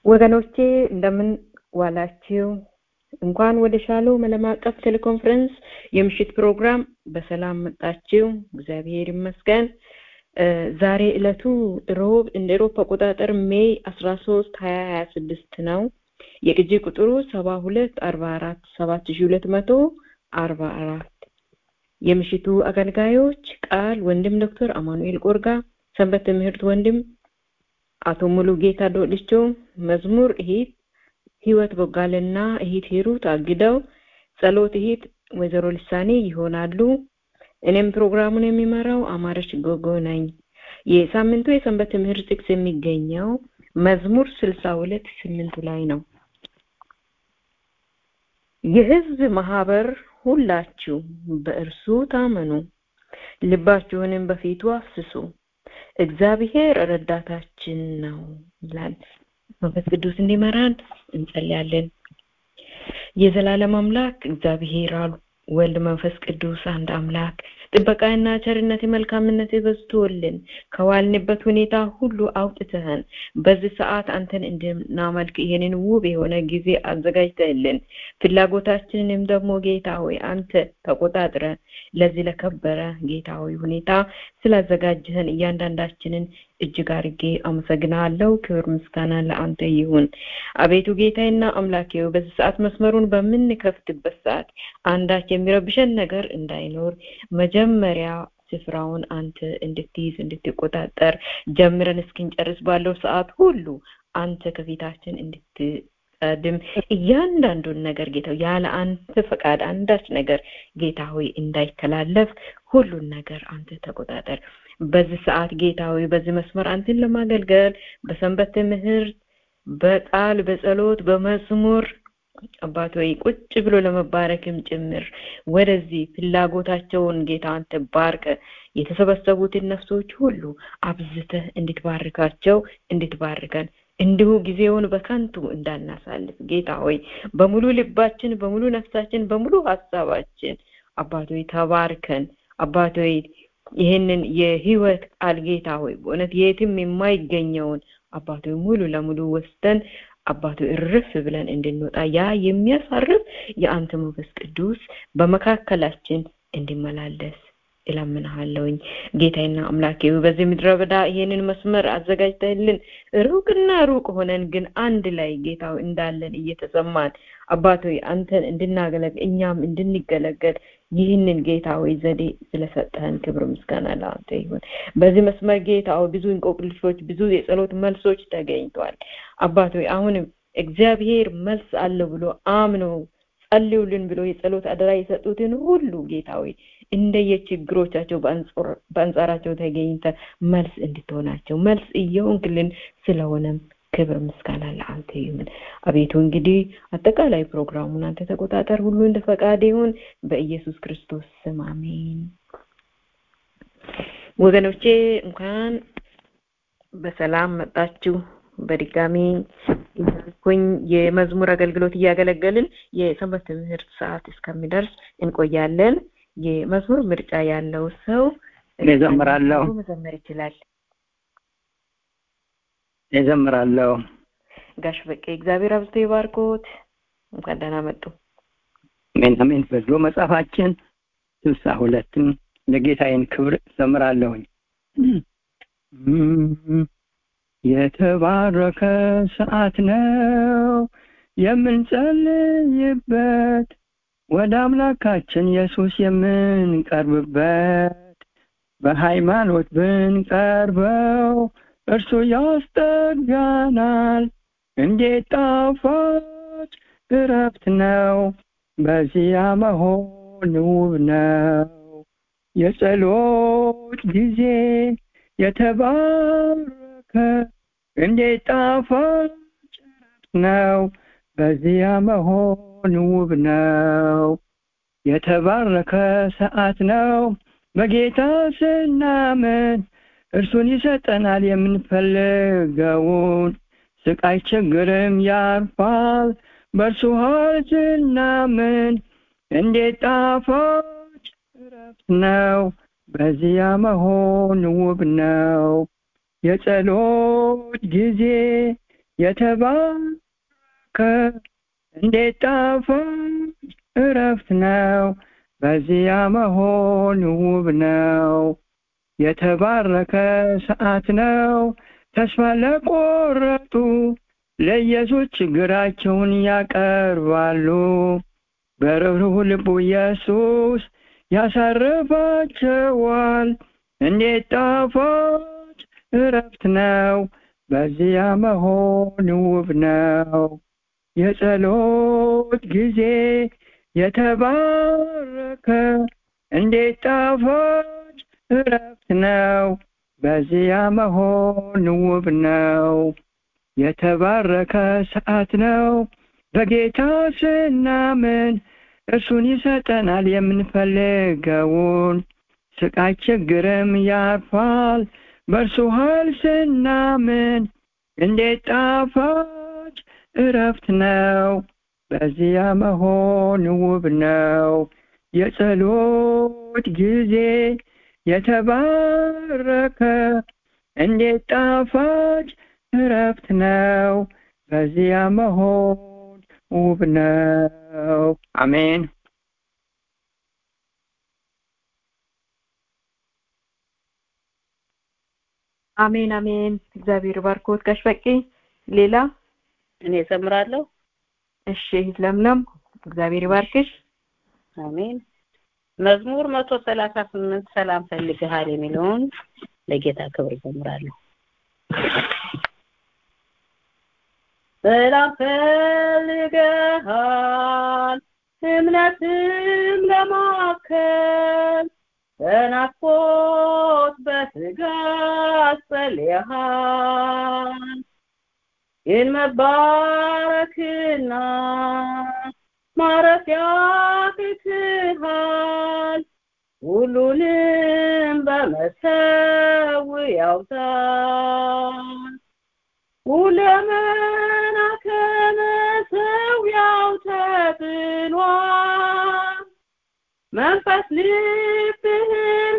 ወገኖቼ እንደምን ዋላችሁ? እንኳን ወደ ሻሎም ዓለም አቀፍ ቴሌኮንፈረንስ የምሽት ፕሮግራም በሰላም መጣችሁ። እግዚአብሔር ይመስገን። ዛሬ ዕለቱ ሮብ እንደ ኤሮፓ አቆጣጠር ሜይ አስራ ሶስት ሀያ ሀያ ስድስት ነው። የቅጂ ቁጥሩ ሰባ ሁለት አርባ አራት ሰባት ሺ ሁለት መቶ አርባ አራት የምሽቱ አገልጋዮች ቃል ወንድም ዶክተር አማኑኤል ቆርጋ፣ ሰንበት ትምህርት ወንድም አቶ ሙሉ ጌታ ዶልቾ፣ መዝሙር እሂት ህይወት ቦጋለና እሂት ሂሩት አግደው፣ ጸሎት እሂት ወይዘሮ ልሳኔ ይሆናሉ። እኔም ፕሮግራሙን የሚመራው አማረች ጎጎ ነኝ። የሳምንቱ የሰንበት ትምህርት ጥቅስ የሚገኘው መዝሙር ስልሳ ሁለት ስምንቱ ላይ ነው። የህዝብ ማህበር ሁላችሁ በእርሱ ታመኑ፣ ልባችሁንም በፊቱ አፍስሱ፣ እግዚአብሔር ረዳታችን ነው ይላል። መንፈስ ቅዱስ እንዲመራን እንጸልያለን። የዘላለም አምላክ እግዚአብሔር አሉ ወልድ መንፈስ ቅዱስ አንድ አምላክ ጥበቃና ቸርነት መልካምነት በዝቶልን ከዋልንበት ሁኔታ ሁሉ አውጥተህን በዚህ ሰዓት አንተን እንድናመልክ ይሄንን ውብ የሆነ ጊዜ አዘጋጅተህልን ፍላጎታችንንም ደግሞ ጌታ ሆይ አንተ ተቆጣጥረ ለዚህ ለከበረ ጌታ ሆይ ሁኔታ ስላዘጋጀህን እያንዳንዳችንን እጅግ አርጌ አመሰግናለሁ። ክብር ምስጋና ለአንተ ይሁን። አቤቱ ጌታዬና አምላኬው በዚህ ሰዓት መስመሩን በምንከፍትበት ሰዓት አንዳች የሚረብሸን ነገር እንዳይኖር መጀመሪያ ስፍራውን አንተ እንድትይዝ እንድትቆጣጠር ጀምረን እስክንጨርስ ባለው ሰዓት ሁሉ አንተ ከፊታችን እንድትቀድም እያንዳንዱን ነገር ጌታ ያለ አንተ ፈቃድ አንዳች ነገር ጌታ ሆይ እንዳይተላለፍ ሁሉን ነገር አንተ ተቆጣጠር። በዚህ ሰዓት ጌታ ሆይ በዚህ መስመር አንተን ለማገልገል በሰንበት ትምህርት፣ በቃል፣ በጸሎት፣ በመዝሙር አባት ሆይ ቁጭ ብሎ ለመባረክም ጭምር ወደዚህ ፍላጎታቸውን ጌታ አንተ ባርከ የተሰበሰቡትን ነፍሶች ሁሉ አብዝተህ እንድትባርካቸው እንድትባርከን እንዲሁ ጊዜውን በከንቱ እንዳናሳልፍ ጌታ ሆይ በሙሉ ልባችን፣ በሙሉ ነፍሳችን፣ በሙሉ ሀሳባችን አባት ሆይ ተባርከን አባት ሆይ ይህንን የህይወት ቃል ጌታ ሆይ በእውነት የትም የማይገኘውን አባቶ ሙሉ ለሙሉ ወስደን አባቶ እርፍ ብለን እንድንወጣ ያ የሚያሳርፍ የአንተ መንፈስ ቅዱስ በመካከላችን እንዲመላለስ እለምንሃለሁኝ ጌታዬና አምላኬ በዚህ ምድረ በዳ ይሄንን መስመር አዘጋጅተህልን ሩቅና ሩቅ ሆነን ግን አንድ ላይ ጌታው እንዳለን እየተሰማን አባቶ አንተን እንድናገለግ እኛም እንድንገለገል ይህንን ጌታ ሆይ ዘዴ ስለሰጠህን ክብር ምስጋና ለአንተ ይሁን። በዚህ መስመር ጌታ ሆይ ብዙ እንቆቅልሾች፣ ብዙ የጸሎት መልሶች ተገኝቷል። አባት ሆይ አሁንም እግዚአብሔር መልስ አለው ብሎ አምኖ ጸልዩልን ብሎ የጸሎት አደራ የሰጡትን ሁሉ ጌታ ሆይ እንደየችግሮቻቸው በአንጻራቸው ተገኝተ መልስ እንድትሆናቸው መልስ እየሆንክልን ስለሆነም ክብር ምስጋና ለአንተ ይሁን። አቤቱ እንግዲህ አጠቃላይ ፕሮግራሙን አንተ ተቆጣጠር፣ ሁሉ እንደ ፈቃድ ይሁን። በኢየሱስ ክርስቶስ ስም አሜን። ወገኖቼ እንኳን በሰላም መጣችሁ። በድጋሚ እያልኩኝ የመዝሙር አገልግሎት እያገለገልን የሰንበት ትምህርት ሰዓት እስከሚደርስ እንቆያለን። የመዝሙር ምርጫ ያለው ሰው እዘምራለሁ መዘመር ይችላል። እዘምራለሁ። ጋሽ በቄ እግዚአብሔር አብዝቶ ይባርኮት። እንኳን ደህና መጡ። አሜን አሜን። በድሮ መጽሐፋችን ስልሳ ሁለትን ለጌታዬን ክብር እዘምራለሁኝ። የተባረከ ሰዓት ነው የምንጸልይበት ወደ አምላካችን ኢየሱስ የምንቀርብበት በሃይማኖት ብንቀርበው እርሱ ያስጠጋናል። እንዴት ጣፋጭ እረፍት ነው በዚያ መሆን ውብ ነው። የጸሎት ጊዜ የተባረከ እንዴት ጣፋጭ እረፍት ነው በዚያ መሆን ውብ ነው። የተባረከ ሰዓት ነው በጌታ ስናምን እርሱን ይሰጠናል የምንፈልገውን ስቃይ ችግርም ያርፋል በእርሱ ኃይል ስናምን እንዴት ጣፋጭ እረፍት ነው በዚያ መሆን ውብ ነው የጸሎት ጊዜ የተባረከ እንዴት ጣፋጭ እረፍት ነው በዚያ መሆን ውብ ነው የተባረከ ሰዓት ነው ተስፋ ለቆረጡ ለኢየሱስ ችግራቸውን ያቀርባሉ በርኅሩህ ልቡ ኢየሱስ ያሳርፋቸዋል እንዴት ጣፋጭ እረፍት ነው በዚያ መሆን ውብ ነው የጸሎት ጊዜ የተባረከ እንዴት ጣፋጭ እረፍት ነው በዚያ መሆን ውብ ነው የተባረከ ሰዓት ነው በጌታ ስናምን እርሱን ይሰጠናል የምንፈልገውን ስቃይ ችግርም ያርፋል በእርሱ ኃይል ስናምን እንዴት ጣፋጭ እረፍት ነው በዚያ መሆን ውብ ነው የጸሎት ጊዜ የተባረከ እንዴት ጣፋጭ እረፍት ነው በዚያ መሆን ውብ ነው አሜን አሜን አሜን እግዚአብሔር ባርኮት ጋሽ በቂ ሌላ እኔ ዘምራለሁ እሺ ለምለም እግዚአብሔር ይባርክሽ አሜን መዝሙር መቶ ሰላሳ ስምንት ሰላም ፈልግሃል የሚለውን ለጌታ ክብር ዘምራለሁ ሰላም ፈልገሃል እምነትም ለማከል በናፍቆት በትጋት ጸልየሃል ግን መባረክና ማረፊያ ትትሃል ሁሉንም በመሰዊያው ታል ሁለመና ከመሰዊያው ተጥሏል መንፈስ ልብህን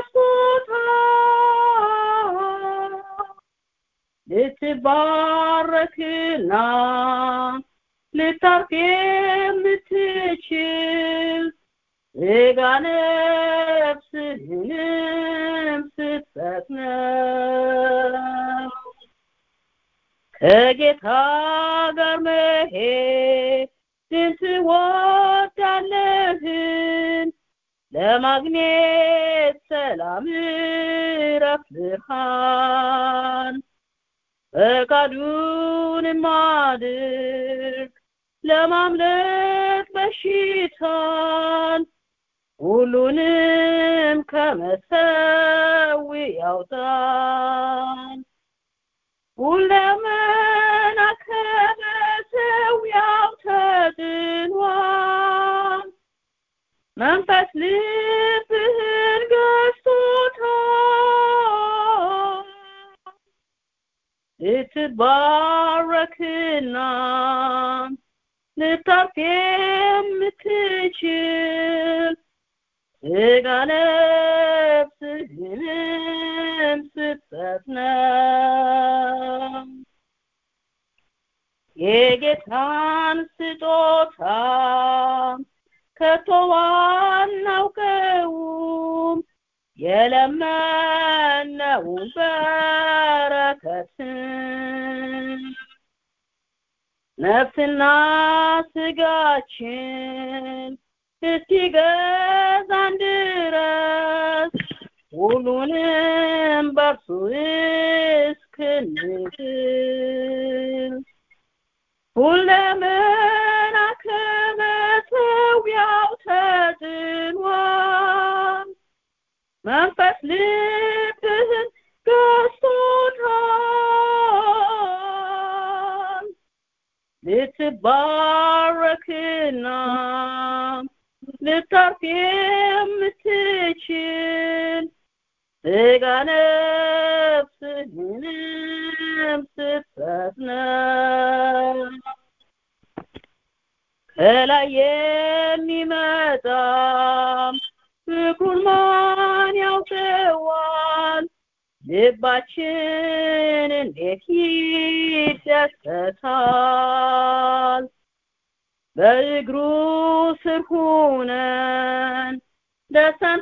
ገዝቶታል ልትባረክና ልታርፍ የምትችል ስጋ ነፍስህንም ስትሰጥ ነው ከጌታ ጋር መሄድን ትወዳለህን ለማግኘት ሰላም እረፍት ብርሃን ፈቃዱን ማድርግ ለማምለጥ በሽታን ሁሉንም ከመሰዊያው ጣል ሁለመና ከመሰዊያው ተጥሏል መንፈስ ልብህን ገዝቶታል ልትባረክና ልታርፍ የምትችል ስጋ ነፍስህንም ስትሰጥ ነው የጌታን ስጦታ ከቶ አናውቀውም የለመነውን በረከትን ነፍስና ስጋችን እስኪገዛን ድረስ ሁሉንም በርሱ እስክንችል ሁለመና ከመሰዊያው ተጥሏል መንፈስ ልብህን ገዝቶታል ልትባረክና ልታርፍ የምትችል ስጋ ነፍስህንም ስትሰጥ ነው ከላይ የሚመጣ ፍቅሩን ማን ያውቀዋል ልባችን እንዴት ይደሰታል በእግሩ ስር ሁነን ደስታን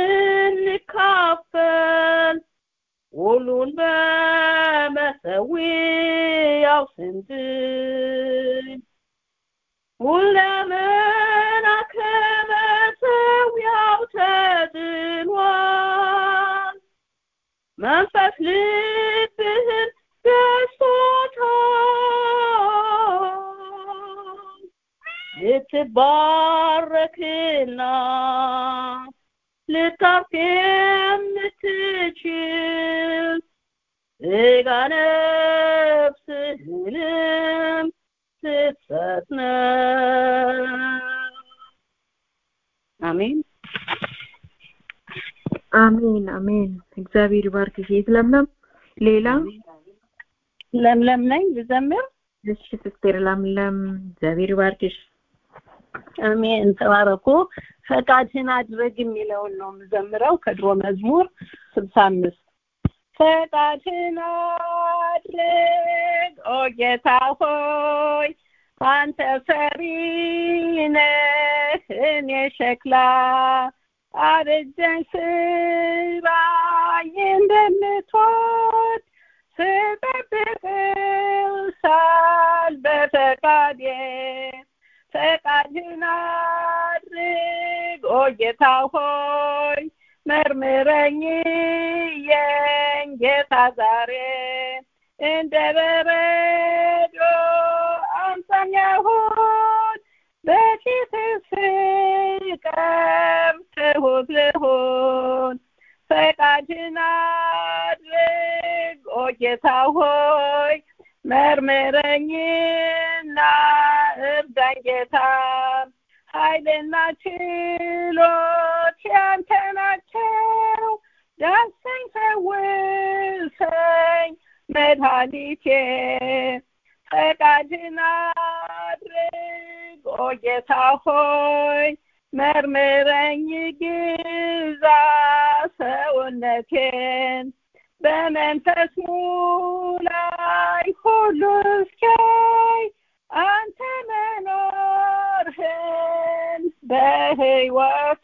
ስንካፈል ሁሉን በመሰዊያው ስንድን ሁለመና ከመሰዊያው ተጥሏል መንፈስ ልብህን ገዝቶታል ልትባረክና ልታርፍ የምትችል ስጋ ነፍስህንም ስትሰጥ ነው አሜን አሜን አሜን እግዚአብሔር ይባርክሽ የት ለምለም ሌላ ለምለም ነኝ ልዘምር እሺ ሲስቴር ለምለም እግዚአብሔር ይባርክሽ አሜን ተባረኩ ፈቃድህን አድርግ የሚለውን ነው የምዘምረው ከድሮ መዝሙር ስልሳ አምስት ፈቃድህን አድርግ ኦ ጌታ ሆይ አንተ ሰሪ ነህ እኔ ሸክላ አብጀን ስራኝ እንደምትወድ ስጠብቅህ ሳል በፈቃዴ ፈቃድህን አድርግ ኦ ጌታ ሆይ መርምረኝ የኝ ጌታ ዛሬ እንደ በረዶ አምሳኝ ሁን በፊትህ ስቀርብ ትሁት ልሁን ፈቃድህን አድርግ ኦ ጌታ ሆይ መርምረኝና እርዳኝ ጌታ ኃይልና ችሎት ያንተ ናቸው ዳሰኝ ፈውሰኝ መድኃኒቴ ፈቃድህን አድርግ ኦ ጌታ ሆይ መርምረኝ ግዛ ሰውነቴን በመንፈስ ሙላይ ሁሉ እስኪያይ አንተ መኖርህን በህይወቴ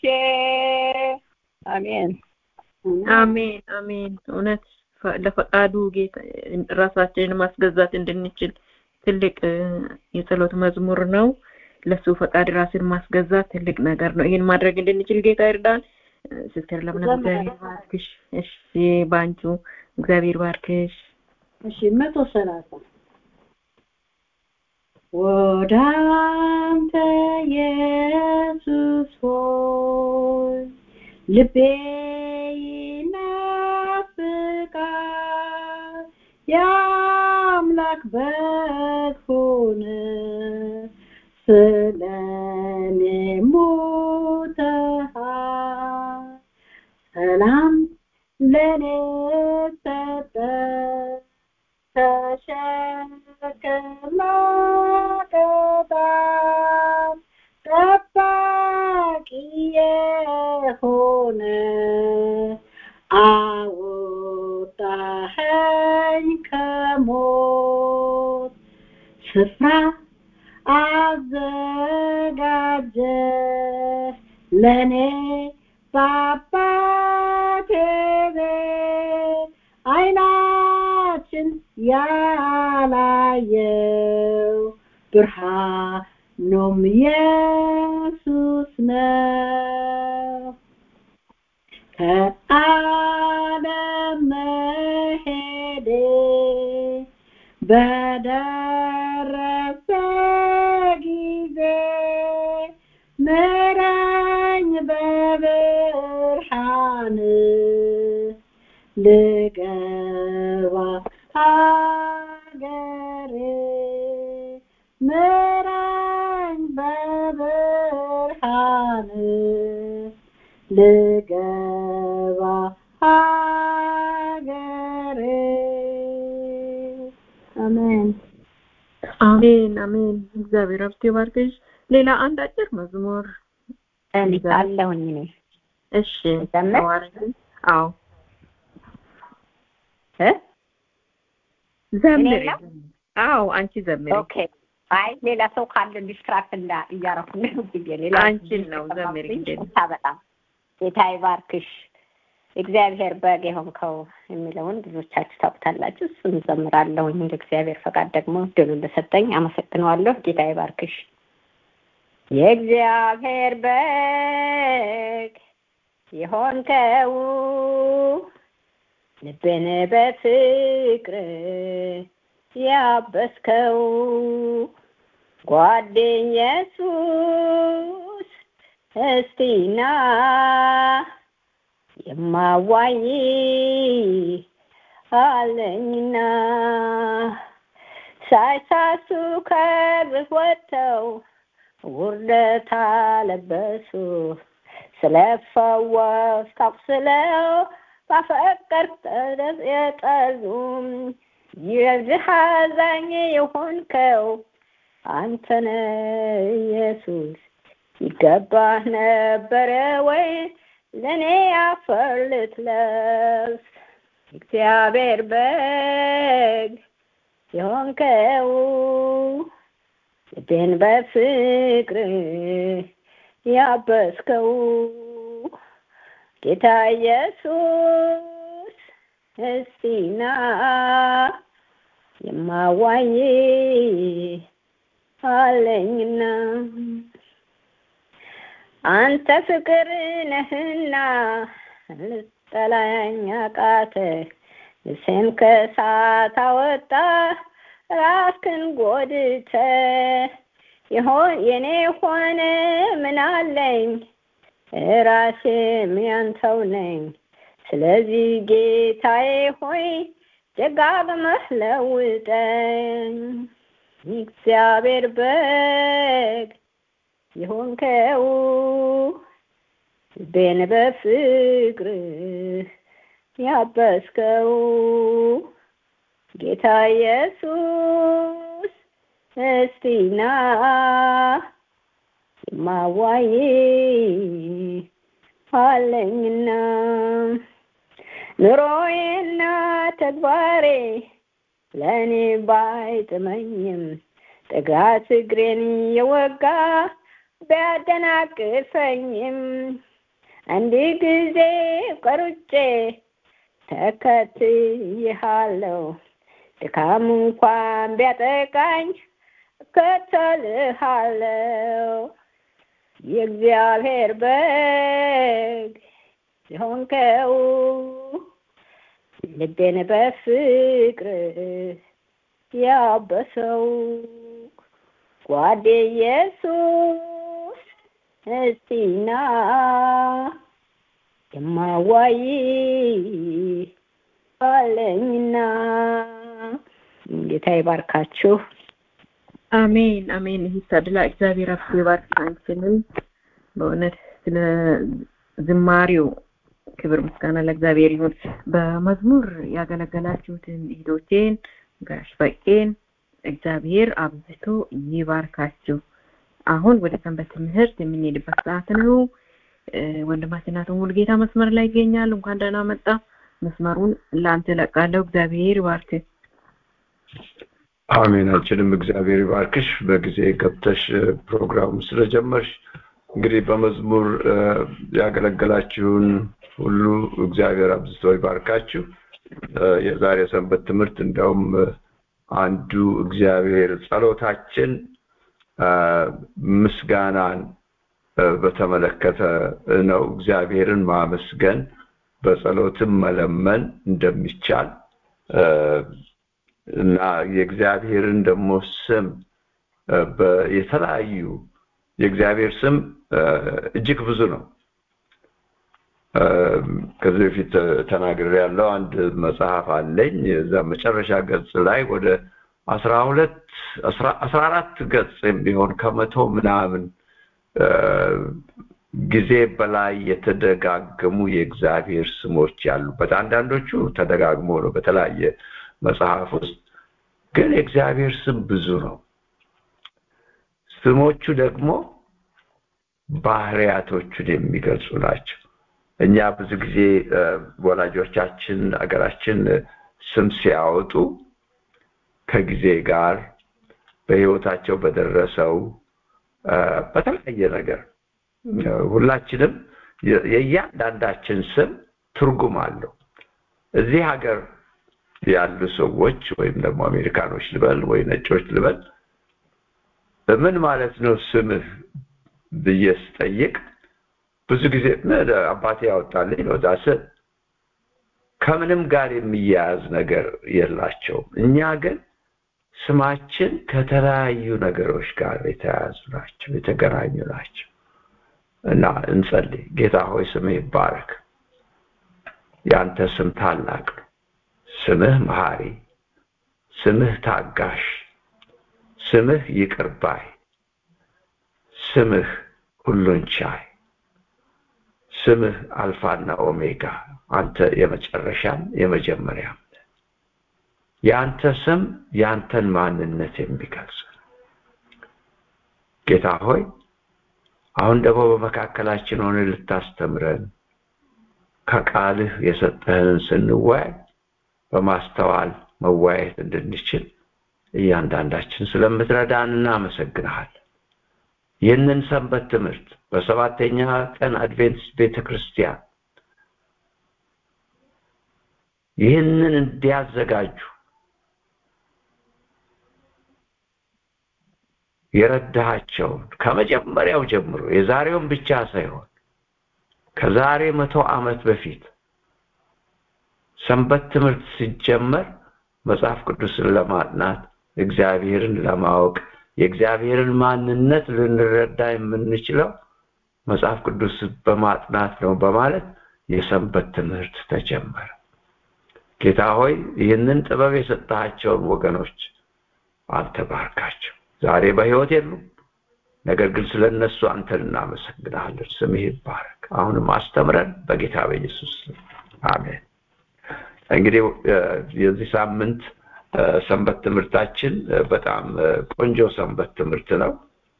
አሜን አሜን አሜን እውነት ለፈቃዱ ጌታ ራሳችንን ማስገዛት እንድንችል ትልቅ የጸሎት መዝሙር ነው ለሱ ፈቃድ ራስን ማስገዛት ትልቅ ነገር ነው ይህን ማድረግ እንድንችል ጌታ ይርዳን ሲስተር ለምለም እግዚአብሔር ባርክሽ እሺ ባንቹ እግዚአብሔር ባርክሽ እሺ መቶ ሰላሳ ወደ አንተ ኢየሱስ ሆይ ልቤ ይናፍቃል የአምላክ በግ ሆነ ስለኔ ሞተሃል ሰላም ለኔ ሰጠ ተሸክማ ቅጣት ጠባቂ የሆነ አወጣኸኝ ከሞት ስፍራ አዘጋጀ ለኔ በአባቴ ቤት አይናችን ያላየው ብርሃኑም ኢየሱስ ነው ከዓለም መሄዴ በደረሰ ጊዜ ምራኝ በብርሃን ልገባ ሀገሬ ምራኝ በብርሃን ልገባ ሀገሬ አሜን አሜን አሜን እግዚአብሔር አብስቴ ባርክሽ ሌላ አንድ አጭር መዝሙር እኔ አለሁኝ እኔ እሺ ዘመር? ተባረኪ። አዎ እ ዘምሪ እኔ ነው? አዎ አንቺ ዘምሪ ኦኬ አይ ሌላ ሰው ካለ ዲስትራክት እንዳ እያረኩ ነው ብዬ ሌላ አንቺን ነው ዘምሪ እንዴ ይቅርታ በጣም ጌታ ይባርክሽ እግዚአብሔር በግ የሆንከው የሚለውን ብዙዎቻችሁ ታውቁታላችሁ እሱን ዘምራለሁኝ እንደ እግዚአብሔር ፈቃድ ደግሞ ድሉ እንደሰጠኝ አመሰግነዋለሁ ጌታ ይባርክሽ የእግዚአብሔር በግ የሆንከው ልብን በፍቅር ያበስከው ጓደኛ ኢየሱስ እስቲና የማዋይ አለኝና ሳይሳሱ ከግፍ ወጥተው ውርደት አለበሱ ስለፈወስ ታቁስለው ባፈቀር የጠሉም የዚህ አዛኝ የሆንከው አንተነ ኢየሱስ ይገባህ ነበረ ወይ ለእኔ አፈር ልትለብስ እግዚአብሔር በግ የሆንከው ልቤን በፍቅር ያበስከው ጌታ ኢየሱስ እስቲና የማዋይ አለኝና አንተ ፍቅር ነህና ልጠላኝ አቃተ ልብሴን ከእሳት አወጣ ራስክን ጎድተ ይሆን የኔ ሆነ ምን አለኝ ራሴም ያንተው ነኝ ስለዚህ ጌታዬ ሆይ ደጋግመህ ለውጠኝ እግዚአብሔር በግ የሆንከው ልቤን በፍቅር ያበስከው ጌታ ኢየሱስ እስቲና የማዋይ አለኝና ኑሮዬና ተግባሬ ለእኔ ባይጥመኝም ጥጋት እግሬን የወጋ ቢያደናቅፈኝም አንድ ጊዜ ቀሩጬ ተከትይሃለሁ ድካም እንኳን ቢያጠቃኝ እከተልሃለሁ የእግዚአብሔር በግ የሆንከው ልቤን በፍቅር ያበሰው ጓዴ ኢየሱስ እስቲና የማዋይ አለኝና ጌታ ይባርካችሁ። አሜን አሜን። ይህ ተድላ እግዚአብሔር አብ ይባርክ አንቺንም በእውነት ስለ ዝማሬው ክብር ምስጋና ለእግዚአብሔር ይሁን። በመዝሙር ያገለገላችሁትን እህቶቼን ጋሽ በቄን እግዚአብሔር አብዝቶ ይባርካችሁ። አሁን ወደ ሰንበት ትምህርት የምንሄድበት ሰዓት ነው። ወንድማችን አቶ ሙሉጌታ መስመር ላይ ይገኛል። እንኳን ደህና መጣ። መስመሩን ለአንተ እለቃለሁ። እግዚአብሔር ይባርክ። አሜን። አንቺንም እግዚአብሔር ይባርክሽ። በጊዜ ገብተሽ ፕሮግራሙ ስለጀመርሽ እንግዲህ በመዝሙር ያገለገላችሁን ሁሉ እግዚአብሔር አብዝቶ ይባርካችሁ። የዛሬ ሰንበት ትምህርት እንዲያውም አንዱ እግዚአብሔር ጸሎታችን ምስጋናን በተመለከተ ነው። እግዚአብሔርን ማመስገን በጸሎትም መለመን እንደሚቻል እና የእግዚአብሔርን ደግሞ ስም የተለያዩ የእግዚአብሔር ስም እጅግ ብዙ ነው። ከዚህ በፊት ተናግሬ ያለው አንድ መጽሐፍ አለኝ። እዛ መጨረሻ ገጽ ላይ ወደ አስራ ሁለት አስራ አራት ገጽ የሚሆን ከመቶ ምናምን ጊዜ በላይ የተደጋገሙ የእግዚአብሔር ስሞች ያሉበት አንዳንዶቹ ተደጋግሞ ነው በተለያየ መጽሐፍ ውስጥ ግን የእግዚአብሔር ስም ብዙ ነው። ስሞቹ ደግሞ ባህሪያቶቹን የሚገልጹ ናቸው። እኛ ብዙ ጊዜ ወላጆቻችን ሀገራችን ስም ሲያወጡ ከጊዜ ጋር በህይወታቸው በደረሰው በተለያየ ነገር ሁላችንም የእያንዳንዳችን ስም ትርጉም አለው። እዚህ ሀገር ያሉ ሰዎች ወይም ደግሞ አሜሪካኖች ልበል ወይ ነጮች ልበል ምን ማለት ነው ስምህ ብዬ ስጠይቅ ብዙ ጊዜ አባቴ ያወጣልኝ ነው ዳስ ከምንም ጋር የሚያያዝ ነገር የላቸውም። እኛ ግን ስማችን ከተለያዩ ነገሮች ጋር የተያያዙ ናቸው፣ የተገናኙ ናቸው እና እንጸልይ። ጌታ ሆይ ስምህ ይባረክ። ያንተ ስም ታላቅ ነው። ስምህ መሐሪ፣ ስምህ ታጋሽ፣ ስምህ ይቅር ባይ፣ ስምህ ሁሉን ቻይ፣ ስምህ አልፋና ኦሜጋ፣ አንተ የመጨረሻም የመጀመሪያም የአንተ ስም የአንተን ማንነት የሚገልጽ ጌታ ሆይ አሁን ደግሞ በመካከላችን ሆነ ልታስተምረን ከቃልህ የሰጠህንን ስንወያይ በማስተዋል መወያየት እንድንችል እያንዳንዳችን ስለምትረዳን እናመሰግንሃል። ይህንን ሰንበት ትምህርት በሰባተኛ ቀን አድቬንቲስት ቤተ ክርስቲያን ይህንን እንዲያዘጋጁ የረዳሃቸውን ከመጀመሪያው ጀምሮ የዛሬውን ብቻ ሳይሆን ከዛሬ መቶ ዓመት በፊት ሰንበት ትምህርት ሲጀመር መጽሐፍ ቅዱስን ለማጥናት እግዚአብሔርን ለማወቅ የእግዚአብሔርን ማንነት ልንረዳ የምንችለው መጽሐፍ ቅዱስ በማጥናት ነው በማለት የሰንበት ትምህርት ተጀመረ። ጌታ ሆይ ይህንን ጥበብ የሰጣቸውን ወገኖች አንተ ባርካቸው። ዛሬ በሕይወት የሉም፣ ነገር ግን ስለ እነሱ አንተን እናመሰግናለን። ስምህ ይባረክ። አሁንም አስተምረን በጌታ በኢየሱስ አሜን። እንግዲህ የዚህ ሳምንት ሰንበት ትምህርታችን በጣም ቆንጆ ሰንበት ትምህርት ነው።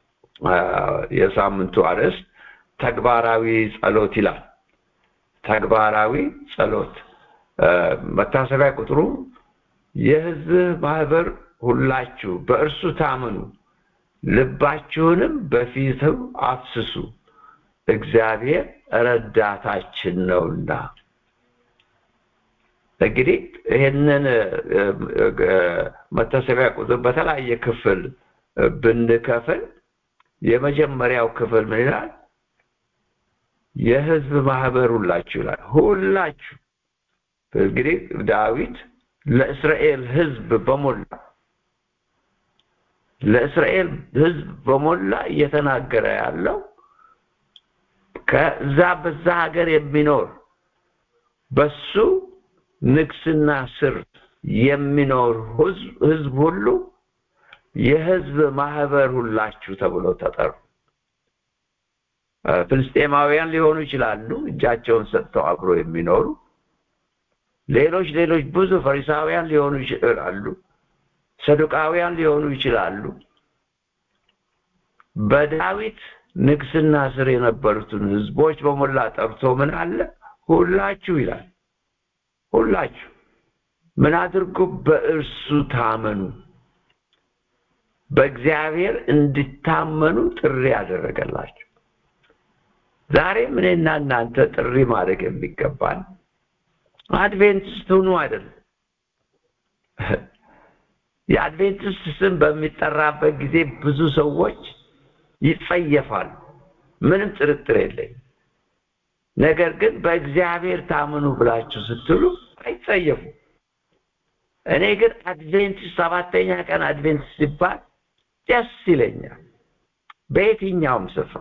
የሳምንቱ አርዕስት ተግባራዊ ጸሎት ይላል። ተግባራዊ ጸሎት መታሰቢያ ቁጥሩ የሕዝብ ማህበር ሁላችሁ በእርሱ ታመኑ፣ ልባችሁንም በፊቱ አፍስሱ፣ እግዚአብሔር ረዳታችን ነውና። እንግዲህ ይህንን መታሰቢያ ቁጥር በተለያየ ክፍል ብንከፍል የመጀመሪያው ክፍል ምን ይላል? የህዝብ ማህበር ሁላችሁ ይላል። ሁላችሁ እንግዲህ ዳዊት ለእስራኤል ህዝብ በሞላ ለእስራኤል ህዝብ በሞላ እየተናገረ ያለው ከዛ በዛ ሀገር የሚኖር በሱ ንግስና ስር የሚኖር ህዝብ ሁሉ የህዝብ ማህበር ሁላችሁ ተብሎ ተጠሩ። ፍልስጤማውያን ሊሆኑ ይችላሉ፣ እጃቸውን ሰጥተው አብሮ የሚኖሩ ሌሎች ሌሎች ብዙ ፈሪሳውያን ሊሆኑ ይችላሉ፣ ሰዱቃውያን ሊሆኑ ይችላሉ። በዳዊት ንግስና ስር የነበሩትን ህዝቦች በሞላ ጠርቶ ምን አለ? ሁላችሁ ይላል። ሁላችሁ ምን አድርጉ? በእርሱ ታመኑ። በእግዚአብሔር እንድታመኑ ጥሪ ያደረገላችሁ። ዛሬም እኔና እናንተ ጥሪ ማድረግ የሚገባን አድቬንቲስት ሁኑ አይደለም። የአድቬንቲስት ስም በሚጠራበት ጊዜ ብዙ ሰዎች ይጸየፋሉ። ምንም ጥርጥር የለኝም። ነገር ግን በእግዚአብሔር ታምኑ ብላችሁ ስትሉ አይጸየፉ። እኔ ግን አድቬንቲስት ሰባተኛ ቀን አድቬንቲስት ሲባል ደስ ይለኛል። በየትኛውም ስፍራ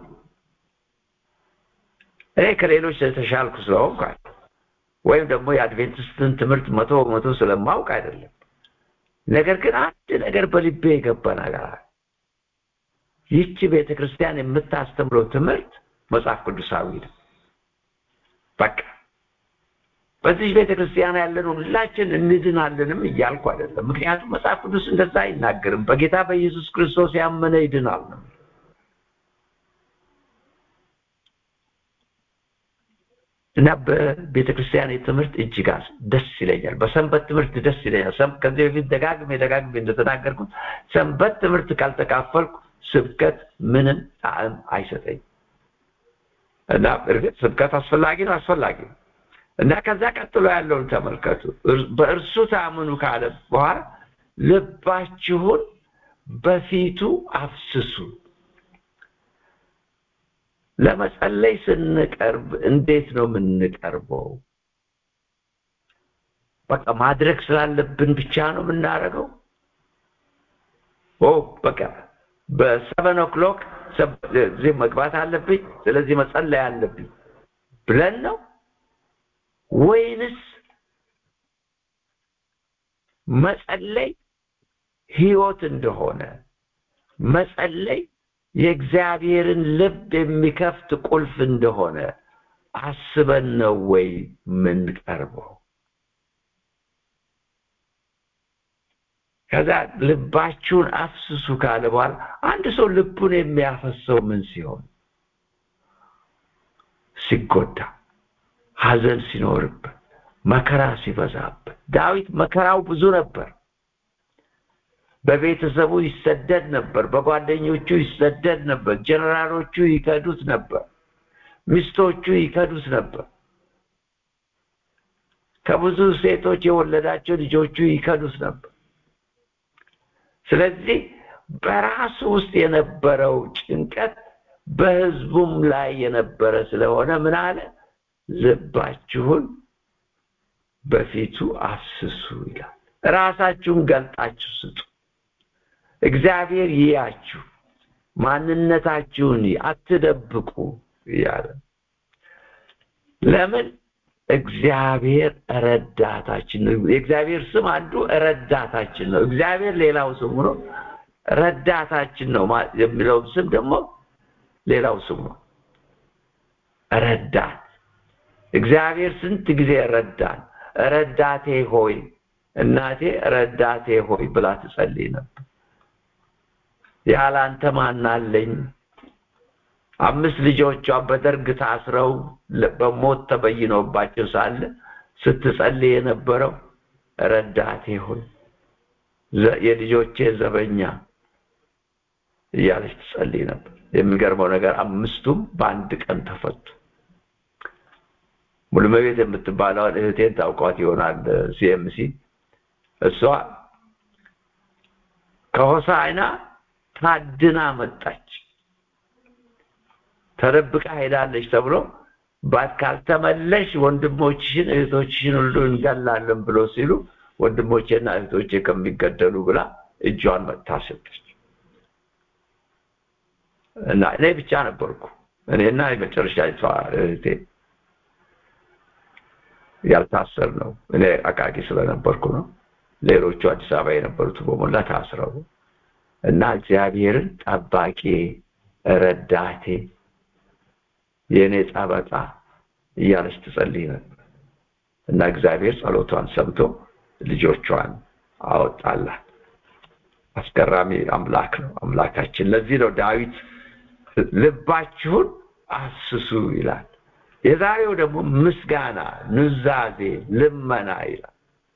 እኔ ከሌሎች የተሻልኩ ስለሆንኩ ወይም ደግሞ የአድቬንቲስትን ትምህርት መቶ በመቶ ስለማውቅ አይደለም። ነገር ግን አንድ ነገር በልቤ የገባ ነገር አለ። ይህች ቤተ ክርስቲያን የምታስተምረው ትምህርት መጽሐፍ ቅዱሳዊ ነው። በቃ በዚህ ቤተ ክርስቲያን ያለን ሁላችን እንድናለንም እያልኩ አይደለም። ምክንያቱም መጽሐፍ ቅዱስ እንደዛ አይናገርም። በጌታ በኢየሱስ ክርስቶስ ያመነ ይድናል ነው። እና በቤተ ክርስቲያን ትምህርት እጅግ ደስ ይለኛል። በሰንበት ትምህርት ደስ ይለኛል። ከዚህ በፊት ደጋግሜ ደጋግሜ እንደተናገርኩት ሰንበት ትምህርት ካልተካፈልኩ ስብከት ምንም ጣዕም አይሰጠኝም። እና እርግጥ ስብከት አስፈላጊ ነው አስፈላጊ ነው እና ከዛ ቀጥሎ ያለውን ተመልከቱ። በእርሱ ታምኑ ካለ በኋላ ልባችሁን በፊቱ አፍስሱ። ለመጸለይ ስንቀርብ እንዴት ነው የምንቀርበው? በቃ ማድረግ ስላለብን ብቻ ነው የምናደርገው? ኦ በቃ በሰቨን ኦክሎክ እዚህ መግባት አለብኝ፣ ስለዚህ መጸለይ አለብኝ ብለን ነው ወይንስ መጸለይ ህይወት እንደሆነ መጸለይ የእግዚአብሔርን ልብ የሚከፍት ቁልፍ እንደሆነ አስበን ነው ወይ ምንቀርበው? ከዛ ልባችሁን አፍስሱ ካለ በኋላ አንድ ሰው ልቡን የሚያፈሰው ምን ሲሆን? ሲጎዳ፣ ሐዘን ሲኖርበት፣ መከራ ሲበዛበት። ዳዊት መከራው ብዙ ነበር። በቤተሰቡ ይሰደድ ነበር። በጓደኞቹ ይሰደድ ነበር። ጀነራሎቹ ይከዱት ነበር። ሚስቶቹ ይከዱት ነበር። ከብዙ ሴቶች የወለዳቸው ልጆቹ ይከዱት ነበር። ስለዚህ በራሱ ውስጥ የነበረው ጭንቀት በህዝቡም ላይ የነበረ ስለሆነ ምን አለ? ልባችሁን በፊቱ አፍስሱ ይላል። ራሳችሁን ገልጣችሁ ስጡ። እግዚአብሔር ይያችሁ፣ ማንነታችሁን አትደብቁ እያለ ለምን? እግዚአብሔር ረዳታችን ነው። የእግዚአብሔር ስም አንዱ ረዳታችን ነው። እግዚአብሔር ሌላው ስሙ ነው። ረዳታችን ነው የሚለው ስም ደግሞ ሌላው ስሙ ነው። ረዳት እግዚአብሔር ስንት ጊዜ ረዳን። ረዳቴ ሆይ እናቴ ረዳቴ ሆይ ብላ ትጸልይ ነበር። ያላንተ ማናለኝ? አምስት ልጆቿ በደርግ ታስረው በሞት ተበይኖባቸው ሳለ ስትጸልይ የነበረው ረዳቴ ሆይ የልጆቼ ዘበኛ እያለች ትጸልይ ነበር። የሚገርመው ነገር አምስቱም በአንድ ቀን ተፈቱ። ሙሉመቤት የምትባለውን እህቴን ታውቋት ይሆናል። ሲኤምሲ እሷ ከሆሳዕና ታድና መጣች። ተደብቃ ሄዳለች ተብሎ ባት ካልተመለሽ ወንድሞችሽን እህቶችሽን ሁሉ እንገላለን ብሎ ሲሉ ወንድሞቼና እህቶቼ ከሚገደሉ ብላ እጇን መጥታ ሰጠች እና እኔ ብቻ ነበርኩ እኔና የመጨረሻ እህቴ ያልታሰር ነው። እኔ አቃቂ ስለነበርኩ ነው። ሌሎቹ አዲስ አበባ የነበሩት በሞላ ታስረው እና እግዚአብሔርን ጠባቂ ረዳቴ የእኔ ጠበቃ እያለች ትጸልይ ነበር እና እግዚአብሔር ጸሎቷን ሰምቶ ልጆቿን አወጣላት። አስገራሚ አምላክ ነው አምላካችን። ለዚህ ነው ዳዊት ልባችሁን አስሱ ይላል። የዛሬው ደግሞ ምስጋና፣ ኑዛዜ፣ ልመና ይላል።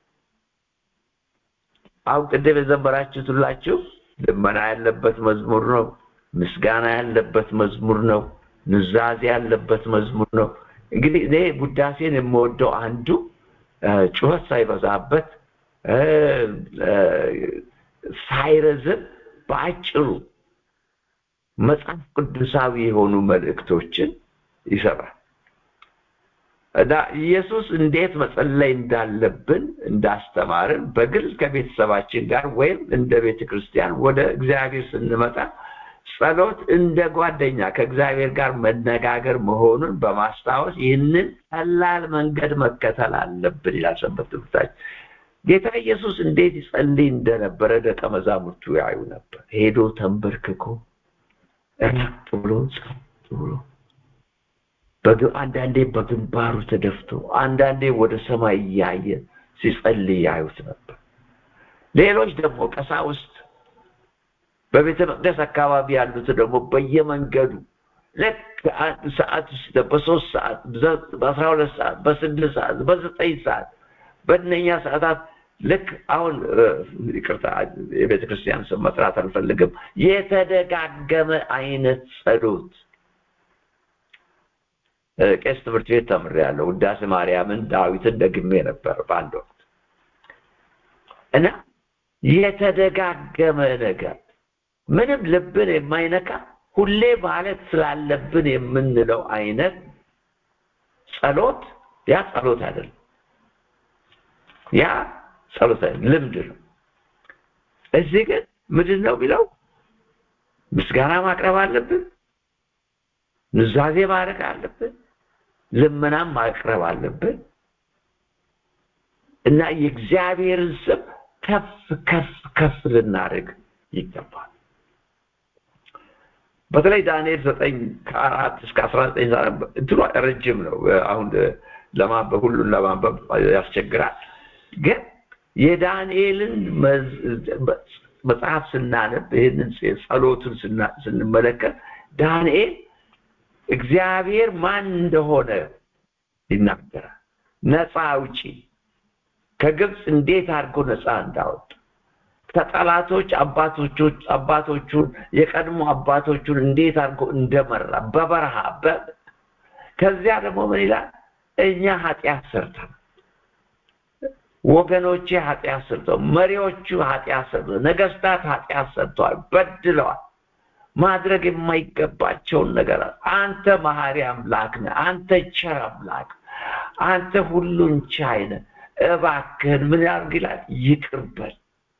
አሁን ቅድም የዘመራችሁት ሁላችሁ ልመና ያለበት መዝሙር ነው። ምስጋና ያለበት መዝሙር ነው። ኑዛዜ ያለበት መዝሙር ነው። እንግዲህ እኔ ውዳሴን የምወደው አንዱ ጩኸት ሳይበዛበት ሳይረዝም በአጭሩ መጽሐፍ ቅዱሳዊ የሆኑ መልእክቶችን ይሰራል እና ኢየሱስ እንዴት መጸለይ እንዳለብን እንዳስተማርን በግል ከቤተሰባችን ጋር ወይም እንደ ቤተ ክርስቲያን ወደ እግዚአብሔር ስንመጣ ጸሎት እንደ ጓደኛ ከእግዚአብሔር ጋር መነጋገር መሆኑን በማስታወስ ይህንን ቀላል መንገድ መከተል አለብን ይላል ሰንበት ትምህርታችን። ጌታ ኢየሱስ እንዴት ይጸልይ እንደነበረ ደቀ መዛሙርቱ ያዩ ነበር። ሄዶ ተንበርክኮ ራቅ ብሎ ጸጥ ብሎ አንዳንዴ በግንባሩ ተደፍቶ አንዳንዴ ወደ ሰማይ እያየ ሲጸልይ ያዩት ነበር። ሌሎች ደግሞ ቀሳውስት በቤተ መቅደስ አካባቢ ያሉት ደግሞ በየመንገዱ ልክ አንድ ሰዓት ውስጥ በሶስት ሰዓት በአስራ ሁለት ሰዓት በስድስት ሰዓት በዘጠኝ ሰዓት በእነኛ ሰዓታት ልክ አሁን ይቅርታ የቤተ ክርስቲያን ስም መጥራት አልፈልግም የተደጋገመ አይነት ጸሎት ቄስ ትምህርት ቤት ተምሬያለሁ ውዳሴ ማርያምን ዳዊትን ደግሜ ነበር በአንድ ወቅት እና የተደጋገመ ነገር ምንም ልብን የማይነካ ሁሌ ማለት ስላለብን የምንለው አይነት ጸሎት ያ ጸሎት አይደለም ያ ጸሎት ልምድ ነው እዚህ ግን ምንድን ነው ቢለው ምስጋና ማቅረብ አለብን ኑዛዜ ማድረግ አለብን ልመናም ማቅረብ አለብን እና የእግዚአብሔርን ስም ከፍ ከፍ ከፍ ልናደርግ ይገባል በተለይ ዳንኤል ዘጠኝ ከአራት እስከ አስራ ዘጠኝ እንትኗ ረጅም ነው አሁን ለማንበብ ሁሉን ለማንበብ ያስቸግራል ግን የዳንኤልን መጽሐፍ ስናነብ ይህንን ጸሎቱን ስንመለከት ዳንኤል እግዚአብሔር ማን እንደሆነ ይናገራል ነፃ አውጪ ከግብፅ እንዴት አድርጎ ነፃ እንዳወጣ ከጠላቶች አባቶቹን አባቶቹን የቀድሞ አባቶቹን እንዴት አድርጎ እንደመራ በበረሃ ከዚያ ደግሞ ምን ይላል እኛ ኃጢአት ሰርተን ወገኖቼ ኃጢአት ሰርተው መሪዎቹ ኃጢአት ሰርተው ነገስታት ኃጢአት ሰርተዋል በድለዋል ማድረግ የማይገባቸውን ነገር አንተ መሐሪ አምላክ ነህ አንተ ቸር አምላክ አንተ ሁሉን ቻይ ነህ እባክህን ምን ያርግ ይላል ይቅርበል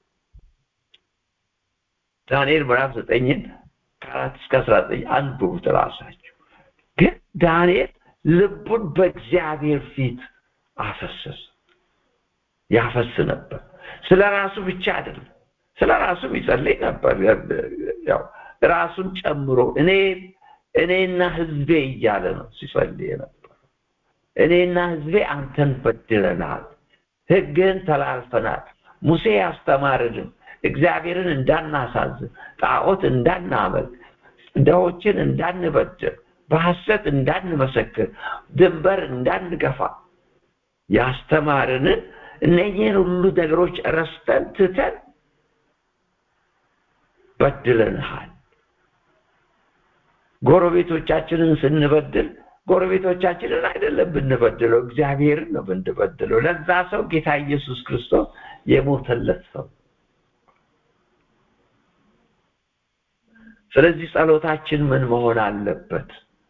ዳንኤል ምዕራፍ ዘጠኝን ከአራት እስከ አስራ ዘጠኝ አንብቡት ራሳችሁ ግን ዳንኤል ልቡን በእግዚአብሔር ፊት አፈሰሰ ያፈስ ነበር ስለ ራሱ ብቻ አይደለም ስለ ራሱ ይጸልይ ነበር ያው ራሱን ጨምሮ እኔ እኔና ህዝቤ እያለ ነው ሲጸልይ ነበር እኔና ህዝቤ አንተን በድለናል ህግህን ተላልፈናል ሙሴ ያስተማርልን እግዚአብሔርን እንዳናሳዝን ጣዖት እንዳናመልክ ድሆችን እንዳንበድር በሐሰት እንዳንመሰክር ድንበር እንዳንገፋ ያስተማርንን እነኚህን ሁሉ ነገሮች ረስተን ትተን በድለንሃል ጎረቤቶቻችንን ስንበድል ጎረቤቶቻችንን አይደለም ብንበድለው እግዚአብሔርን ነው ብንበድለው ለዛ ሰው ጌታ ኢየሱስ ክርስቶስ የሞተለት ሰው ስለዚህ ጸሎታችን ምን መሆን አለበት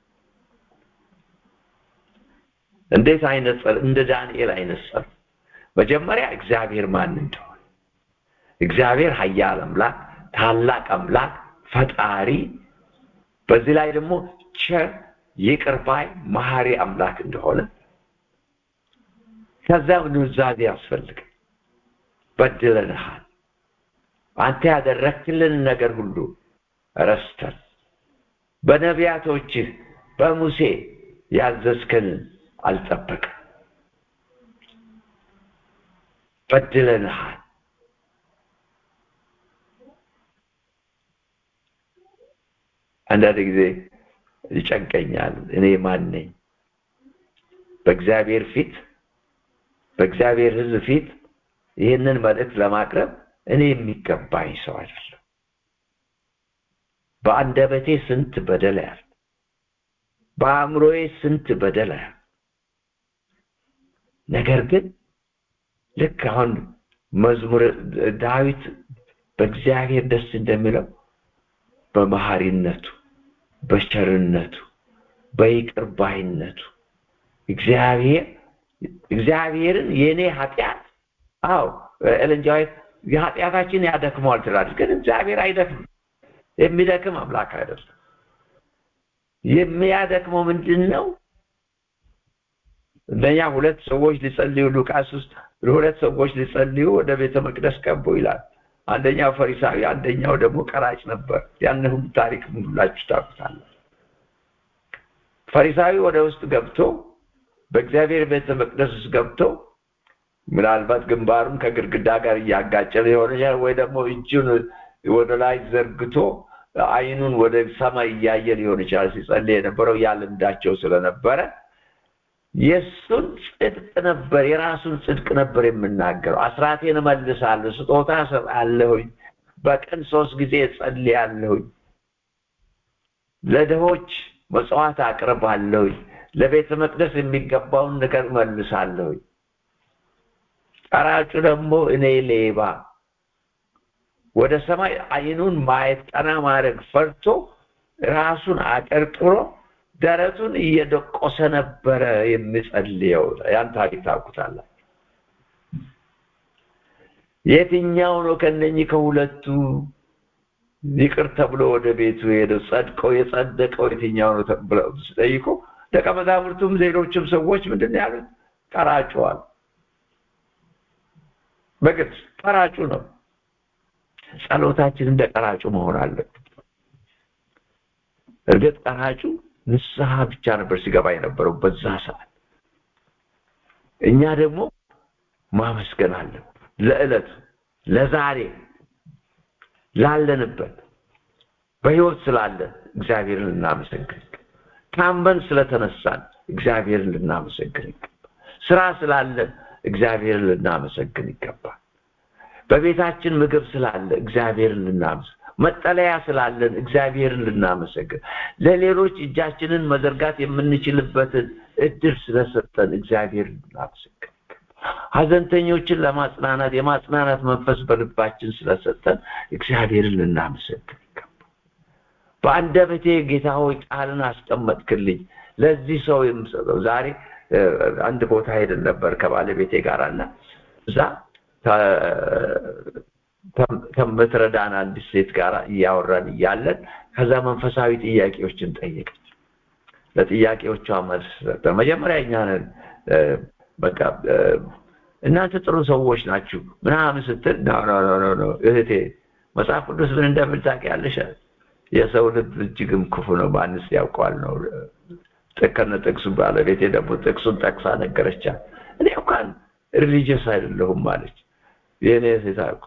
እንዴት አይነት እንደ ዳንኤል አይነት ጸሎት መጀመሪያ እግዚአብሔር ማን እንደሆነ እግዚአብሔር ኃያል አምላክ ታላቅ አምላክ ፈጣሪ በዚህ ላይ ደግሞ ቸር ይቅር ባይ መሐሪ አምላክ እንደሆነ ከዛ ኑዛዜ ያስፈልግ በድለንሃል አንተ ያደረክልን ነገር ሁሉ ረስተን በነቢያቶችህ በሙሴ ያዘዝከንን አልጠበቅም በድለንሃል አንዳንድ ጊዜ ይጨንቀኛል እኔ ማን ነኝ በእግዚአብሔር ፊት በእግዚአብሔር ህዝብ ፊት ይህንን መልእክት ለማቅረብ እኔ የሚገባኝ ሰው አይደለም በአንደበቴ ስንት በደል ያል በአእምሮዬ ስንት በደል ያል ነገር ግን ልክ አሁን መዝሙር ዳዊት በእግዚአብሔር ደስ እንደሚለው በመሐሪነቱ በቸርነቱ በይቅር ባይነቱ እግዚአብሔር እግዚአብሔርን የኔ ኃጢአት አዎ ኤለንጃዊት የኃጢአታችን ያደክመዋል ትላለች ግን እግዚአብሔር አይደክም የሚደክም አምላክ አይደለም የሚያደክመው ምንድን ነው እነኛ ሁለት ሰዎች ሊጸልዩ ሉቃስ ውስጥ ሁለት ሰዎች ሊጸልዩ ወደ ቤተ መቅደስ ቀቡ ይላል አንደኛው ፈሪሳዊ አንደኛው ደግሞ ቀራጭ ነበር ያን ሁሉ ታሪክ ሁላችሁ ታውቁታለ ፈሪሳዊ ወደ ውስጥ ገብቶ በእግዚአብሔር ቤተ መቅደስ ውስጥ ገብቶ ምናልባት ግንባሩን ከግድግዳ ጋር እያጋጨ ሊሆን ይችላል ወይ ደግሞ እጁን ወደ ላይ ዘርግቶ አይኑን ወደ ሰማይ እያየ ሊሆን ይችላል ሲጸልይ የነበረው ያ ልምዳቸው ስለነበረ የእሱን ጽድቅ ነበር የራሱን ጽድቅ ነበር የምናገረው አስራቴን እመልሳለሁ ስጦታ እሰጣለሁኝ በቀን ሶስት ጊዜ እጸልያለሁኝ ለድሆች መጽዋዕት አቅርባለሁኝ ለቤተ መቅደስ የሚገባውን ነገር እመልሳለሁኝ ቀራጩ ደግሞ እኔ ሌባ ወደ ሰማይ አይኑን ማየት ቀና ማድረግ ፈርቶ ራሱን አቀርቅሮ ደረቱን እየደቆሰ ነበረ የሚጸልየው ያን ታሪክ ታውቁታላችሁ የትኛው ነው ከነኚህ ከሁለቱ ይቅር ተብሎ ወደ ቤቱ ሄደው ጸድቀው የጸደቀው የትኛው ነው ብለው ሲጠይቁ ደቀ መዛሙርቱም ሌሎችም ሰዎች ምንድን ያሉት ቀራጩዋል በግልጽ ቀራጩ ነው ጸሎታችን እንደ ቀራጩ መሆን አለበት እርግጥ ቀራጩ ንስሐ ብቻ ነበር ሲገባ የነበረው በዛ ሰዓት እኛ ደግሞ ማመስገን አለን ለዕለቱ ለዛሬ ላለንበት በህይወት ስላለን እግዚአብሔርን ልናመሰግን ታመን ስለተነሳን እግዚአብሔርን ልናመሰግን ይገባል ስራ ስላለን እግዚአብሔርን ልናመሰግን ይገባል በቤታችን ምግብ ስላለ እግዚአብሔርን ልናመሰግን መጠለያ ስላለን እግዚአብሔርን ልናመሰግን ለሌሎች እጃችንን መዘርጋት የምንችልበትን እድል ስለሰጠን እግዚአብሔርን ልናመሰግን ሀዘንተኞችን ለማጽናናት የማጽናናት መንፈስ በልባችን ስለሰጠን እግዚአብሔርን ልናመሰግን ይገባል በአንደበቴ ጌታ ሆይ ቃልን አስቀመጥክልኝ ለዚህ ሰው የምሰጠው ዛሬ አንድ ቦታ ሄደን ነበር ከባለቤቴ ጋር እና እዛ ከምትረዳን አንዲት ሴት ጋር እያወራን እያለን ከዛ መንፈሳዊ ጥያቄዎችን ጠየቀች ለጥያቄዎቿ መልስ ነበር መጀመሪያ እኛ በቃ እናንተ ጥሩ ሰዎች ናችሁ ምናምን ስትል ኖ ኖ ኖ እህቴ መጽሐፍ ቅዱስ ምን እንደምል ታውቂያለሽ የሰው ልብ እጅግም ክፉ ነው ማንስ ያውቀዋል ነው ከነ ጥቅሱ ባለቤቴ ደግሞ ጥቅሱን ጠቅሳ ነገረቻት እኔ እንኳን ሪሊጂየስ አይደለሁም አለች የእኔ ሴት አልኩ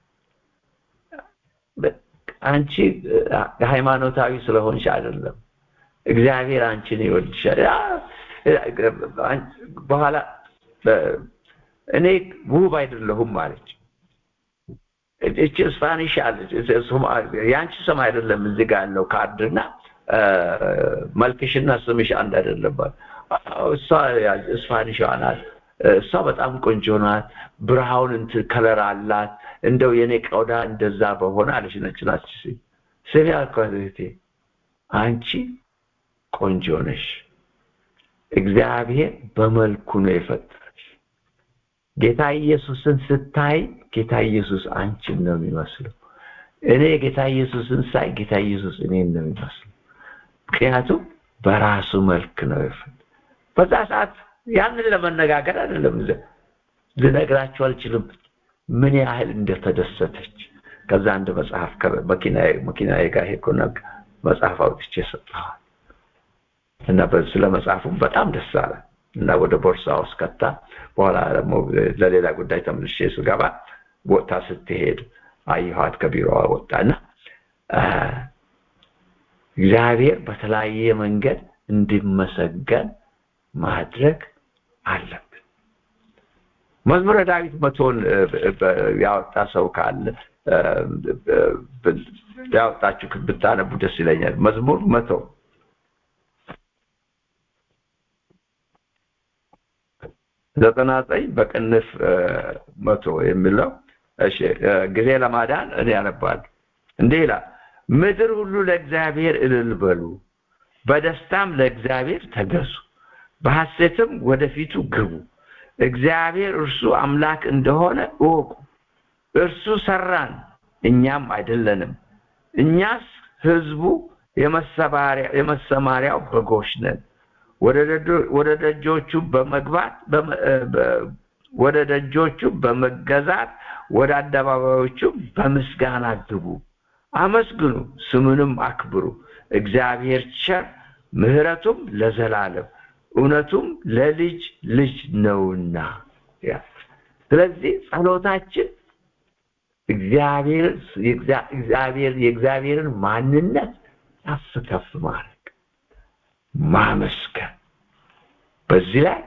አንቺ ሃይማኖታዊ ስለሆንሽ አይደለም እግዚአብሔር አንቺን ይወድሻል በኋላ እኔ ውብ አይደለሁም አለች እቺ ስፓኒሽ አለች የአንቺ ስም አይደለም እዚህ ጋር ያለው ካርድና መልክሽና ስምሽ አንድ አይደለም እሷ ስፓኒሽ ናት እሷ በጣም ቆንጆ ናት ብርሃውን እንትን ከለር አላት እንደው የኔ ቆዳ እንደዛ በሆነ አለች ነጭ ናት ስሚ አልኳት እህቴ አንቺ ቆንጆ ነሽ እግዚአብሔር በመልኩ ነው የፈጠረሽ ጌታ ኢየሱስን ስታይ ጌታ ኢየሱስ አንቺን ነው የሚመስለው እኔ ጌታ ኢየሱስን ሳይ ጌታ ኢየሱስ እኔን ነው የሚመስለው ምክንያቱም በራሱ መልክ ነው የፈጠረው በዛ ሰዓት ያንን ለመነጋገር አይደለም ልነግራችሁ አልችልም ምን ያህል እንደተደሰተች ከዛ አንድ መጽሐፍ መኪናዬ ጋር ሄድኩና መጽሐፍ አውጥቼ ሰጠኋል እና ስለ መጽሐፉም በጣም ደስ አለ እና ወደ ቦርሳ ውስጥ ከታ በኋላ ደግሞ ለሌላ ጉዳይ ተመልሼ ስገባ ወጥታ ስትሄድ አየኋት ከቢሮዋ ወጣና እግዚአብሔር በተለያየ መንገድ እንዲመሰገን ማድረግ አለብን መዝሙረ ዳዊት መቶን ያወጣ ሰው ካለ ያወጣችሁ ብታነቡ ደስ ይለኛል መዝሙር መቶ ዘጠና ዘጠኝ በቅንፍ መቶ የሚለው እሺ ጊዜ ለማዳን እኔ ያነባለሁ እንዲህ ይላል ምድር ሁሉ ለእግዚአብሔር እልል በሉ በደስታም ለእግዚአብሔር ተገዙ በሐሴትም ወደፊቱ ግቡ እግዚአብሔር እርሱ አምላክ እንደሆነ እወቁ እርሱ ሰራን እኛም አይደለንም እኛስ ህዝቡ የመሰማሪያው በጎች ነን ወደ ደጆቹ በመግባት ወደ ደጆቹ በመገዛት ወደ አደባባዮቹ በምስጋና ግቡ አመስግኑ ስሙንም አክብሩ እግዚአብሔር ቸር ምህረቱም ለዘላለም እውነቱም ለልጅ ልጅ ነውና ስለዚህ ጸሎታችን እግዚአብሔር እግዚአብሔር የእግዚአብሔርን ማንነት ከፍ ከፍ ማድረግ ማመስገን በዚህ ላይ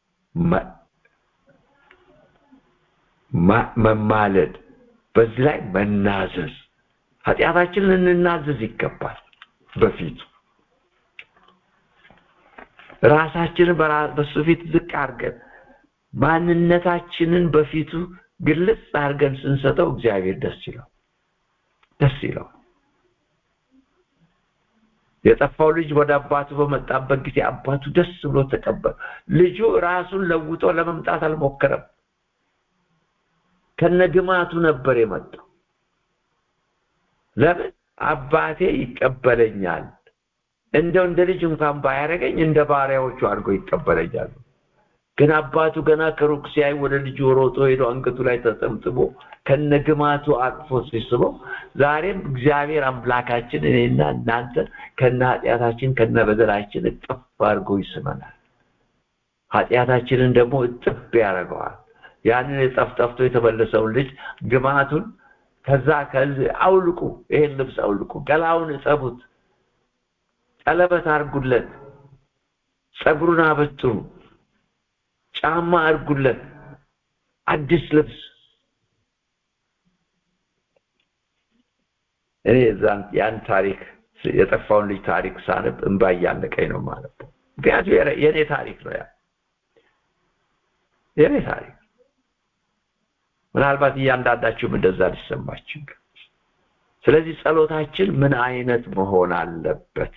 መማለድ በዚህ ላይ መናዘዝ ኃጢአታችንን ልንናዘዝ ይገባል በፊቱ ራሳችንን በሱ ፊት ዝቅ አድርገን ማንነታችንን በፊቱ ግልጽ አድርገን ስንሰጠው እግዚአብሔር ደስ ይለው ደስ ይለው የጠፋው ልጅ ወደ አባቱ በመጣበት ጊዜ አባቱ ደስ ብሎ ተቀበለ ልጁ ራሱን ለውጦ ለመምጣት አልሞከረም ከነግማቱ ነበር የመጣው ለምን አባቴ ይቀበለኛል እንደው እንደ ልጅ እንኳን ባያደረገኝ እንደ ባሪያዎቹ አድርጎ ይቀበለኛል ግን አባቱ ገና ከሩቅ ሲያይ ወደ ልጁ ሮጦ ሄዶ አንገቱ ላይ ተጠምጥሞ ከነግማቱ አቅፎ ሲስበው ዛሬም እግዚአብሔር አምላካችን እኔና እናንተ ከነ ኃጢአታችን ከነ በደላችን እጥፍ አድርጎ ይስመናል ኃጢአታችንን ደግሞ እጥፍ ያደርገዋል ያንን የጠፍጠፍቶ የተመለሰውን ልጅ ግማቱን ከዛ ከዚህ አውልቁ ይሄን ልብስ አውልቁ ገላውን እጠቡት ቀለበት አርጉለት ጸጉሩን አበጥሩ ጫማ አርጉለት አዲስ ልብስ እኔ ያን ታሪክ የጠፋውን ልጅ ታሪክ ሳነብ እንባ እያለቀኝ ነው ማለት ነው ምክንያቱም የእኔ ታሪክ ነው ያ የእኔ ታሪክ ምናልባት እያንዳንዳችሁም እንደዛ ሊሰማችሁ ስለዚህ ጸሎታችን ምን አይነት መሆን አለበት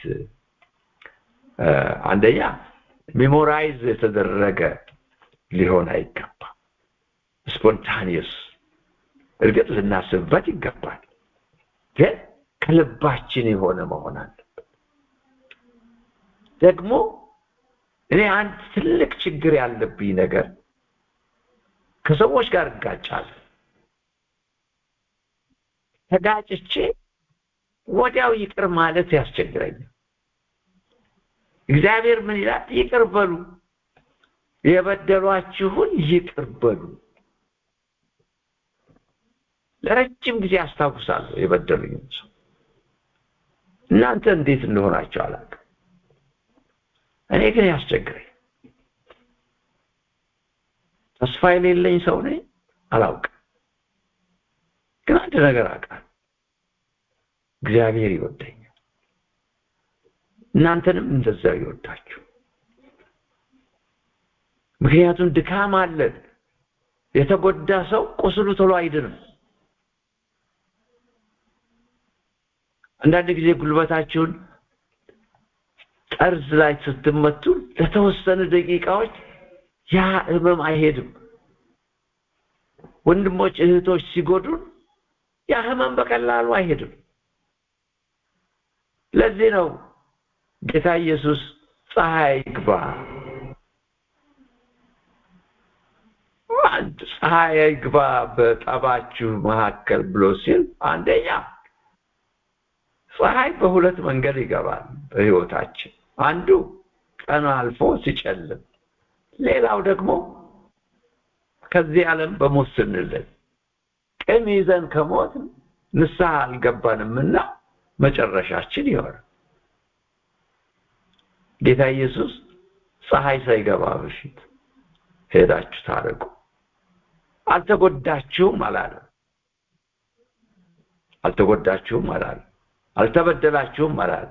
አንደኛ ሜሞራይዝ የተደረገ ሊሆን አይገባም ስፖንታኒየስ እርግጥ ልናስብበት ይገባል ግን ከልባችን የሆነ መሆን አለበት ደግሞ እኔ አንድ ትልቅ ችግር ያለብኝ ነገር ከሰዎች ጋር እጋጫለሁ ተጋጭቼ ወዲያው ይቅር ማለት ያስቸግረኛል እግዚአብሔር ምን ይላል ይቅር በሉ የበደሏችሁን ይቅር በሉ ለረጅም ጊዜ አስታውሳለሁ የበደሉኝም ሰው እናንተ እንዴት እንደሆናቸው አላውቅም እኔ ግን ያስቸግረኝ ተስፋ የሌለኝ ሰው ነኝ አላውቅም ግን አንድ ነገር አውቃለሁ እግዚአብሔር ይወደኛል እናንተንም እንደዛው ይወዳችሁ ምክንያቱም ድካም አለን የተጎዳ ሰው ቁስሉ ቶሎ አይድንም አንዳንድ ጊዜ ጉልበታችሁን ጠርዝ ላይ ስትመቱ ለተወሰኑ ደቂቃዎች ያ ህመም አይሄድም ወንድሞች እህቶች ሲጎዱን ያ ህመም በቀላሉ አይሄድም ለዚህ ነው ጌታ ኢየሱስ ፀሐይ ግባ ፀሐይ ግባ በጠባችሁ መካከል ብሎ ሲል አንደኛ ፀሐይ በሁለት መንገድ ይገባል በህይወታችን አንዱ ቀን አልፎ ሲጨልም ሌላው ደግሞ ከዚህ ዓለም በሞት ስንልን ቅም ይዘን ከሞት ንስሐ አልገባንምና መጨረሻችን ይሆናል ጌታ ኢየሱስ ፀሐይ ሳይገባ በፊት ሄዳችሁ ታረቁ አልተጎዳችሁም አላለ አልተጎዳችሁም አላለ አልተበደላችሁም አላለ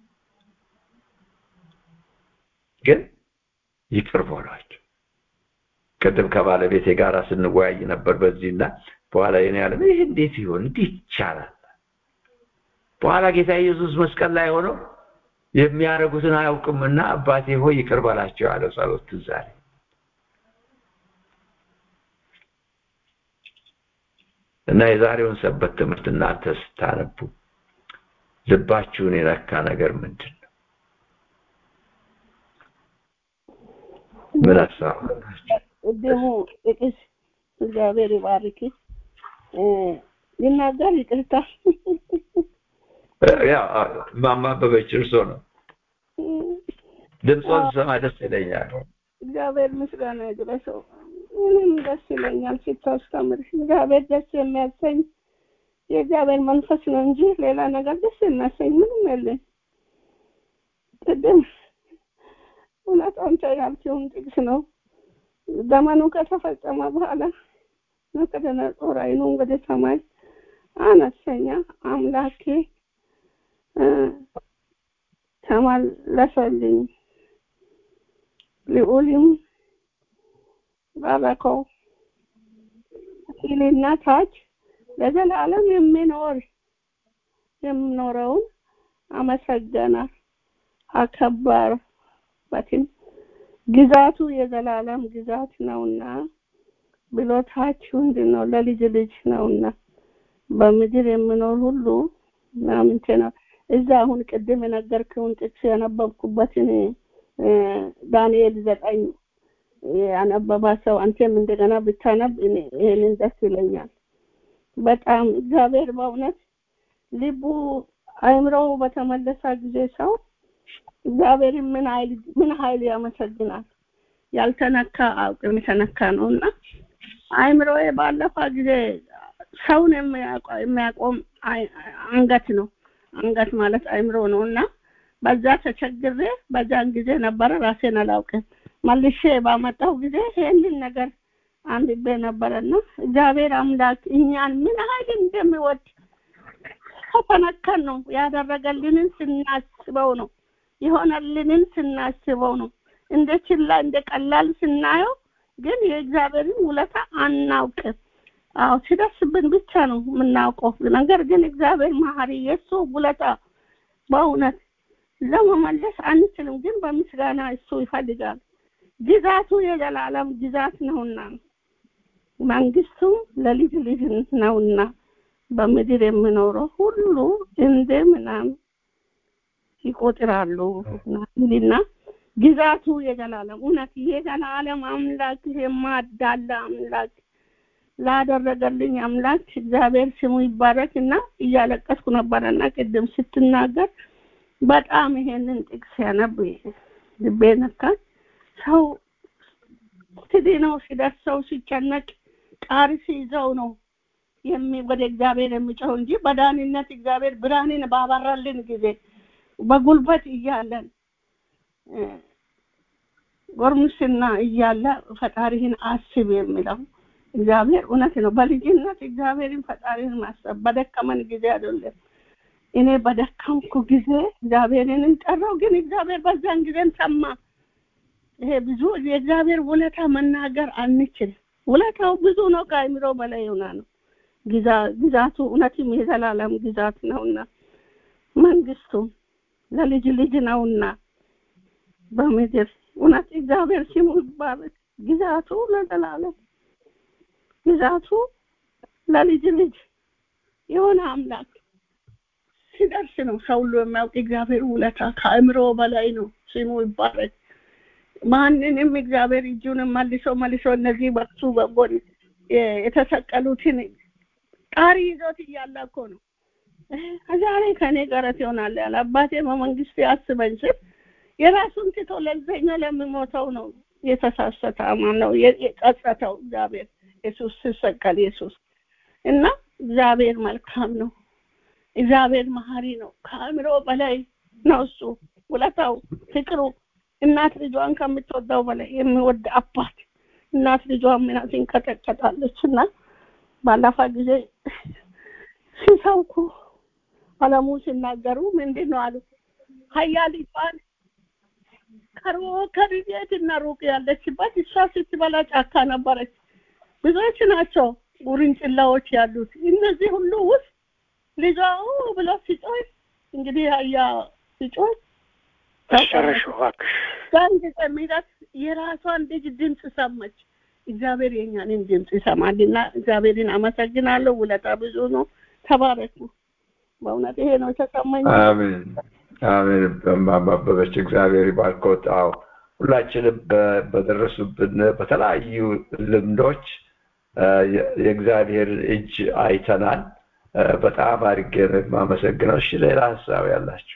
ግን ይቅር በሏቸው ቅድም ከባለቤቴ ጋር ስንወያይ ነበር በዚህና በኋላ የኔ ያለ ይህ እንዴት ይሆን እንዴት ይቻላል በኋላ ጌታ ኢየሱስ መስቀል ላይ ሆነው የሚያደርጉትን አያውቅምና አባቴ ሆይ ይቅር በላቸው ያለው ጸሎት ትዝ አለኝ እና የዛሬውን ሰበት ትምህርት እናንተ ስታነቡ ልባችሁን የነካ ነገር ምንድን ነው ምን ሀሳብ ቅድሙ ጥቅስ እግዚአብሔር ይባርክ ይናገር ይቅርታ ማማበበች እርሶ ነው ድምፆን ሰማ ደስ ይለኛል እግዚአብሔር ምስጋና ይድረሰው እኔም ደስ ይለኛል ስታስተምር እግዚአብሔር ደስ የሚያሰኝ የእግዚአብሔር መንፈስ ነው እንጂ ሌላ ነገር ደስ የሚያሰኝ ምንም የለም። ቅድም እውነት አንተ ያልከውን ጥቅስ ነው። ዘመኑ ከተፈጸመ በኋላ ናቡከደነፆር ዓይኑን ወደ ሰማይ አነሰኛ አምላኬ ተመለሰልኝ፣ ልዑልም ባረከው ሲልና ታች ለዘላለም የሚኖር የሚኖረውን አመሰገነ አከበረበትም ግዛቱ የዘላለም ግዛት ነውና ብሎ ታች ምንድን ነው ለልጅ ልጅ ነውና በምድር የሚኖር ሁሉ ምናምንቴ ነው። እዛ አሁን ቅድም የነገርክውን ጥቅስ ያነበብኩበትን ዳንኤል ዘጠኝ ያነበባ ሰው አንተም እንደገና ብታነብ ይሄንን ደስ ይለኛል። በጣም እግዚአብሔር በእውነት ልቡ አእምሮው በተመለሰ ጊዜ ሰው እግዚአብሔር ምን ኃይል ምን ኃይል ያመሰግናል። ያልተነካ አውቅም የተነካ ነው እና አእምሮዬ ባለፈ ጊዜ ሰውን የሚያቆም አንገት ነው። አንገት ማለት አእምሮ ነው እና በዛ ተቸግሬ በዛን ጊዜ ነበረ ራሴን አላውቅም። መልሼ ባመጣው ጊዜ ይህንን ነገር አንብቤ ነበረና እግዚአብሔር አምላክ እኛን ምን ኃይል እንደሚወድ ከተነከን ነው ያደረገልንን ስናስበው ነው የሆነልንን ስናስበው ነው እንደ ችላ እንደ ቀላል ስናየው ግን የእግዚአብሔርን ውለታ አናውቅም። አዎ ሲደርስብን ብቻ ነው የምናውቀው። ነገር ግን እግዚአብሔር መሀሪ የእሱ ውለታ በእውነት ለመመለስ አንችልም፣ ግን በምስጋና እሱ ይፈልጋል። ግዛቱ የዘላለም ግዛት ነውና መንግስቱ ለልጅ ልጅ ነውና በምድር የሚኖረው ሁሉ እንደ ምናምን ይቆጥራሉ ይልና ግዛቱ የዘላለም እውነት የዘላለም አምላክ የማዳላ አምላክ ላደረገልኝ አምላክ እግዚአብሔር ስሙ ይባረክ እና እያለቀስኩ ነበረና ቅድም ስትናገር በጣም ይሄንን ጥቅስ ያነብ ልቤ ነካኝ። ሰው ትድነው ሲደርሰው ሲጨነቅ ቃሪ ሲይዘው ነው ወደ እግዚአብሔር የሚጮው እንጂ በዳንነት እግዚአብሔር ብርሃንን ባበራልን ጊዜ በጉልበት እያለን ጎርምስና እያለ ፈጣሪህን አስብ የሚለው እግዚአብሔር እውነት ነው። በልጅነት እግዚአብሔርን ፈጣሪን ማሰብ በደከመን ጊዜ አይደለም። እኔ በደከምኩ ጊዜ እግዚአብሔርን ጠራው፣ ግን እግዚአብሔር በዛን ጊዜን ሰማ። ይሄ ብዙ የእግዚአብሔር ውለታ መናገር አንችል። ውለታው ብዙ ነው፣ ከአእምሮ በላይ የሆነ ነው። ግዛቱ እውነትም የዘላለም ግዛት ነውና መንግስቱም ለልጅ ልጅ ነውና በምድር እውነት እግዚአብሔር ስሙ ይባረክ። ግዛቱ ለዘላለም ግዛቱ ለልጅ ልጅ የሆነ አምላክ ሲደርስ ነው ሰው ሁሉ የሚያውቅ እግዚአብሔር ውለታ ከአእምሮ በላይ ነው። ስሙ ይባረክ። ማንንም እግዚአብሔር እጁንም መልሶ መልሶ እነዚህ በሱ በጎን የተሰቀሉትን ጣሪ ይዞት እያለ እኮ ነው ዛሬ ከእኔ ቀረት ይሆናል ያለ አባቴ በመንግስት ያስበኝ ስል የራሱን ትቶ ለዘኛ ለሚሞተው ነው የተሳሰተ ነው የጸጸተው እግዚአብሔር ኢየሱስ ሲሰቀል ኢየሱስ እና እግዚአብሔር መልካም ነው። እግዚአብሔር መሀሪ ነው። ከአእምሮ በላይ ነው እሱ ውለታው፣ ፍቅሩ እናት ልጇን ከምትወዳው በላይ የሚወድ አባት እናት ልጇን ምና ትንቀጠቀጣለች እና ባለፈ ጊዜ ሲሰብኩ አለሙ ሲናገሩ ምንድን ነው አሉ ሀያሊቷን ከሮ ከቤት እና ሩቅ ያለችበት እሷ ስትበላ ጫካ ነበረች። ብዙዎች ናቸው ውርንጭላዎች ያሉት። እነዚህ ሁሉ ውስጥ ልጇ ብሎ ሲጮህ እንግዲህ አያ ሲጮህ ጨረሽ እባክሽ። ያን ጊዜ ሚላት የራሷን ልጅ ድምፅ ሰማች። እግዚአብሔር የኛንን ድምፅ ይሰማልና እግዚአብሔርን አመሰግናለሁ። ውለታ ብዙ ነው። ተባረኩ። በእውነት ይሄ ነው የተሰማኝ። አሜን አሜን። በማባበበች እግዚአብሔር ይባርኮት። አዎ ሁላችንም በደረሱብን በተለያዩ ልምዶች የእግዚአብሔር እጅ አይተናል። በጣም አድርጌ ነው የማመሰግነው። እሺ ሌላ ሀሳብ ያላችሁ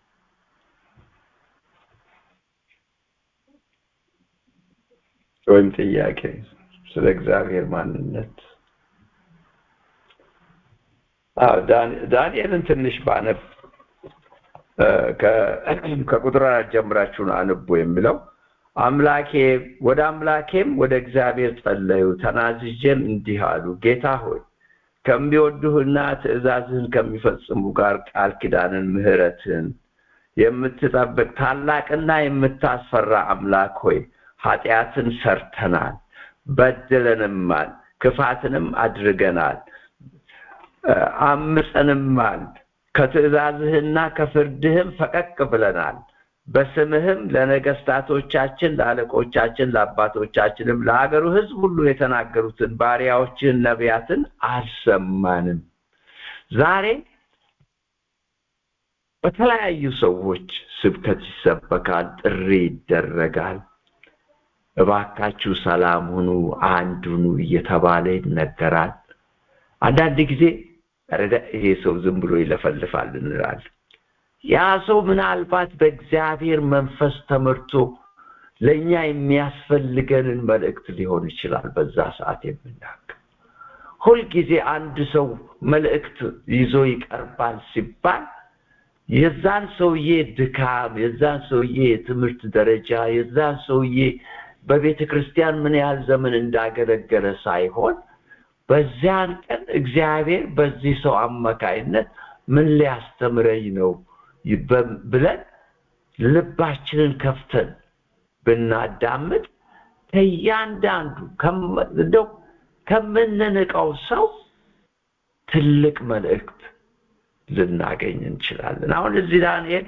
ወይም ጥያቄ ስለ እግዚአብሔር ማንነት ዳንኤልን ትንሽ ባነብ ከቁጥር አራት ጀምራችሁን አንቡ የሚለው አምላኬ ወደ አምላኬም ወደ እግዚአብሔር ጸለዩ ተናዝዤም እንዲህ አሉ ጌታ ሆይ ከሚወዱህና ትእዛዝህን ከሚፈጽሙ ጋር ቃል ኪዳንን ምህረትን የምትጠብቅ ታላቅና የምታስፈራ አምላክ ሆይ ኃጢአትን ሰርተናል በድለንማል ክፋትንም አድርገናል አምፀንማል ከትእዛዝህና ከፍርድህም ፈቀቅ ብለናል በስምህም ለነገስታቶቻችን ለአለቆቻችን ለአባቶቻችንም ለሀገሩ ህዝብ ሁሉ የተናገሩትን ባሪያዎችን ነቢያትን አልሰማንም ዛሬ በተለያዩ ሰዎች ስብከት ይሰበካል ጥሪ ይደረጋል እባካችሁ ሰላም ሁኑ አንድ ሁኑ እየተባለ ይነገራል አንዳንድ ጊዜ ይሄ ሰው ዝም ብሎ ይለፈልፋል እንላለን ያ ሰው ምናልባት በእግዚአብሔር መንፈስ ተመርቶ ለእኛ የሚያስፈልገንን መልእክት ሊሆን ይችላል በዛ ሰዓት የምናገር ሁልጊዜ አንድ ሰው መልእክት ይዞ ይቀርባል ሲባል የዛን ሰውዬ ድካም የዛን ሰውዬ የትምህርት ደረጃ የዛን ሰውዬ በቤተ ክርስቲያን ምን ያህል ዘመን እንዳገለገለ ሳይሆን በዚያን ቀን እግዚአብሔር በዚህ ሰው አማካይነት ምን ሊያስተምረኝ ነው ብለን ልባችንን ከፍተን ብናዳምጥ ከእያንዳንዱ እንደው ከምንንቀው ሰው ትልቅ መልእክት ልናገኝ እንችላለን አሁን እዚህ ዳንኤል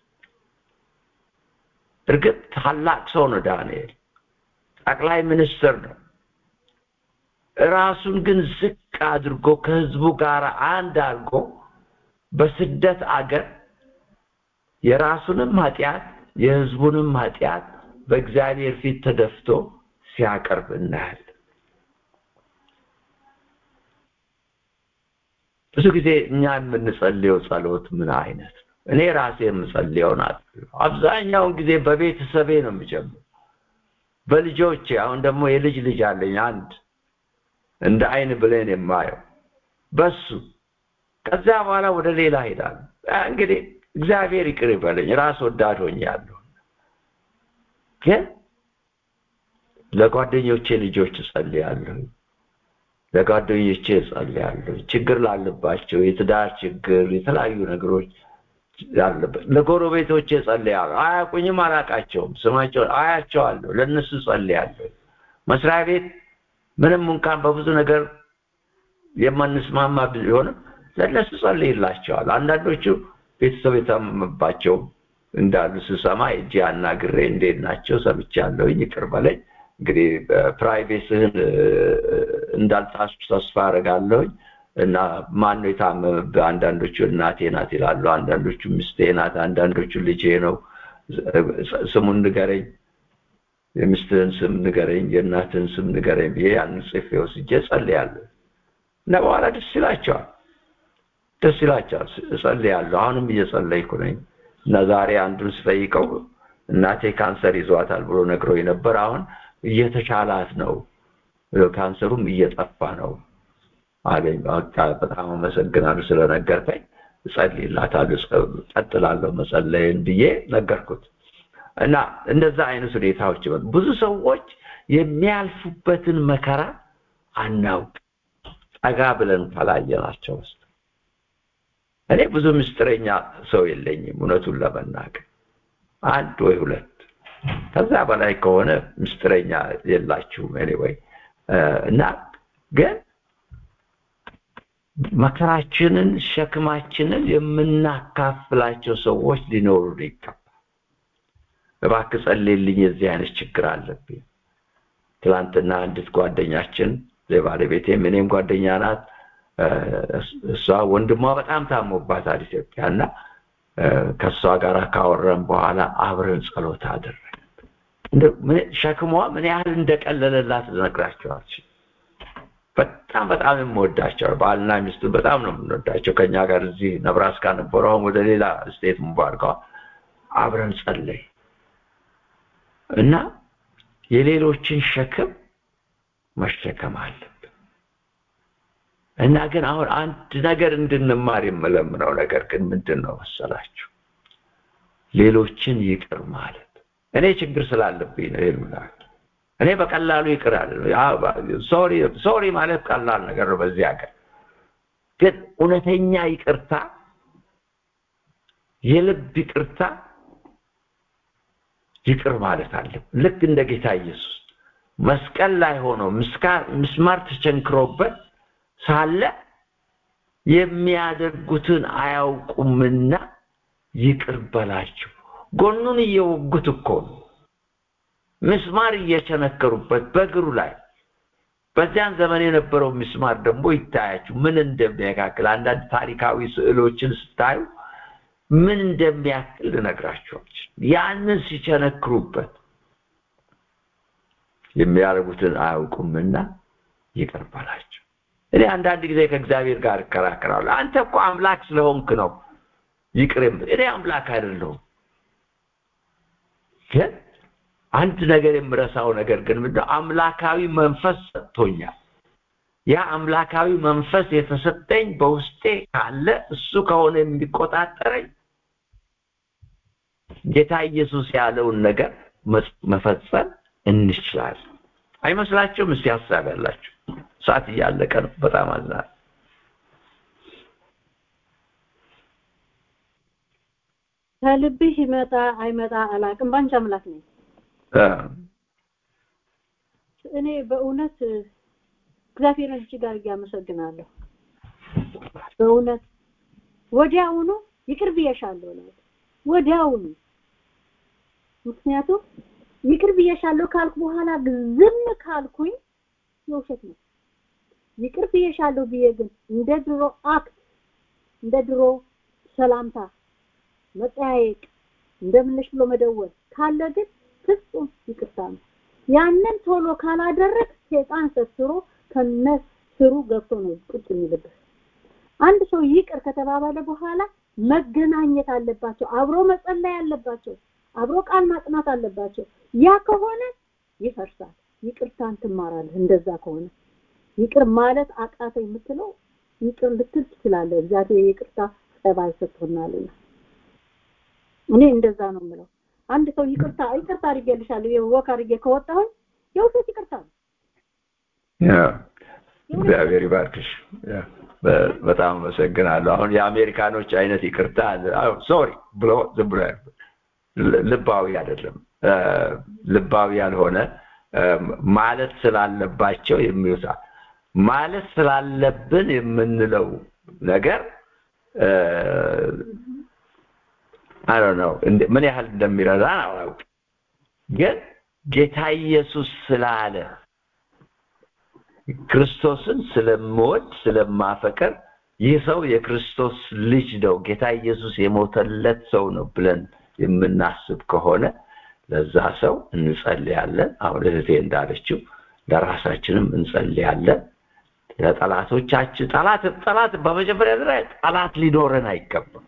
እርግጥ ታላቅ ሰው ነው ዳንኤል ጠቅላይ ሚኒስትር ነው ራሱን ግን ዝቅ አድርጎ ከህዝቡ ጋር አንድ አድርጎ በስደት አገር የራሱንም ኃጢአት የህዝቡንም ኃጢአት በእግዚአብሔር ፊት ተደፍቶ ሲያቀርብ እናያለን ብዙ ጊዜ እኛ የምንጸልየው ጸሎት ምን አይነት ነው እኔ ራሴ የምጸልየውን አብዛኛውን ጊዜ በቤተሰቤ ነው የሚጀምር በልጆቼ አሁን ደግሞ የልጅ ልጅ አለኝ አንድ እንደ አይን ብሌን የማየው በሱ ከዚያ በኋላ ወደ ሌላ ሄዳል እንግዲህ እግዚአብሔር ይቅር ይበለኝ ራስ ወዳድ ሆኛለሁ ግን ለጓደኞቼ ልጆች እጸልያለሁ ለጓደኞቼ እጸልያለሁ ችግር ላለባቸው የትዳር ችግር የተለያዩ ነገሮች ያለበት ለጎረቤቶቼ እጸልያለሁ አያውቁኝም አላቃቸውም ስማቸውን አያቸዋለሁ ለእነሱ እጸልያለሁ መስሪያ ቤት ምንም እንኳን በብዙ ነገር የማንስማማ ቢሆንም ለእነሱ ጸልይላቸዋል አንዳንዶቹ ቤተሰብ የታመመባቸው እንዳሉ ስሰማ እጅ አናግሬ እንዴት ናቸው ሰምቻለሁኝ ይቅር በለኝ እንግዲህ ፕራይቬስህን እንዳልጣሱ ተስፋ አደርጋለሁኝ እና ማን ነው የታመመብህ አንዳንዶቹ እናቴ ናት ይላሉ አንዳንዶቹ ሚስቴ ናት አንዳንዶቹ ልጄ ነው ስሙን ንገረኝ የሚስትህን ስም ንገረኝ የእናትህን ስም ንገረኝ ብዬ ያንን ጽፌ ወስጄ ጸልያለሁ እና በኋላ ደስ ይላቸዋል ደስ ይላቸዋል እጸልያለሁ አሁንም እየጸለይኩ ነኝ እና ዛሬ አንዱን ስጠይቀው እናቴ ካንሰር ይዟታል ብሎ ነግሮኝ ነበር አሁን እየተሻላት ነው ካንሰሩም እየጠፋ ነው አለኝ በጣም አመሰግናለሁ ስለነገርከኝ እጸልይላታለሁ ቀጥላለሁ መጸለይን ብዬ ነገርኩት እና እንደዛ አይነት ሁኔታዎች ብዙ ሰዎች የሚያልፉበትን መከራ አናውቅ ጠጋ ብለን ካላየናቸው ውስጥ እኔ ብዙ ምስጢረኛ ሰው የለኝም እውነቱን ለመናገር አንድ ወይ ሁለት ከዛ በላይ ከሆነ ምስጢረኛ የላችሁም ኤኒዌይ እና ግን መከራችንን ሸክማችንን የምናካፍላቸው ሰዎች ሊኖሩ ይገባል እባክህ ጸልይልኝ የዚህ አይነት ችግር አለብኝ ትላንትና አንዲት ጓደኛችን የባለቤቴም እኔም ጓደኛ ናት እሷ ወንድሟ በጣም ታሞባታል ኢትዮጵያ እና ከእሷ ጋር ካወረን በኋላ አብረን ጸሎት አደረግን ሸክሟ ምን ያህል እንደቀለለላት ልነግራቸዋል በጣም በጣም የምወዳቸው ባልና ሚስቱ በጣም ነው የምንወዳቸው ከኛ ጋር እዚህ ነብራስካ ነበሩ አሁን ወደ ሌላ ስቴት ሙባርከዋል አብረን ጸለይ እና የሌሎችን ሸክም መሸከም አለብን እና ግን አሁን አንድ ነገር እንድንማር የምለምነው ነገር ግን ምንድን ነው መሰላችሁ? ሌሎችን ይቅር ማለት። እኔ ችግር ስላለብኝ ነው ይሉናል። እኔ በቀላሉ ይቅር አለ ሶሪ ሶሪ ማለት ቀላል ነገር ነው በዚህ ሀገር። ግን እውነተኛ ይቅርታ የልብ ይቅርታ ይቅር ማለት አለብን። ልክ እንደ ጌታ ኢየሱስ መስቀል ላይ ሆኖ ምስማር ተቸንክሮበት ሳለ የሚያደርጉትን አያውቁምና ይቅር በላቸው። ጎኑን እየወጉት እኮ ነው፣ ምስማር እየቸነከሩበት በእግሩ ላይ። በዚያን ዘመን የነበረው ምስማር ደግሞ ይታያችሁ ምን እንደሚያካክል። አንዳንድ ታሪካዊ ስዕሎችን ስታዩ ምን እንደሚያክል ልነግራቸዋች። ያንን ሲቸነክሩበት የሚያደርጉትን አያውቁምና ይቅር በላቸው። እኔ አንዳንድ ጊዜ ከእግዚአብሔር ጋር እከራከራለሁ። አንተ እኮ አምላክ ስለሆንክ ነው ይቅር እኔ አምላክ አይደለሁም። ግን አንድ ነገር የምረሳው ነገር ግን ምንድነው? አምላካዊ መንፈስ ሰጥቶኛል። ያ አምላካዊ መንፈስ የተሰጠኝ በውስጤ ካለ እሱ ከሆነ የሚቆጣጠረኝ ጌታ ኢየሱስ ያለውን ነገር መፈጸም እንችላለን። አይመስላችሁም? እስቲ ሀሳብ ያላችሁ ሰዓት እያለቀ ነው። በጣም አዝናለሁ። ከልብህ ይመጣ አይመጣ አላውቅም። ባንቺ አምላክ ነኝ። እኔ በእውነት እግዚአብሔርን እጅግ አድርጌ አመሰግናለሁ። በእውነት ወዲያውኑ ይቅር ብዬሻለሁ ነው ወዲያውኑ። ምክንያቱም ይቅር ብዬሻለሁ ካልኩ በኋላ ዝም ካልኩኝ የውሸት ነው። ይቅር ብዬሻለሁ ብዬ ግን እንደ ድሮ አክት እንደ ድሮ ሰላምታ መጠያየቅ እንደምንሽ ብሎ መደወል ካለ ግን ፍጹም ይቅርታ ነው። ያንን ቶሎ ካላደረግ ሴጣን ሰስሮ ከነስሩ ገብቶ ነው ቁጭ የሚልበት። አንድ ሰው ይቅር ከተባባለ በኋላ መገናኘት አለባቸው፣ አብሮ መጸለይ አለባቸው፣ አብሮ ቃል ማጥናት አለባቸው። ያ ከሆነ ይፈርሳል። ይቅርታን ትማራለህ። እንደዛ ከሆነ ይቅር ማለት አቃተ የምትለው ይቅር ልትል ትችላለህ። እግዚአብሔር ይቅርታ ጸባይ ሰጥቶናልና እኔ እንደዛ ነው የምለው። አንድ ሰው ይቅርታ ይቅርታ አድርጌልሻለሁ ይሄ ወክ አድርጌ ከወጣሁኝ የውሸት ይቅርታ ነው። እግዚአብሔር ይባርክሽ። በጣም አመሰግናለሁ። አሁን የአሜሪካኖች አይነት ይቅርታ ሶሪ ብሎ ዝም ብሎ ልባዊ አይደለም። ልባዊ ያልሆነ ማለት ስላለባቸው የሚወሳ ማለት ስላለብን የምንለው ነገር አይ ነው ምን ያህል እንደሚረዳን አላውቅም። ግን ጌታ ኢየሱስ ስላለ ክርስቶስን ስለምወድ ስለማፈቀር ይህ ሰው የክርስቶስ ልጅ ነው፣ ጌታ ኢየሱስ የሞተለት ሰው ነው ብለን የምናስብ ከሆነ ለዛ ሰው እንጸልያለን። አሁን እህቴ እንዳለችው ለራሳችንም እንጸልያለን። ለጠላቶቻችን ጠላት ጠላት በመጀመሪያ ደረጃ ጠላት ሊኖረን አይገባም።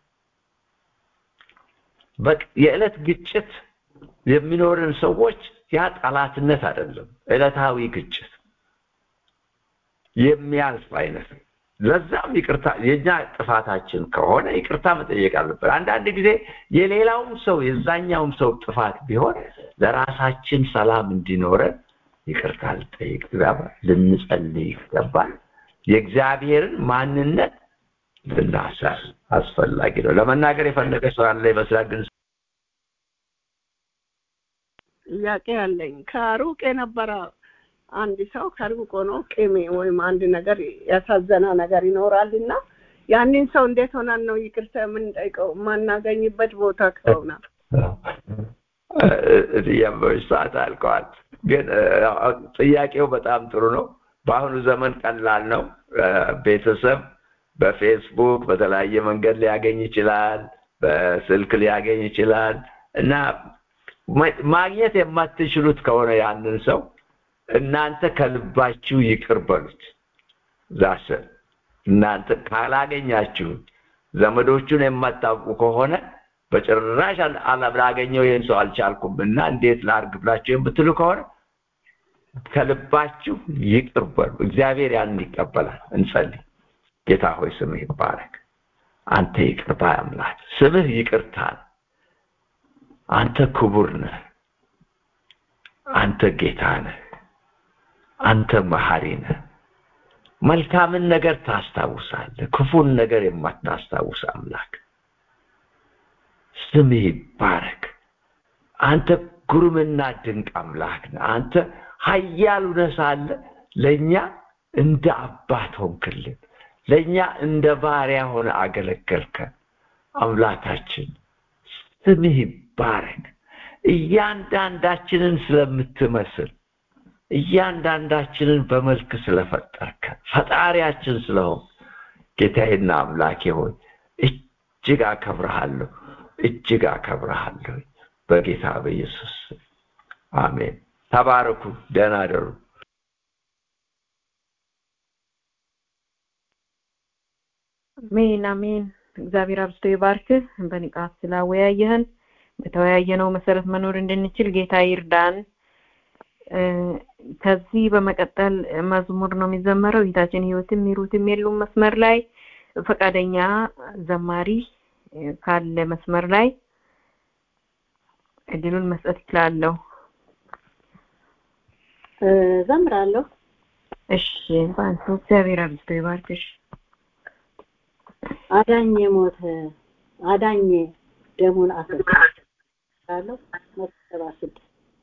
የዕለት ግጭት የሚኖርን ሰዎች ያ ጠላትነት አይደለም፣ ዕለታዊ ግጭት የሚያልፍ አይነት ለዛም ይቅርታ የኛ ጥፋታችን ከሆነ ይቅርታ መጠየቅ አለበት። አንዳንድ ጊዜ የሌላውም ሰው የዛኛውም ሰው ጥፋት ቢሆን ለራሳችን ሰላም እንዲኖረን ይቅርታ ልጠይቅ ይገባል፣ ልንጸልይ ይገባል። የእግዚአብሔርን ማንነት ልናሳል አስፈላጊ ነው። ለመናገር የፈለገ ሰው ያለ ይመስላል ግን ጥያቄ አለኝ። ከሩቅ የነበረ አንድ ሰው ከሩቅ ሆኖ ቂም ወይም አንድ ነገር ያሳዘና ነገር ይኖራል እና ያንን ሰው እንዴት ሆናን ነው ይቅርታ የምንጠይቀው? የማናገኝበት ቦታ ከሆነ እያበበች ሰዓት አልቀዋል። ግን ጥያቄው በጣም ጥሩ ነው። በአሁኑ ዘመን ቀላል ነው። ቤተሰብ በፌስቡክ በተለያየ መንገድ ሊያገኝ ይችላል፣ በስልክ ሊያገኝ ይችላል እና ማግኘት የማትችሉት ከሆነ ያንን ሰው እናንተ ከልባችሁ ይቅር በሉት። ዛሰ እናንተ ካላገኛችሁት ዘመዶቹን የማታውቁ ከሆነ በጭራሽ ላገኘው ይህን ሰው አልቻልኩም እና እንዴት ላርግ ብላችሁ የምትሉ ከሆነ ከልባችሁ ይቅር በሉ። እግዚአብሔር ያንን ይቀበላል። እንጸልይ። ጌታ ሆይ ስምህ ይባረክ። አንተ ይቅር ባይ አምላክ፣ ስምህ ይቅርታ ነው። አንተ ክቡር ነህ። አንተ ጌታ ነህ። አንተ መሐሪ ነህ። መልካምን ነገር ታስታውሳለህ፣ ክፉን ነገር የማታስታውስ አምላክ ስምህ ይባረክ። አንተ ግሩምና ድንቅ አምላክ ነህ። አንተ ኃያል ሆነህ ሳለ ለእኛ እንደ አባት ሆንክልን፣ ለእኛ እንደ ባሪያ ሆነ አገለገልከን። አምላካችን ስምህ ይባረክ። እያንዳንዳችንን ስለምትመስል እያንዳንዳችንን በመልክ ስለፈጠርከን ፈጣሪያችን ስለሆን ጌታዬና አምላኬ ሆይ እጅግ አከብረሃለሁ፣ እጅግ አከብረሃለሁ። በጌታ በኢየሱስ ስም አሜን። ተባረኩ። ደህና አደሩ። አሜን አሜን። እግዚአብሔር አብዝቶ ይባርክህ። በንቃት ስላወያየህን በተወያየነው መሰረት መኖር እንድንችል ጌታ ይርዳን። ከዚህ በመቀጠል መዝሙር ነው የሚዘመረው። እህታችን ህይወትም ሚሩትም የሉም መስመር ላይ ፈቃደኛ ዘማሪ ካለ መስመር ላይ እድሉን መስጠት ይችላለሁ። ዘምራለሁ። እሺ ባንቱ እግዚአብሔር አብዝቶ ይባርክሽ። አዳኝ ሞተ አዳኝ ደሙን አፈሰሰ መሰባ ስድስት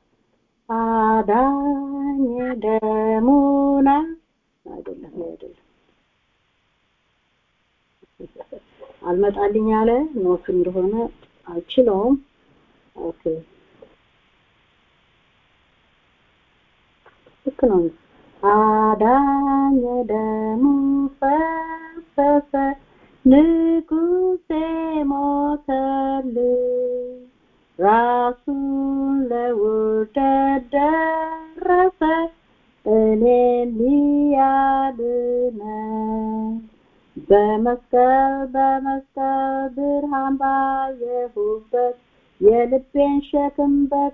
አዳኝ ደሙና አይደለም አይደለም አልመጣልኝ ያለ ኖት እንደሆነ አልችለውም ኦኬ ልክ ነው አዳኝ ደሙ ፈሰሰ ንጉሴ ሞተልኝ ራሱን ለውርደት ደረሰ እኔን ሊያድነኝ በመስቀል በመስቀል ብርሃን ባየሁበት የልቤን ሸክም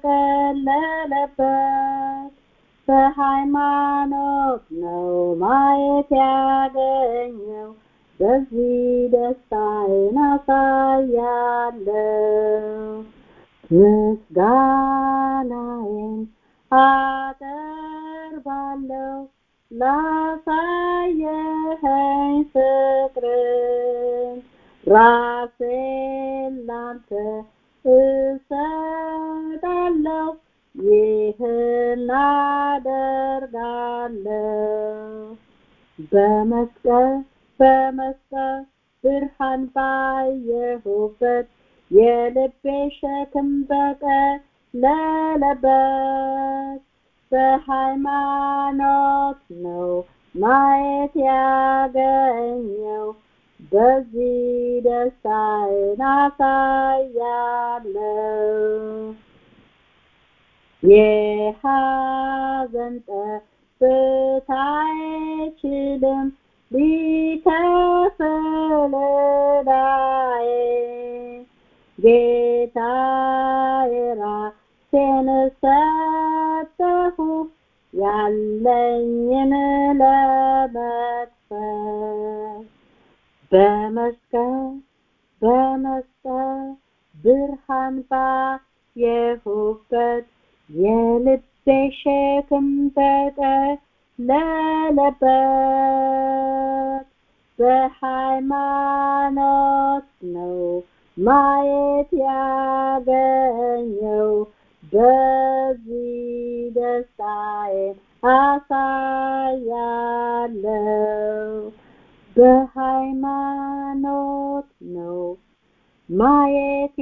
በቀለለበት በሃይማኖት ነው ማየት ያገኘው በዚህ ደስታዬን አሳያለሁ ምስጋናዬን አቀርባለሁ ላሳየኸኝ ፍቅርን ራሴን ላንተ እሰጣለሁ ይህን አደርጋለሁ በመስቀል በመስቀል ብርሃን ባየሁበት የልቤ ሸክም በቀለለበት በሃይማኖት ነው ማየት ያገኘው በዚህ ደስታዬን አሳያለሁ የሐዘን ጠብታ አይችልም ሊከፍል ዕዳዬ ጌታዬ ራሴን ሰጠሁ ያለኝን ለመክፈል በመስቀል በመስቀል ብርሃን ባየሁበት የልቤ ሸክም በቀለለበት በሃይማኖት ነው ማየት ያገኘው በዚህ ደስታዬን አሳያለሁ በሃይማኖት ነው ማየት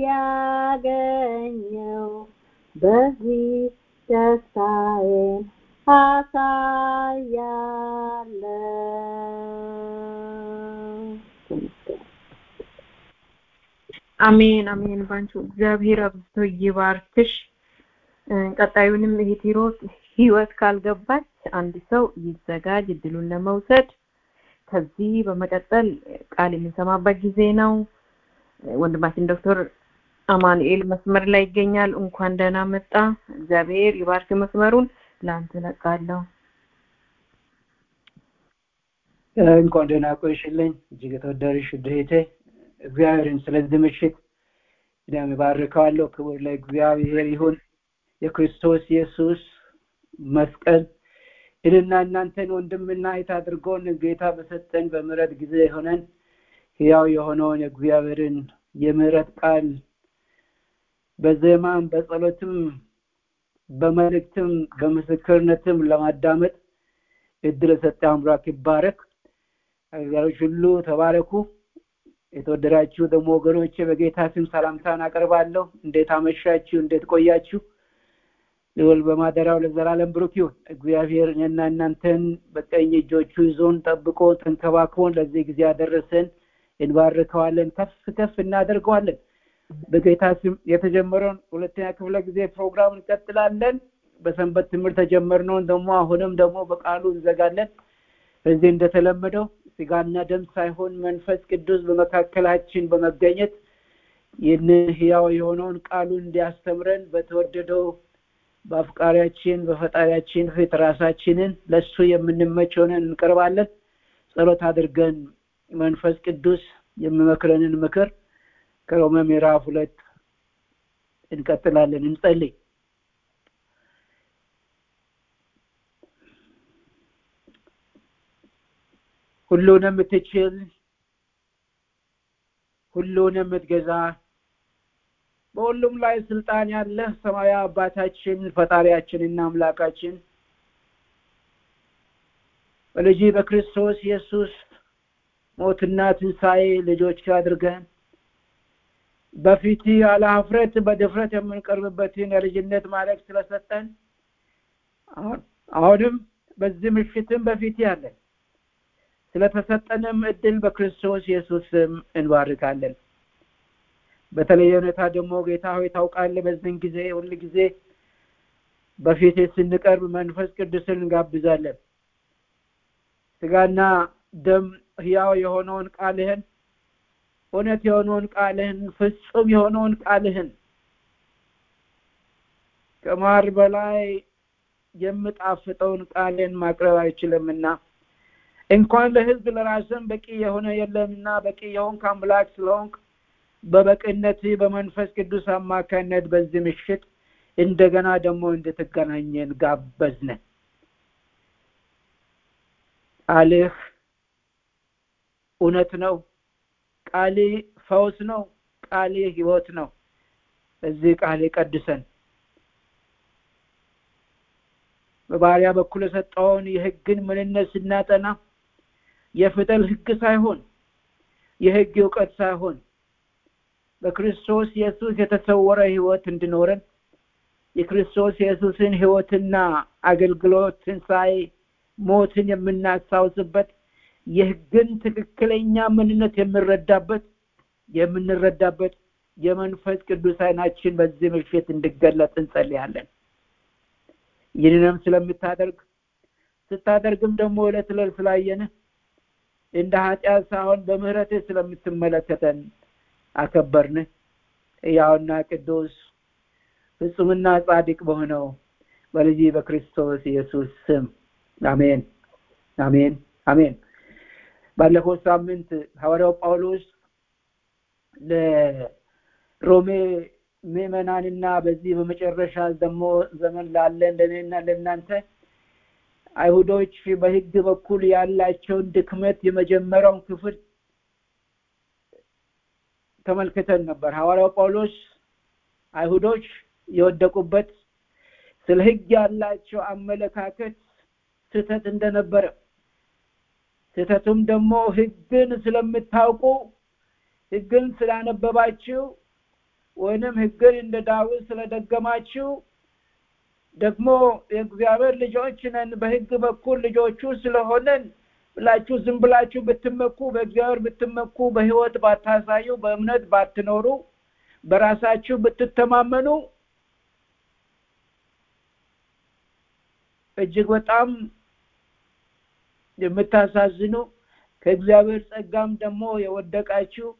ያገኘው በዚህ ደስታዬን አሳያለሁ አሜን አሜን። ባንቺ እግዚአብሔር አብዝቶ ይባርክሽ። ቀጣዩንም እህት ሂሮት ህይወት ካልገባች አንድ ሰው ይዘጋጅ እድሉን ለመውሰድ። ከዚህ በመቀጠል ቃል የምንሰማበት ጊዜ ነው። ወንድማችን ዶክተር አማኑኤል መስመር ላይ ይገኛል። እንኳን ደህና መጣ። እግዚአብሔር ይባርክ መስመሩን። ለአንተ ለቃለሁ። እንኳን ደህና ቆይሽልኝ እጅግ የተወደድሽ እህቴ። እግዚአብሔርን ስለዚህ ምሽት እኔም እባርከዋለሁ። ክብር ለእግዚአብሔር ይሁን። የክርስቶስ ኢየሱስ መስቀል እኔና እናንተን ወንድምና እህት አድርጎን ጌታ በሰጠን በምሕረት ጊዜ ሆነን ሕያው የሆነውን የእግዚአብሔርን የምሕረት ቃል በዜማም በጸሎትም በመልእክትም በምስክርነትም ለማዳመጥ እድል የሰጠ አምላክ ይባረክ። አገልጋዮች ሁሉ ተባረኩ። የተወደዳችሁ ደግሞ ወገኖቼ በጌታ ስም ሰላምታን አቀርባለሁ። እንዴት አመሻችሁ? እንዴት ቆያችሁ? ልዑል በማደሪያው ለዘላለም ብሩክ ይሁን። እግዚአብሔር እኔና እናንተን በቀኝ እጆቹ ይዞን ጠብቆ ተንከባክቦን ለዚህ ጊዜ ያደረሰን እንባርከዋለን፣ ከፍ ከፍ እናደርገዋለን። በጌታ ስም የተጀመረውን ሁለተኛ ክፍለ ጊዜ ፕሮግራም እንቀጥላለን። በሰንበት ትምህርት ተጀመርነውን ደግሞ አሁንም ደግሞ በቃሉ እንዘጋለን። በዚህ እንደተለመደው ስጋና ደም ሳይሆን መንፈስ ቅዱስ በመካከላችን በመገኘት ይህንን ህያው የሆነውን ቃሉን እንዲያስተምረን በተወደደው በአፍቃሪያችን በፈጣሪያችን ፊት ራሳችንን ለሱ የምንመች ሆነን እንቀርባለን። ጸሎት አድርገን መንፈስ ቅዱስ የሚመክረንን ምክር ከሮሜ ምዕራፍ ሁለት እንቀጥላለን። እንጸልይ። ሁሉን የምትችል ሁሉን የምትገዛ በሁሉም ላይ ስልጣን ያለህ ሰማያዊ አባታችን ፈጣሪያችንና አምላካችን በልጅ በክርስቶስ ኢየሱስ ሞትና ትንሣኤ ልጆች አድርገን በፊት ያለ ሀፍረት በድፍረት የምንቀርብበትን የልጅነት ማለክ ስለሰጠን አሁንም በዚህ ምሽትም በፊት ያለን ስለተሰጠንም እድል በክርስቶስ ኢየሱስ ስም እንባርካለን። በተለየ ሁኔታ ደግሞ ጌታ ሆይ ታውቃለህ፣ በዚህን ጊዜ ሁል ጊዜ በፊት ስንቀርብ መንፈስ ቅዱስን እንጋብዛለን። ስጋና ደም ህያው የሆነውን ቃልህን እውነት የሆነውን ቃልህን ፍጹም የሆነውን ቃልህን ከማር በላይ የምጣፍጠውን ቃልን ማቅረብ አይችልምና እንኳን ለህዝብ ለራስም በቂ የሆነ የለምና በቂ የሆንክ አምላክ ስለሆንክ በበቅነት በመንፈስ ቅዱስ አማካኝነት በዚህ ምሽት እንደገና ደግሞ እንድትገናኘን ጋበዝነ። ቃልህ እውነት ነው። ቃሌ ፈውስ ነው። ቃሌ ህይወት ነው። በዚህ ቃሌ ቀድሰን በባሪያ በኩል የሰጠውን የህግን ምንነት ስናጠና የፊደል ህግ ሳይሆን የህግ እውቀት ሳይሆን በክርስቶስ ኢየሱስ የተሰወረ ህይወት እንዲኖረን የክርስቶስ ኢየሱስን ህይወትና አገልግሎት ትንሣኤ ሞትን የምናስታውስበት የህግን ትክክለኛ ምንነት የምንረዳበት የምንረዳበት የመንፈስ ቅዱስ አይናችን በዚህ ምሽት እንዲገለጥ እንጸልያለን። ይህንንም ስለምታደርግ ስታደርግም ደግሞ ዕለት ዕለት ስላየንህ እንደ ኃጢአት ሳይሆን በምህረትህ ስለምትመለከተን አከበርንህ። ሕያውና ቅዱስ ፍጹምና ጻድቅ በሆነው በልጅ በክርስቶስ ኢየሱስ ስም አሜን፣ አሜን፣ አሜን። ባለፈው ሳምንት ሐዋርያው ጳውሎስ ለሮሜ ምዕመናንና በዚህ በመጨረሻ ደግሞ ዘመን ላለን ለእኔና ለእናንተ አይሁዶች በህግ በኩል ያላቸውን ድክመት የመጀመሪያውን ክፍል ተመልክተን ነበር። ሐዋርያው ጳውሎስ አይሁዶች የወደቁበት ስለ ህግ ያላቸው አመለካከት ስህተት እንደነበረ ስህተቱም ደግሞ ህግን ስለምታውቁ ህግን ስላነበባችሁ ወይንም ህግን እንደ ዳዊት ስለደገማችሁ ደግሞ የእግዚአብሔር ልጆች ነን በህግ በኩል ልጆቹ ስለሆነን ብላችሁ ዝም ብላችሁ ብትመኩ በእግዚአብሔር ብትመኩ በህይወት ባታሳዩ በእምነት ባትኖሩ በራሳችሁ ብትተማመኑ እጅግ በጣም የምታሳዝኑ ከእግዚአብሔር ጸጋም ደግሞ የወደቃችሁ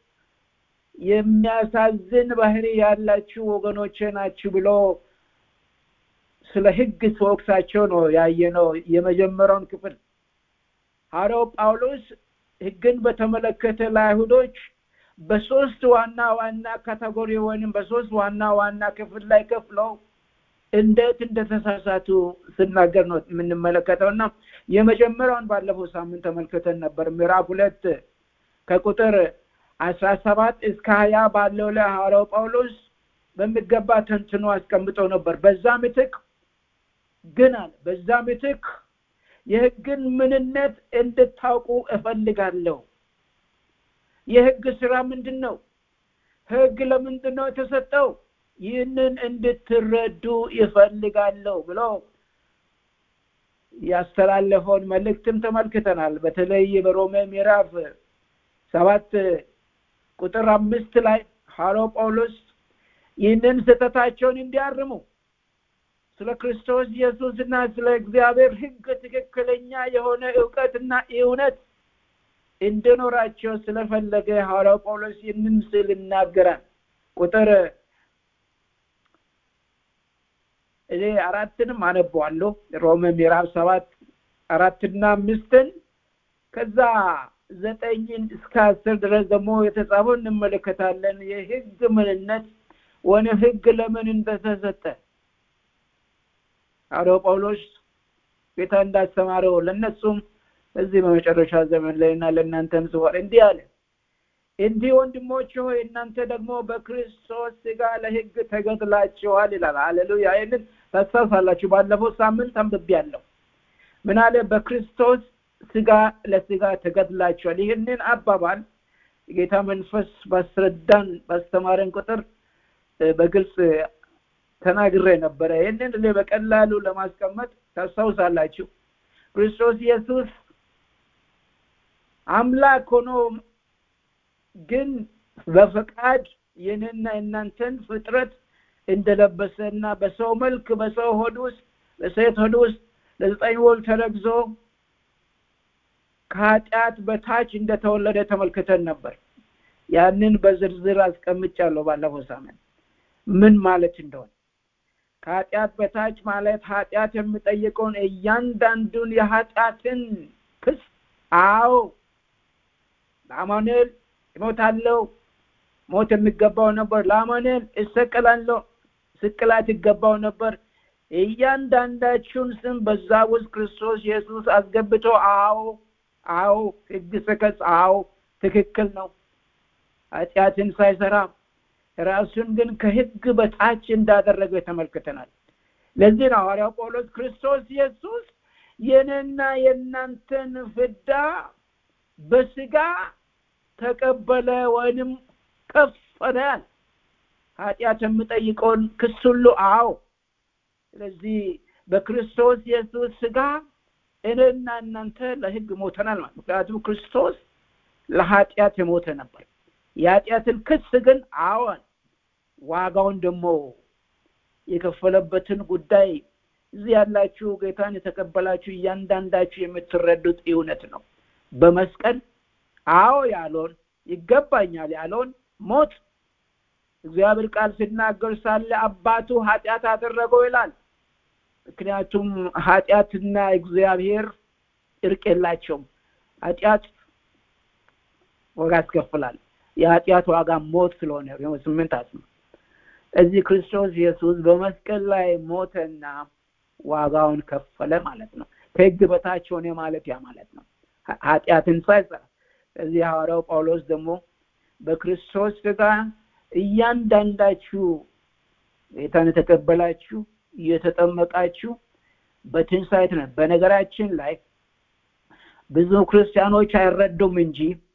የሚያሳዝን ባህሪ ያላችሁ ወገኖቼ ናችሁ ብሎ ስለ ህግ ሲወቅሳቸው ነው ያየነው የመጀመሪያውን ክፍል ሐዋርያው ጳውሎስ ህግን በተመለከተ ለአይሁዶች በሶስት ዋና ዋና ካቴጎሪ ወይም በሶስት ዋና ዋና ክፍል ላይ ከፍለው እንዴት እንደተሳሳቱ ስናገር ነው የምንመለከተው እና የመጀመሪያውን ባለፈው ሳምንት ተመልክተን ነበር ምዕራፍ ሁለት ከቁጥር አስራ ሰባት እስከ ሀያ ባለው ላይ ሐዋርያው ጳውሎስ በሚገባ ተንትኖ አስቀምጠው ነበር በዛ ምትክ ግን አለ በዛ ምትክ የህግን ምንነት እንድታውቁ እፈልጋለሁ የህግ ስራ ምንድን ነው ህግ ለምንድን ነው የተሰጠው ይህንን እንድትረዱ ይፈልጋለሁ ብሎ ያስተላለፈውን መልእክትም ተመልክተናል በተለይ በሮሜ ምዕራፍ ሰባት ቁጥር አምስት ላይ ሐዋርያው ጳውሎስ ይህንን ስህተታቸውን እንዲያርሙ ስለ ክርስቶስ ኢየሱስና ስለ እግዚአብሔር ህግ ትክክለኛ የሆነ እውቀትና እውነት እንድኖራቸው ስለፈለገ ሐዋርያው ጳውሎስ ይህንን ስል ይናገራል ቁጥር እኔ አራትንም አነበዋለሁ ሮሜ ምዕራፍ ሰባት አራትና አምስትን ከዛ ዘጠኝን እስከ አስር ድረስ ደግሞ የተጻፈው እንመለከታለን የህግ ምንነት ወይም ህግ ለምን እንደተሰጠ ሐዋርያው ጳውሎስ ጌታ እንዳስተማረው ለነሱም እዚህ በመጨረሻ ዘመን ላይ እና ለእናንተም ጽፏል እንዲህ አለ እንዲህ ወንድሞች ሆይ እናንተ ደግሞ በክርስቶስ ስጋ ለህግ ተገድላችኋል ይላል አሌሉያ ይህንን ታስታውሳላችሁ ባለፈው ሳምንት አንብቤ ያለው ምን አለ በክርስቶስ ስጋ ለስጋ ተገድላችኋል ይህንን አባባል ጌታ መንፈስ ባስረዳን ባስተማረን ቁጥር በግልጽ ተናግሬ ነበረ ይህንን እኔ በቀላሉ ለማስቀመጥ ታስታውሳላችሁ ክርስቶስ ኢየሱስ አምላክ ሆኖ ግን በፈቃድ ይህንና እናንተን ፍጥረት እንደለበሰና በሰው መልክ በሰው ሆድ ውስጥ በሴት ሆድ ውስጥ ለዘጠኝ ወር ተረግዞ ከኃጢአት በታች እንደተወለደ ተመልክተን ነበር ያንን በዝርዝር አስቀምጫለሁ ባለፈው ሳምንት ምን ማለት እንደሆነ ከኃጢአት በታች ማለት ኃጢአት የሚጠይቀውን እያንዳንዱን የኃጢአትን ክስ አዎ ለአማኑኤል ይሞታለው ሞት የሚገባው ነበር ለአማኑኤል እሰቀላለሁ ስቅላት ይገባው ነበር እያንዳንዳችሁን ስም በዛ ውስጥ ክርስቶስ ኢየሱስ አስገብቶ አዎ አዎ ህግ ስከስ አዎ ትክክል ነው ኃጢአትን ሳይሰራ ራሱን ግን ከህግ በታች እንዳደረገ ተመልክተናል ለዚህ ነው ሐዋርያው ጳውሎስ ክርስቶስ ኢየሱስ የኔና የእናንተን ፍዳ በስጋ ተቀበለ ወይንም ከፈለ ኃጢአት የምጠይቀውን ክስ ሁሉ አዎ ስለዚህ በክርስቶስ ኢየሱስ ስጋ እኔና እናንተ ለህግ ሞተናል ማለት ምክንያቱም ክርስቶስ ለኃጢአት የሞተ ነበር የኃጢአትን ክስ ግን አዎን ዋጋውን ደግሞ የከፈለበትን ጉዳይ እዚህ ያላችሁ ጌታን የተቀበላችሁ እያንዳንዳችሁ የምትረዱት እውነት ነው በመስቀል አዎ ያለውን ይገባኛል ያለውን ሞት እግዚአብሔር ቃል ሲናገር ሳለ አባቱ ኃጢአት አደረገው ይላል ምክንያቱም ኃጢአትና እግዚአብሔር እርቅ የላቸውም ኃጢአት ዋጋ ያስከፍላል የኃጢአት ዋጋ ሞት ስለሆነ ስምንት አስማ እዚህ ክርስቶስ ኢየሱስ በመስቀል ላይ ሞተና ዋጋውን ከፈለ ማለት ነው ከህግ በታች ሆነ ማለት ያ ማለት ነው ኃጢአትን ሳይሰራ እዚህ ሐዋርያው ጳውሎስ ደግሞ በክርስቶስ ስጋ እያንዳንዳችሁ ጌታን የተቀበላችሁ እየተጠመቃችሁ በትንሳኤት ነው በነገራችን ላይ ብዙ ክርስቲያኖች አይረዱም እንጂ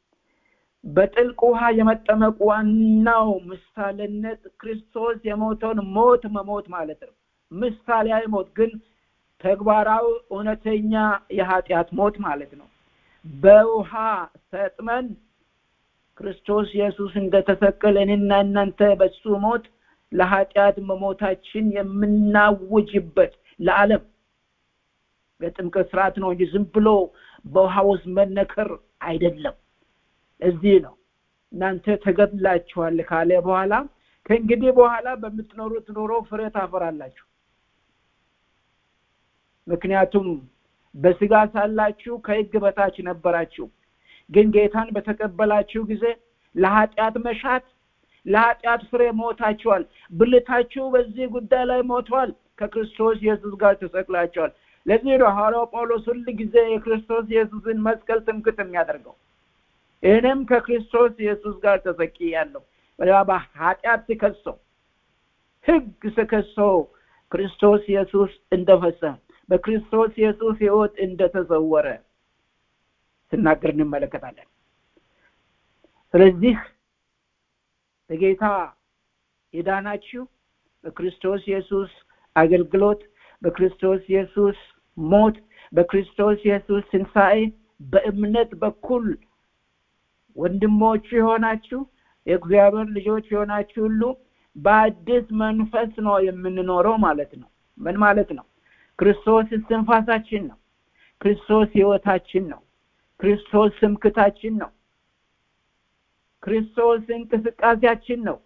በጥልቅ ውሃ የመጠመቅ ዋናው ምሳሌነት ክርስቶስ የሞተውን ሞት መሞት ማለት ነው ምሳሌያዊ ሞት ግን ተግባራዊ እውነተኛ የኃጢአት ሞት ማለት ነው በውሃ ሰጥመን ክርስቶስ ኢየሱስ እንደተሰቀለ እኔና እናንተ በሱ ሞት ለኃጢአት መሞታችን የምናውጅበት ለዓለም የጥምቀት ስርዓት ነው እንጂ ዝም ብሎ በውሃ ውስጥ መነከር አይደለም እዚህ ነው እናንተ ተገድላችኋል ካለ በኋላ ከእንግዲህ በኋላ በምትኖሩት ኑሮ ፍሬ ታፈራላችሁ ምክንያቱም በስጋ ሳላችሁ ከህግ በታች ነበራችሁ ግን ጌታን በተቀበላችሁ ጊዜ ለኃጢአት መሻት ለኃጢአት ፍሬ ሞታችኋል ብልታችሁ በዚህ ጉዳይ ላይ ሞቷል ከክርስቶስ ኢየሱስ ጋር ተሰቅላችኋል ለዚህ ነው ሐዋርያው ጳውሎስ ሁል ጊዜ የክርስቶስ ኢየሱስን መስቀል ትምክት የሚያደርገው እኔም ከክርስቶስ ኢየሱስ ጋር ተሰቂ ያለው ኃጢአት ስከሰው ህግ ስከሰው ክርስቶስ ኢየሱስ እንደፈሰ በክርስቶስ ኢየሱስ ህይወት እንደተሰወረ ስናገር እንመለከታለን ስለዚህ በጌታ የዳናችሁ በክርስቶስ ኢየሱስ አገልግሎት በክርስቶስ ኢየሱስ ሞት በክርስቶስ ኢየሱስ ትንሣኤ በእምነት በኩል ወንድሞች የሆናችሁ የእግዚአብሔር ልጆች የሆናችሁ ሁሉ በአዲስ መንፈስ ነው የምንኖረው ማለት ነው ምን ማለት ነው ክርስቶስ ስንፋሳችን ነው ክርስቶስ ህይወታችን ነው ክርስቶስ ስምክታችን ነው ክርስቶስ እንቅስቃሴያችን ነው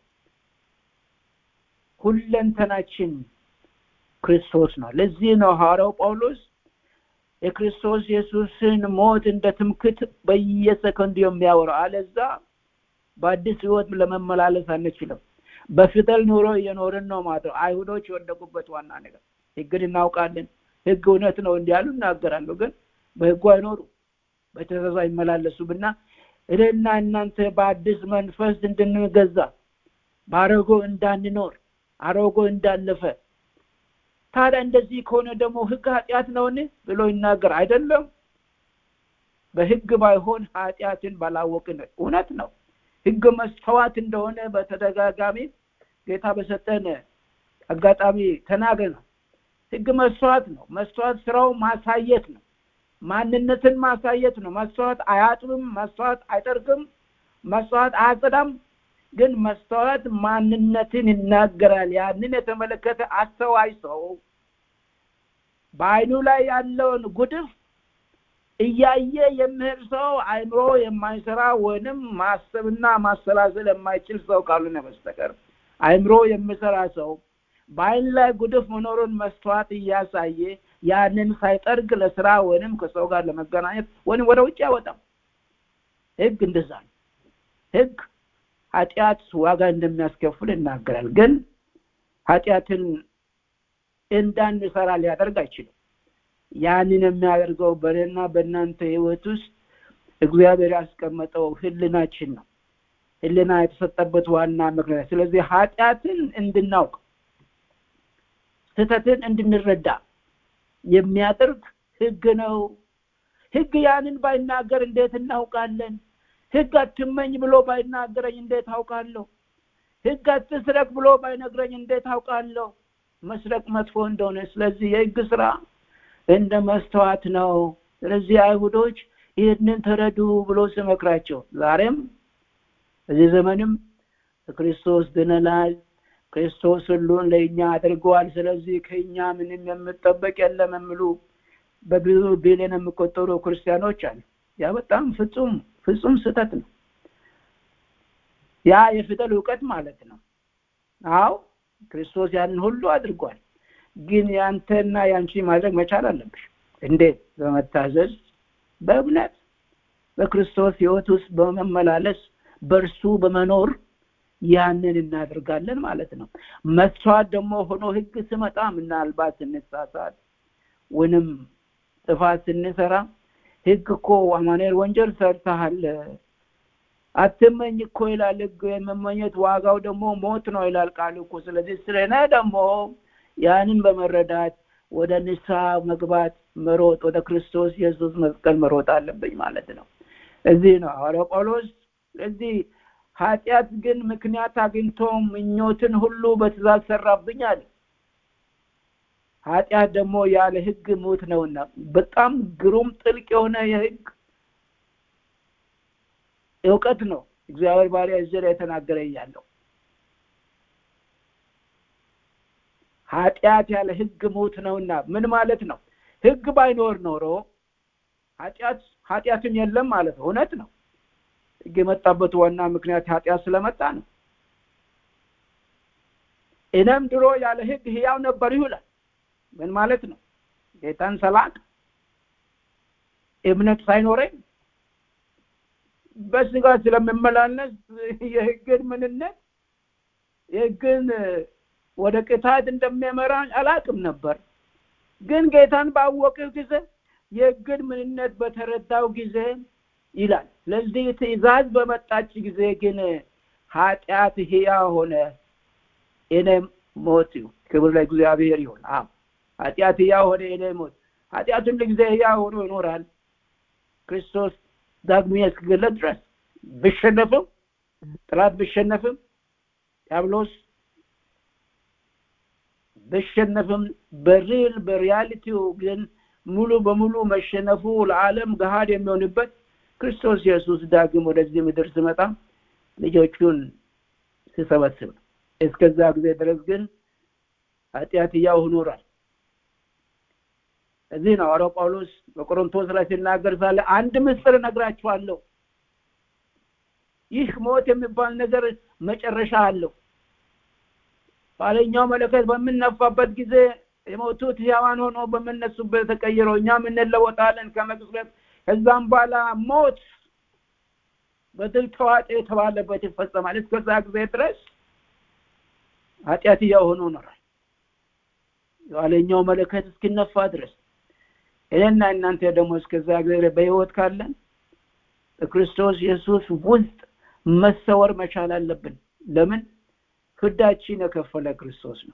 ሁለንተናችን ክርስቶስ ነው ለዚህ ነው ሐዋርያው ጳውሎስ የክርስቶስ ኢየሱስን ሞት እንደ ትምክት በየሰከንዱ የሚያወራው አለዛ በአዲስ ህይወት ለመመላለስ አንችልም በፊደል ኑሮ እየኖርን ነው ማለት ነው አይሁዶች የወደቁበት ዋና ነገር ህግን እናውቃለን ህግ እውነት ነው እንዲያሉ እናገራለሁ ግን በህጉ አይኖሩ በትእዛዝ አይመላለሱምና እኔና እናንተ በአዲስ መንፈስ እንድንገዛ በአረጎ እንዳንኖር አሮጎ እንዳለፈ ታዲያ እንደዚህ ከሆነ ደግሞ ህግ ኃጢአት ነውን ብሎ ይናገር አይደለም በህግ ባይሆን ኃጢአትን ባላወቅን እውነት ነው ህግ መስተዋት እንደሆነ በተደጋጋሚ ጌታ በሰጠን አጋጣሚ ተናገር ነው ህግ መስተዋት ነው መስተዋት ስራው ማሳየት ነው ማንነትን ማሳየት ነው መስተዋት አያጥብም መስተዋት አይጠርግም መስተዋት አያጸዳም ግን መስተዋት ማንነትን ይናገራል ያንን የተመለከተ አስተዋይ ሰው በአይኑ ላይ ያለውን ጉድፍ እያየ የሚሄድ ሰው አይምሮ የማይሰራ ወይንም ማሰብና ማሰላሰል የማይችል ሰው ካልሆነ በስተቀር አይምሮ የሚሰራ ሰው በአይን ላይ ጉድፍ መኖሩን መስተዋት እያሳየ ያንን ሳይጠርግ ለስራ ወይንም ከሰው ጋር ለመገናኘት ወይም ወደ ውጭ አይወጣም ህግ እንደዛ ነው ህግ ኃጢአት ዋጋ እንደሚያስከፍል ይናገራል ግን ኃጢአትን እንዳንሰራ ሊያደርግ አይችልም ያንን የሚያደርገው በእኔና በእናንተ ህይወት ውስጥ እግዚአብሔር ያስቀመጠው ህልናችን ነው ህልና የተሰጠበት ዋና ምክንያት ስለዚህ ኃጢአትን እንድናውቅ ስህተትን እንድንረዳ የሚያደርግ ህግ ነው ህግ ያንን ባይናገር እንዴት እናውቃለን ህግ አትመኝ ብሎ ባይናገረኝ እንዴት አውቃለሁ ህግ አትስረቅ ብሎ ባይነግረኝ እንዴት አውቃለሁ መስረቅ መጥፎ እንደሆነ ስለዚህ የህግ ስራ እንደ መስተዋት ነው ስለዚህ አይሁዶች ይህንን ተረዱ ብሎ ስመክራቸው ዛሬም በዚህ ዘመንም ክርስቶስ ድነናል ክርስቶስ ሁሉን ለእኛ አድርገዋል ስለዚህ ከእኛ ምንም የምጠበቅ የለም የሚሉ በብዙ ቢሊዮን የሚቆጠሩ ክርስቲያኖች አሉ ያ በጣም ፍጹም ፍጹም ስህተት ነው ያ የፊደል እውቀት ማለት ነው አው ክርስቶስ ያንን ሁሉ አድርጓል ግን ያንተና ያንቺ ማድረግ መቻል አለብሽ እንዴት በመታዘዝ በእምነት በክርስቶስ ህይወት ውስጥ በመመላለስ በእርሱ በመኖር ያንን እናደርጋለን ማለት ነው መስዋዕት ደግሞ ሆኖ ህግ ስመጣ ምናልባት ስንሳሳት ወይንም ጥፋት ስንሰራ ህግ እኮ አማኑኤል ወንጀል ሰርተሃል አትመኝ እኮ ይላል ህግ የመመኘት ዋጋው ደግሞ ሞት ነው ይላል ቃል እኮ ስለዚህ ስለነ ደግሞ ያንን በመረዳት ወደ ንስሐ መግባት መሮጥ ወደ ክርስቶስ ኢየሱስ መስቀል መሮጥ አለብኝ ማለት ነው እዚህ ነው ሐዋርያው ጳውሎስ ስለዚህ ኃጢአት ግን ምክንያት አግኝቶ ምኞትን ሁሉ በትእዛዝ ሰራብኝ አለ ኃጢአት ደግሞ ያለ ህግ ሞት ነውና በጣም ግሩም ጥልቅ የሆነ የህግ እውቀት ነው እግዚአብሔር ባሪያ እዚህ ላይ የተናገረ ያለው ኃጢአት ያለ ህግ ሞት ነውና ምን ማለት ነው ህግ ባይኖር ኖሮ ኃጢአት ኃጢአትን የለም ማለት ነው እውነት ነው ህግ የመጣበት ዋና ምክንያት ኃጢአት ስለመጣ ነው እኔም ድሮ ያለ ህግ ህያው ነበር ይላል ምን ማለት ነው ጌታን ሰላቅ እምነት ሳይኖረኝ በስጋ ስለምመላለስ የህግን ምንነት የህግን ወደ ቅጣት እንደሚያመራ አላቅም ነበር ግን ጌታን ባወቅው ጊዜ የህግን ምንነት በተረዳው ጊዜ ይላል ስለዚህ ትእዛዝ በመጣች ጊዜ ግን ኃጢአት ህያ ሆነ እኔ ሞት ክብር ለእግዚአብሔር ይሁን አዎ ኃጢአት ህያ ሆነ እኔ ሞት ኃጢአት ሁሉ ጊዜ ህያ ሆኖ ይኖራል ክርስቶስ ዳግመኛ እስክገለጥ ድረስ ብሸነፍም ጥላት ብሸነፍም ዲያብሎስ ብሸነፍም በሪል በሪያሊቲው ግን ሙሉ በሙሉ መሸነፉ ለዓለም ገሃድ የሚሆንበት ክርስቶስ ኢየሱስ ዳግም ወደዚህ ምድር ስመጣ ልጆቹን ሲሰበስብ ነው እስከዛ ጊዜ ድረስ ግን ኃጢአት እያው ኖሯል እዚህ ነው ሐዋርያው ጳውሎስ በቆሮንቶስ ላይ ሲናገር ሳለ አንድ ምስጢር እነግራችኋለሁ ይህ ሞት የሚባል ነገር መጨረሻ አለው ባለኛው መለከት በምነፋበት ጊዜ የሞቱት ሕያዋን ሆኖ በምነሱበት ተቀይረው እኛም እንለወጣለን ከመቅጽበት ከዛም በኋላ ሞት በድል ተዋጤ የተባለበት ይፈጸማል እስከዛ ጊዜ ድረስ ኃጢአት እያሆኑ ኖራል የኋለኛው መለከት እስኪነፋ ድረስ እኔና እናንተ ደግሞ እስከዛ ጊዜ በህይወት ካለን በክርስቶስ ኢየሱስ ውስጥ መሰወር መቻል አለብን ለምን ፍዳችን የከፈለ ክርስቶስ ነው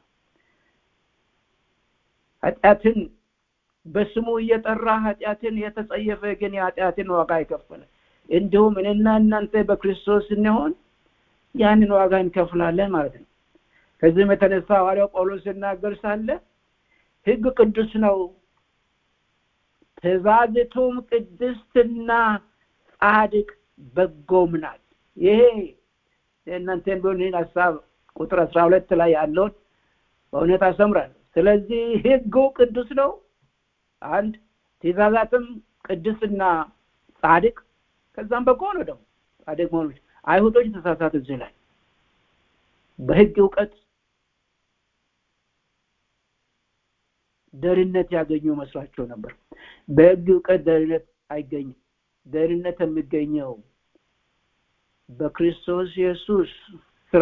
ኃጢአትን በስሙ እየጠራ ኃጢአትን የተጸየፈ ግን የኃጢአትን ዋጋ የከፈለ እንዲሁም እኔና እናንተ በክርስቶስ ስንሆን ያንን ዋጋ እንከፍላለን ማለት ነው ከዚህም የተነሳ ሐዋርያው ጳውሎስ ሲናገር ሳለ ህግ ቅዱስ ነው ትእዛዝቱም ቅድስትና ጻድቅ በጎም ናት ይሄ የእናንተን ቢሆን ይህን ሀሳብ ቁጥር አስራ ሁለት ላይ ያለውን በእውነት አሰምራለሁ ስለዚህ ህጉ ቅዱስ ነው አንድ ትእዛዛትም ቅድስና ጻድቅ ከዛም በጎ ነው ደግሞ ጻድቅ መሆኑ አይሁዶች ተሳሳት እዚህ ላይ በህግ እውቀት ደህንነት ያገኙ መስሏቸው ነበር በህግ እውቀት ደህንነት አይገኝም ደህንነት የሚገኘው በክርስቶስ ኢየሱስ ስራ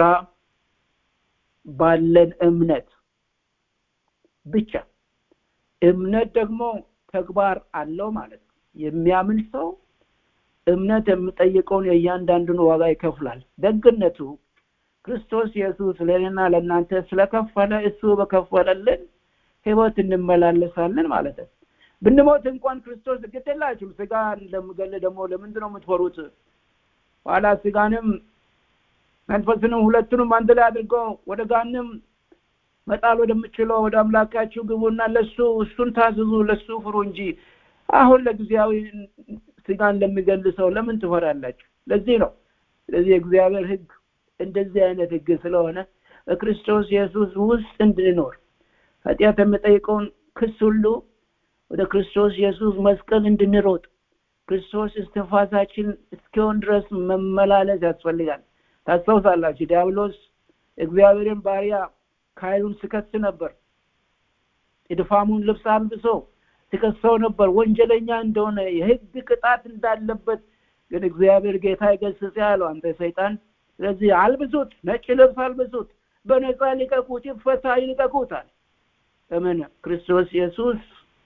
ባለን እምነት ብቻ እምነት ደግሞ ተግባር አለው ማለት ነው የሚያምን ሰው እምነት የሚጠይቀውን የእያንዳንዱን ዋጋ ይከፍላል ደግነቱ ክርስቶስ ኢየሱስ ለእኔና ለእናንተ ስለከፈለ እሱ በከፈለልን ህይወት እንመላለሳለን ማለት ነው ብንሞት እንኳን ክርስቶስ ግድላችሁም ስጋ እንደምገል ደግሞ ለምንድን ነው የምትፈሩት ኋላ ስጋንም መንፈስንም ሁለቱንም አንድ ላይ አድርገው ወደ ጋንም መጣል ወደምችለው ወደ አምላካችሁ ግቡና ለሱ እሱን ታዝዙ ለሱ ፍሩ እንጂ አሁን ለጊዜያዊ ስጋን ለሚገል ሰው ለምን ትፈራላችሁ ለዚህ ነው ስለዚህ የእግዚአብሔር ህግ እንደዚህ አይነት ህግ ስለሆነ በክርስቶስ ኢየሱስ ውስጥ እንድንኖር ኃጢአት የሚጠይቀውን ክስ ሁሉ ወደ ክርስቶስ ኢየሱስ መስቀል እንድንሮጥ ክርስቶስ እስትንፋሳችን እስኪሆን ድረስ መመላለስ ያስፈልጋል ታስታውሳላችሁ ዲያብሎስ እግዚአብሔርን ባሪያ ካይሉን ስከስ ነበር የድፋሙን ልብስ አልብሶ ሲከሰው ነበር ወንጀለኛ እንደሆነ የህግ ቅጣት እንዳለበት ግን እግዚአብሔር ጌታ ይገስጽ ያለው አንተ ሰይጣን ስለዚህ አልብሱት ነጭ ልብስ አልብሱት በነፃ ሊቀቁት ይፈታ ይልቀቁታል ለምን ክርስቶስ ኢየሱስ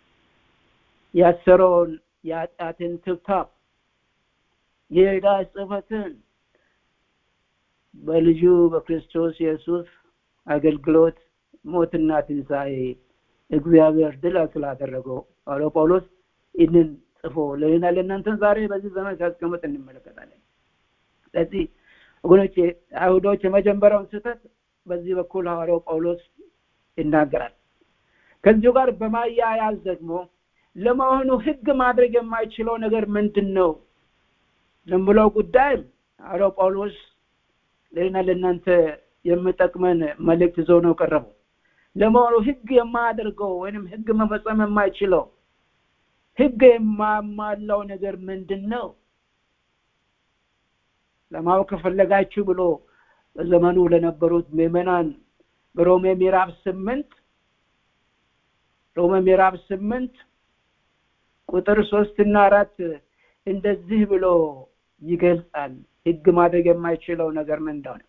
ያሰረውን የኃጢአትን ትብታብ የዕዳ ጽፈትን በልጁ በክርስቶስ ኢየሱስ አገልግሎት ሞትና ትንሣኤ እግዚአብሔር ድል ስላደረገው ሐዋርያው ጳውሎስ ይህንን ጽፎ ለሌና ለእናንተን ዛሬ በዚህ ዘመን ሲያስቀምጥ እንመለከታለን ስለዚህ ወገኖቼ አይሁዶች የመጀመሪያውን ስህተት በዚህ በኩል ሐዋርያው ጳውሎስ ይናገራል ከዚሁ ጋር በማያያዝ ደግሞ ለመሆኑ ህግ ማድረግ የማይችለው ነገር ምንድን ነው ለምለው ጉዳይ ሐዋርያው ጳውሎስ ለና ለእናንተ የምጠቅመን መልእክት ይዞ ነው ቀረበው ለመሆኑ ህግ የማያደርገው ወይንም ህግ መፈጸም የማይችለው ህግ የማማላው ነገር ምንድን ነው ለማወቅ ከፈለጋችሁ ብሎ በዘመኑ ለነበሩት ምዕመናን በሮሜ ምዕራፍ ስምንት ሮሜ ምዕራፍ ስምንት ቁጥር ሶስት እና አራት እንደዚህ ብሎ ይገልጻል ህግ ማድረግ የማይችለው ነገር ምን እንደሆነ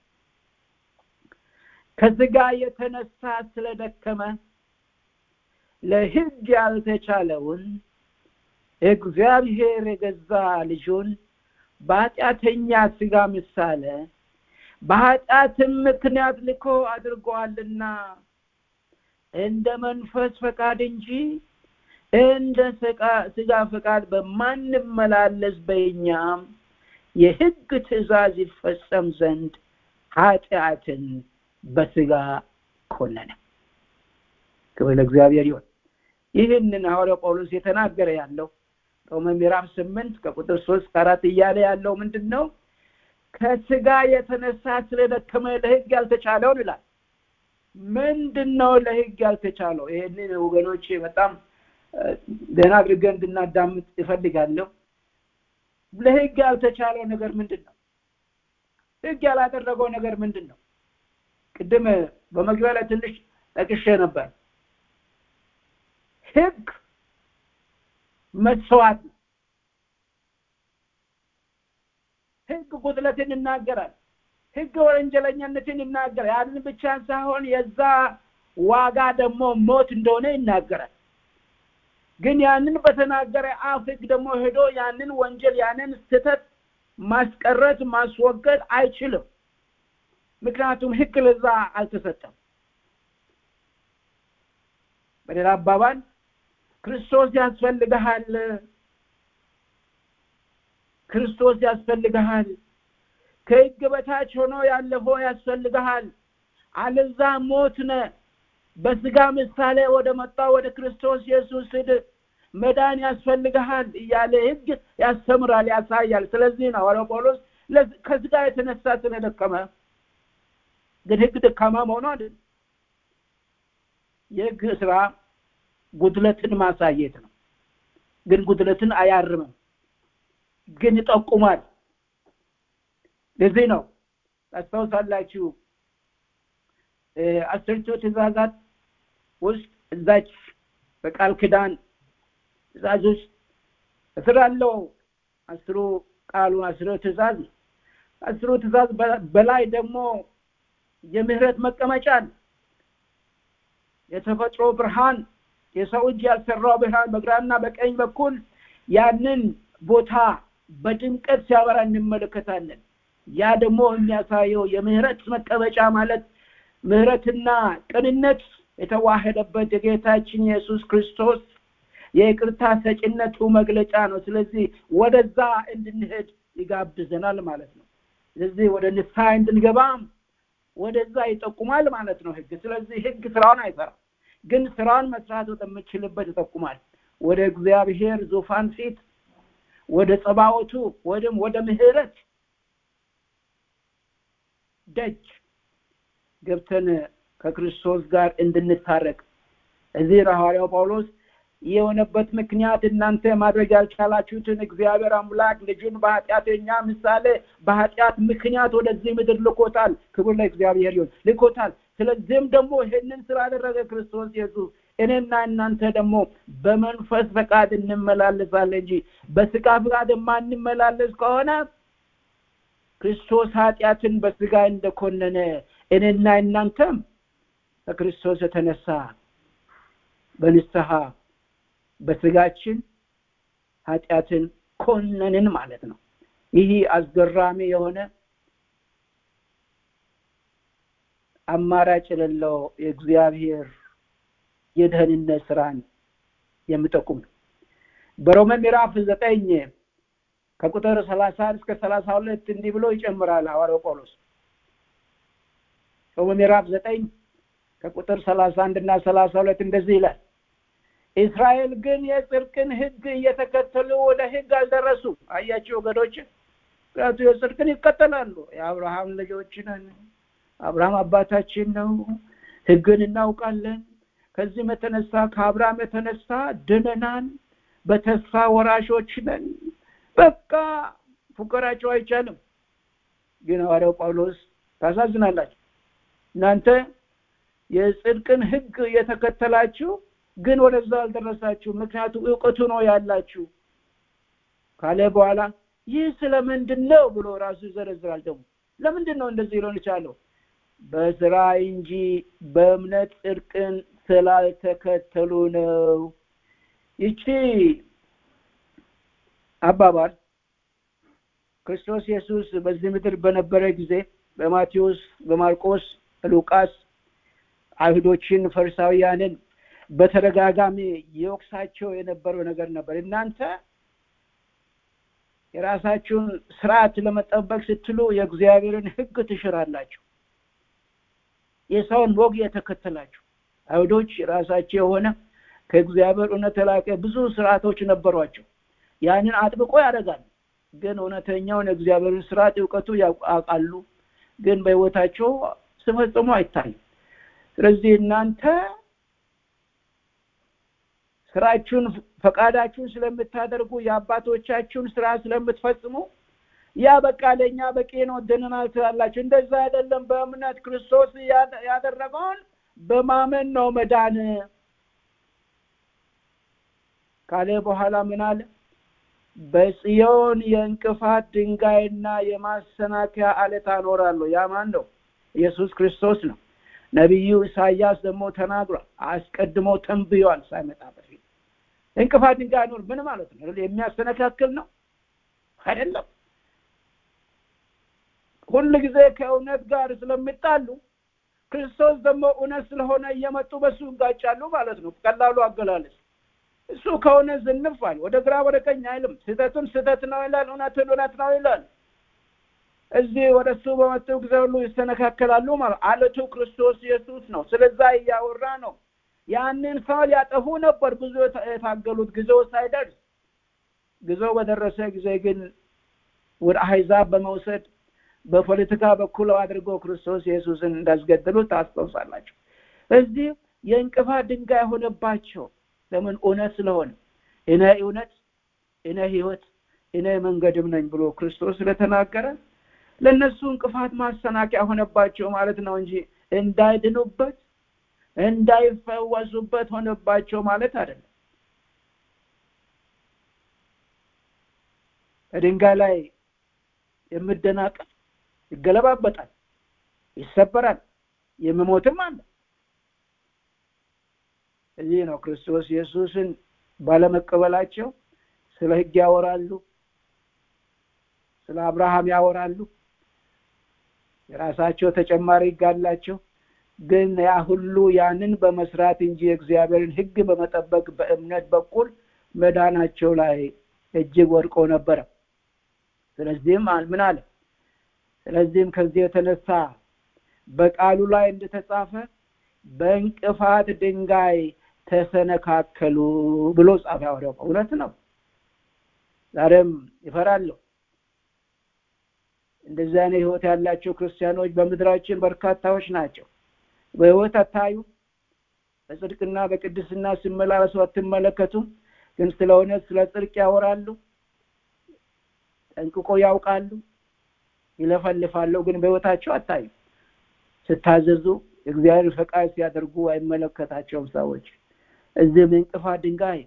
ከስጋ የተነሳ ስለደከመ ለህግ ያልተቻለውን እግዚአብሔር የገዛ ልጁን በኃጢአተኛ ስጋ ምሳሌ በኃጢአትም ምክንያት ልኮ አድርጓልና እንደ መንፈስ ፈቃድ እንጂ እንደ ስጋ ፈቃድ በማንመላለስ በእኛም የህግ ትእዛዝ ይፈጸም ዘንድ ኃጢአትን በስጋ ኮነነ ክብር ለእግዚአብሔር ይሆን ይህንን ሐዋርያው ጳውሎስ የተናገረ ያለው ሮሜ ምዕራፍ ስምንት ከቁጥር ሶስት ከአራት እያለ ያለው ምንድን ነው ከስጋ የተነሳ ስለደከመ ለህግ ያልተቻለውን ይላል ምንድን ነው ለህግ ያልተቻለው ይህንን ወገኖች በጣም ደህና አድርገን እንድናዳምጥ ይፈልጋለሁ ለህግ ያልተቻለው ነገር ምንድን ነው ህግ ያላደረገው ነገር ምንድን ነው ቅድም በመግቢያ ላይ ትንሽ ጠቅሼ ነበር ህግ መስዋዕት ነው ህግ ጉድለትን ይናገራል ህግ ወንጀለኛነትን ይናገራል ያንን ብቻ ሳይሆን የዛ ዋጋ ደግሞ ሞት እንደሆነ ይናገራል ግን ያንን በተናገረ አፍ ህግ ደግሞ ሄዶ ያንን ወንጀል ያንን ስተት ማስቀረት ማስወገድ አይችልም ምክንያቱም ህግ ለዛ አልተሰጠም በሌላ አባባል ክርስቶስ ያስፈልግሃል ክርስቶስ ያስፈልግሃል ከህግ በታች ሆኖ ያለፈው ያስፈልግሃል አለዛ ሞት ነ በስጋ ምሳሌ ወደ መጣ ወደ ክርስቶስ ኢየሱስ ሂድ መዳን ያስፈልግሃል እያለ ህግ ያስተምራል ያሳያል ስለዚህ ነው ሐዋርያው ጳውሎስ ከስጋ የተነሳ ስለደከመ ግን ህግ ደካማ መሆኑ አይደል የህግ ስራ ጉድለትን ማሳየት ነው ግን ጉድለትን አያርምም ግን ይጠቁማል ለዚህ ነው ታስታውሳላችሁ አስርቱ ትእዛዛት ውስጥ እዛች በቃል ክዳን ትእዛዝ ውስጥ እስር አለው አስሩ ቃሉ አስሩ ትእዛዝ አስሩ ትእዛዝ በላይ ደግሞ የምህረት መቀመጫ ነው የተፈጥሮ ብርሃን የሰው እጅ ያልሰራው ብርሃን በግራና በቀኝ በኩል ያንን ቦታ በድምቀት ሲያበራ እንመለከታለን ያ ደግሞ የሚያሳየው የምህረት መቀመጫ ማለት ምህረትና ቅንነት የተዋህደበት የጌታችን ኢየሱስ ክርስቶስ የይቅርታ ሰጭነቱ መግለጫ ነው ስለዚህ ወደዛ እንድንሄድ ይጋብዘናል ማለት ነው ስለዚህ ወደ ንስሐ እንድንገባም ወደዛ ይጠቁማል ማለት ነው ህግ ስለዚህ ህግ ስራውን አይሰራም ግን ስራውን መስራት ወደምችልበት ይጠቁማል ወደ እግዚአብሔር ዙፋን ፊት ወደ ጸባወቱ ወይም ወደ ምህረት ደጅ ገብተን ከክርስቶስ ጋር እንድንታረቅ እዚህ ሐዋርያው ጳውሎስ የሆነበት ምክንያት እናንተ ማድረግ ያልቻላችሁትን እግዚአብሔር አምላክ ልጁን በኃጢአተኛ ምሳሌ በኃጢአት ምክንያት ወደዚህ ምድር ልኮታል ክብር ለእግዚአብሔር ይሁን ልኮታል ስለዚህም ደግሞ ይህንን ስላደረገ ክርስቶስ ኢየሱስ እኔና እናንተ ደግሞ በመንፈስ ፈቃድ እንመላለሳለን እንጂ በስጋ ፈቃድ የማንመላለስ ከሆነ ክርስቶስ ኃጢአትን በስጋ እንደኮነነ እኔና እናንተም ከክርስቶስ የተነሳ በንስሐ በስጋችን ኃጢአትን ኮነንን ማለት ነው ይህ አስገራሚ የሆነ አማራጭ የሌለው የእግዚአብሔር የደህንነት ስራን የሚጠቁም ነው በሮመ ምዕራፍ ዘጠኝ ከቁጥር ሰላሳ እስከ ሰላሳ ሁለት እንዲህ ብሎ ይጨምራል ሐዋርያው ጳውሎስ ሮመ ምዕራፍ ዘጠኝ ከቁጥር ሰላሳ አንድ እና ሰላሳ ሁለት እንደዚህ ይላል እስራኤል ግን የጽድቅን ህግ እየተከተሉ ወደ ህግ አልደረሱ አያቸው ወገዶች ምክንያቱ የጽድቅን ይከተላሉ የአብርሃም ልጆች ነን አብርሃም አባታችን ነው ህግን እናውቃለን ከዚህም የተነሳ ከአብርሃም የተነሳ ድነናል በተስፋ ወራሾች ነን በቃ ፉከራቸው አይቻልም ግን ሐዋርያው ጳውሎስ ታሳዝናላችሁ እናንተ የጽድቅን ህግ እየተከተላችሁ ግን ወደዛ አልደረሳችሁ ምክንያቱም እውቀቱ ነው ያላችሁ ካለ በኋላ ይህ ስለምንድን ነው ብሎ ራሱ ይዘረዝራል ደግሞ ለምንድን ነው እንደዚህ ሊሆን የቻለው በስራ እንጂ በእምነት ጽድቅን ስላልተከተሉ ነው ይቺ አባባል ክርስቶስ ኢየሱስ በዚህ ምድር በነበረ ጊዜ በማቴዎስ በማርቆስ ሉቃስ አይሁዶችን ፈሪሳውያንን በተደጋጋሚ የወቅሳቸው የነበረው ነገር ነበር እናንተ የራሳችሁን ስርዓት ለመጠበቅ ስትሉ የእግዚአብሔርን ህግ ትሽራላችሁ የሰውን ወግ የተከተላችሁ አይሁዶች የራሳቸው የሆነ ከእግዚአብሔር እውነት የላቀ ብዙ ስርዓቶች ነበሯቸው ያንን አጥብቆ ያደርጋሉ ግን እውነተኛውን የእግዚአብሔርን ስርዓት እውቀቱ ያውቃሉ ግን በህይወታቸው ስፈጽሙ አይታዩ ስለዚህ እናንተ ስራችሁን ፈቃዳችሁን ስለምታደርጉ የአባቶቻችሁን ስራ ስለምትፈጽሙ ያ በቃ ለእኛ በቂ ነው ድነናል ትላላችሁ እንደዛ አይደለም በእምነት ክርስቶስ ያደረገውን በማመን ነው መዳን ካለ በኋላ ምን አለ በጽዮን የእንቅፋት ድንጋይና የማሰናከያ አለት አኖራለሁ ያ ማን ነው ኢየሱስ ክርስቶስ ነው ነቢዩ ኢሳያስ ደግሞ ተናግሯል አስቀድሞ ተንብዮአል ሳይመጣ በፊት እንቅፋት ድንጋይ አኖር ምን ማለት ነው የሚያስተነካክል ነው አይደለም ሁል ጊዜ ከእውነት ጋር ስለሚጣሉ ክርስቶስ ደግሞ እውነት ስለሆነ እየመጡ በሱ ይጋጫሉ ማለት ነው ቀላሉ አገላለጽ እሱ ከሆነ ዝንፋል ወደ ግራ ወደ ቀኝ አይልም ስህተቱን ስህተት ነው ይላል እውነትን እውነት ነው ይላል እዚህ ወደ እሱ በመጡ ጊዜ ሁሉ ይስተነካከላሉ ማለት አለቱ ክርስቶስ ኢየሱስ ነው ስለዛ እያወራ ነው ያንን ሰው ሊያጠፉ ነበር ብዙ የታገሉት ጊዜው ሳይደርስ ጊዜው በደረሰ ጊዜ ግን ወደ አህዛብ በመውሰድ በፖለቲካ በኩል አድርጎ ክርስቶስ ኢየሱስን እንዳስገደሉ ታስታውሳላችሁ እዚህ የእንቅፋት ድንጋይ ሆነባቸው ለምን እውነት ስለሆነ እኔ እውነት እኔ ህይወት እኔ መንገድም ነኝ ብሎ ክርስቶስ ስለተናገረ ለእነሱ እንቅፋት ማሰናቂያ ሆነባቸው ማለት ነው እንጂ እንዳይድኑበት እንዳይፈወሱበት ሆነባቸው ማለት አይደለም በድንጋይ ላይ የምደናቀፍ ይገለባበጣል ይሰበራል የምሞትም አለ እዚህ ነው ክርስቶስ ኢየሱስን ባለመቀበላቸው ስለ ህግ ያወራሉ ስለ አብርሃም ያወራሉ የራሳቸው ተጨማሪ ህግ አላቸው ግን ያ ሁሉ ያንን በመስራት እንጂ የእግዚአብሔርን ህግ በመጠበቅ በእምነት በኩል መዳናቸው ላይ እጅግ ወድቆ ነበረ ስለዚህም ምን አለ ስለዚህም ከዚህ የተነሳ በቃሉ ላይ እንደተጻፈ በእንቅፋት ድንጋይ ተሰነካከሉ ብሎ ጻፈ ያወደው እውነት ነው ዛሬም ይፈራለሁ እንደዚህ አይነት ህይወት ያላቸው ክርስቲያኖች በምድራችን በርካታዎች ናቸው በህይወት አታዩ በጽድቅና በቅድስና ሲመላለሱ አትመለከቱም ግን ስለ እውነት ስለ ጽድቅ ያወራሉ ጠንቅቆ ያውቃሉ ይለፈልፋሉ ግን በህይወታቸው አታዩ ስታዘዙ እግዚአብሔር ፈቃድ ሲያደርጉ አይመለከታቸውም ሰዎች እዚህም እንቅፋት ድንጋይ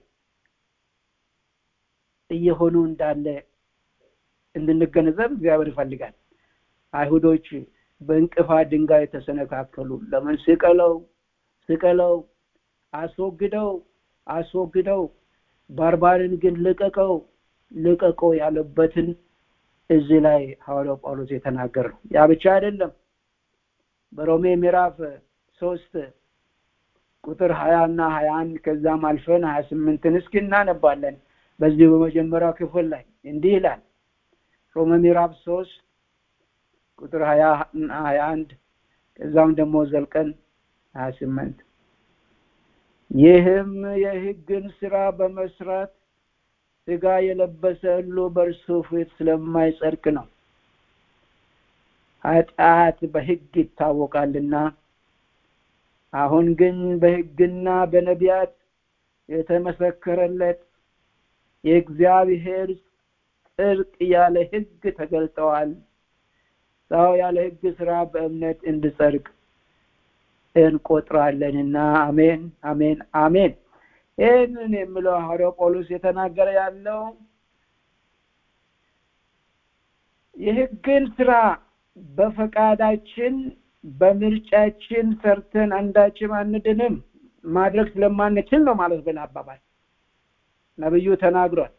እየሆኑ እንዳለ እንድንገነዘብ እግዚአብሔር ይፈልጋል አይሁዶች በእንቅፋት ድንጋይ ተሰነካከሉ ለምን ስቀለው ስቀለው አስወግደው አስወግደው ባርባርን ግን ልቀቀው ልቀቀው ያለበትን እዚህ ላይ ሐዋርያው ጳውሎስ የተናገር ነው ያ ብቻ አይደለም በሮሜ ምዕራፍ ሶስት ቁጥር ሀያ እና ሀያ አንድ ከዛም አልፈን ሀያ ስምንትን እስኪ እናነባለን በዚህ በመጀመሪያው ክፍል ላይ እንዲህ ይላል ሮሜ ምዕራፍ ሶስት ቁጥር ሀያ ሀያ አንድ ከዛም ደግሞ ዘልቀን ሀያ ስምንት ይህም የህግን ስራ በመስራት ስጋ የለበሰ ሁሉ በእርሱ ፊት ስለማይጸድቅ ነው ኃጢአት በህግ ይታወቃልና አሁን ግን በህግና በነቢያት የተመሰከረለት የእግዚአብሔር ጽድቅ ያለ ህግ ተገልጠዋል ሰው ያለ ህግ ስራ በእምነት እንድጸድቅ እንቆጥራለንና አሜን አሜን አሜን ይህንን የሚለው ሐዋርያው ጳውሎስ የተናገረ ያለው የህግን ስራ በፈቃዳችን በምርጫችን ሰርተን አንዳችም አንድንም ማድረግ ስለማንችል ነው ማለት በላ አባባል ነብዩ ተናግሯል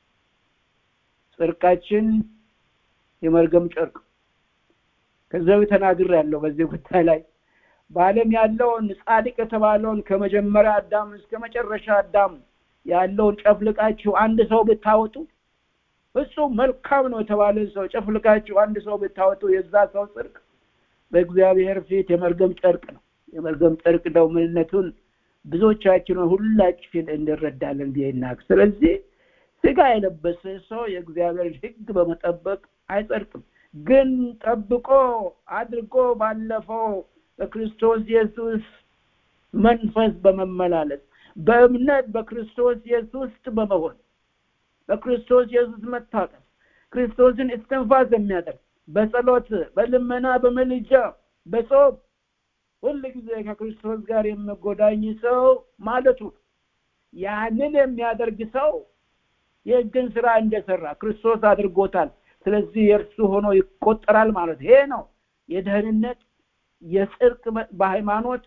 ጽድቃችን የመርገም ጨርቅ ከዚያው ተናግር ያለው በዚህ ጉዳይ ላይ በዓለም ያለውን ጻድቅ የተባለውን ከመጀመሪያ አዳም እስከ መጨረሻ አዳም ያለውን ጨፍልቃችሁ አንድ ሰው ብታወጡ ፍጹም መልካም ነው የተባለ ሰው ጨፍልቃችሁ አንድ ሰው ብታወጡ የዛ ሰው ጽድቅ በእግዚአብሔር ፊት የመርገም ጨርቅ ነው የመርገም ጨርቅ ነው ምንነቱን ብዙዎቻችን ሁላችን እንረዳለን ብዬናቅ ስለዚህ ስጋ የለበሰ ሰው የእግዚአብሔር ህግ በመጠበቅ አይጸድቅም ግን ጠብቆ አድርጎ ባለፈው በክርስቶስ ኢየሱስ መንፈስ በመመላለስ በእምነት በክርስቶስ ኢየሱስ ውስጥ በመሆን በክርስቶስ ኢየሱስ መታቀፍ ክርስቶስን እስትንፋስ የሚያደርግ በጸሎት በልመና በመልጃ በጾም ሁል ጊዜ ከክርስቶስ ጋር የሚጎዳኝ ሰው ማለቱ ያንን የሚያደርግ ሰው የህግን ስራ እንደሰራ ክርስቶስ አድርጎታል ስለዚህ የእርሱ ሆኖ ይቆጠራል ማለት ይሄ ነው የደህንነት የጽድቅ በሃይማኖት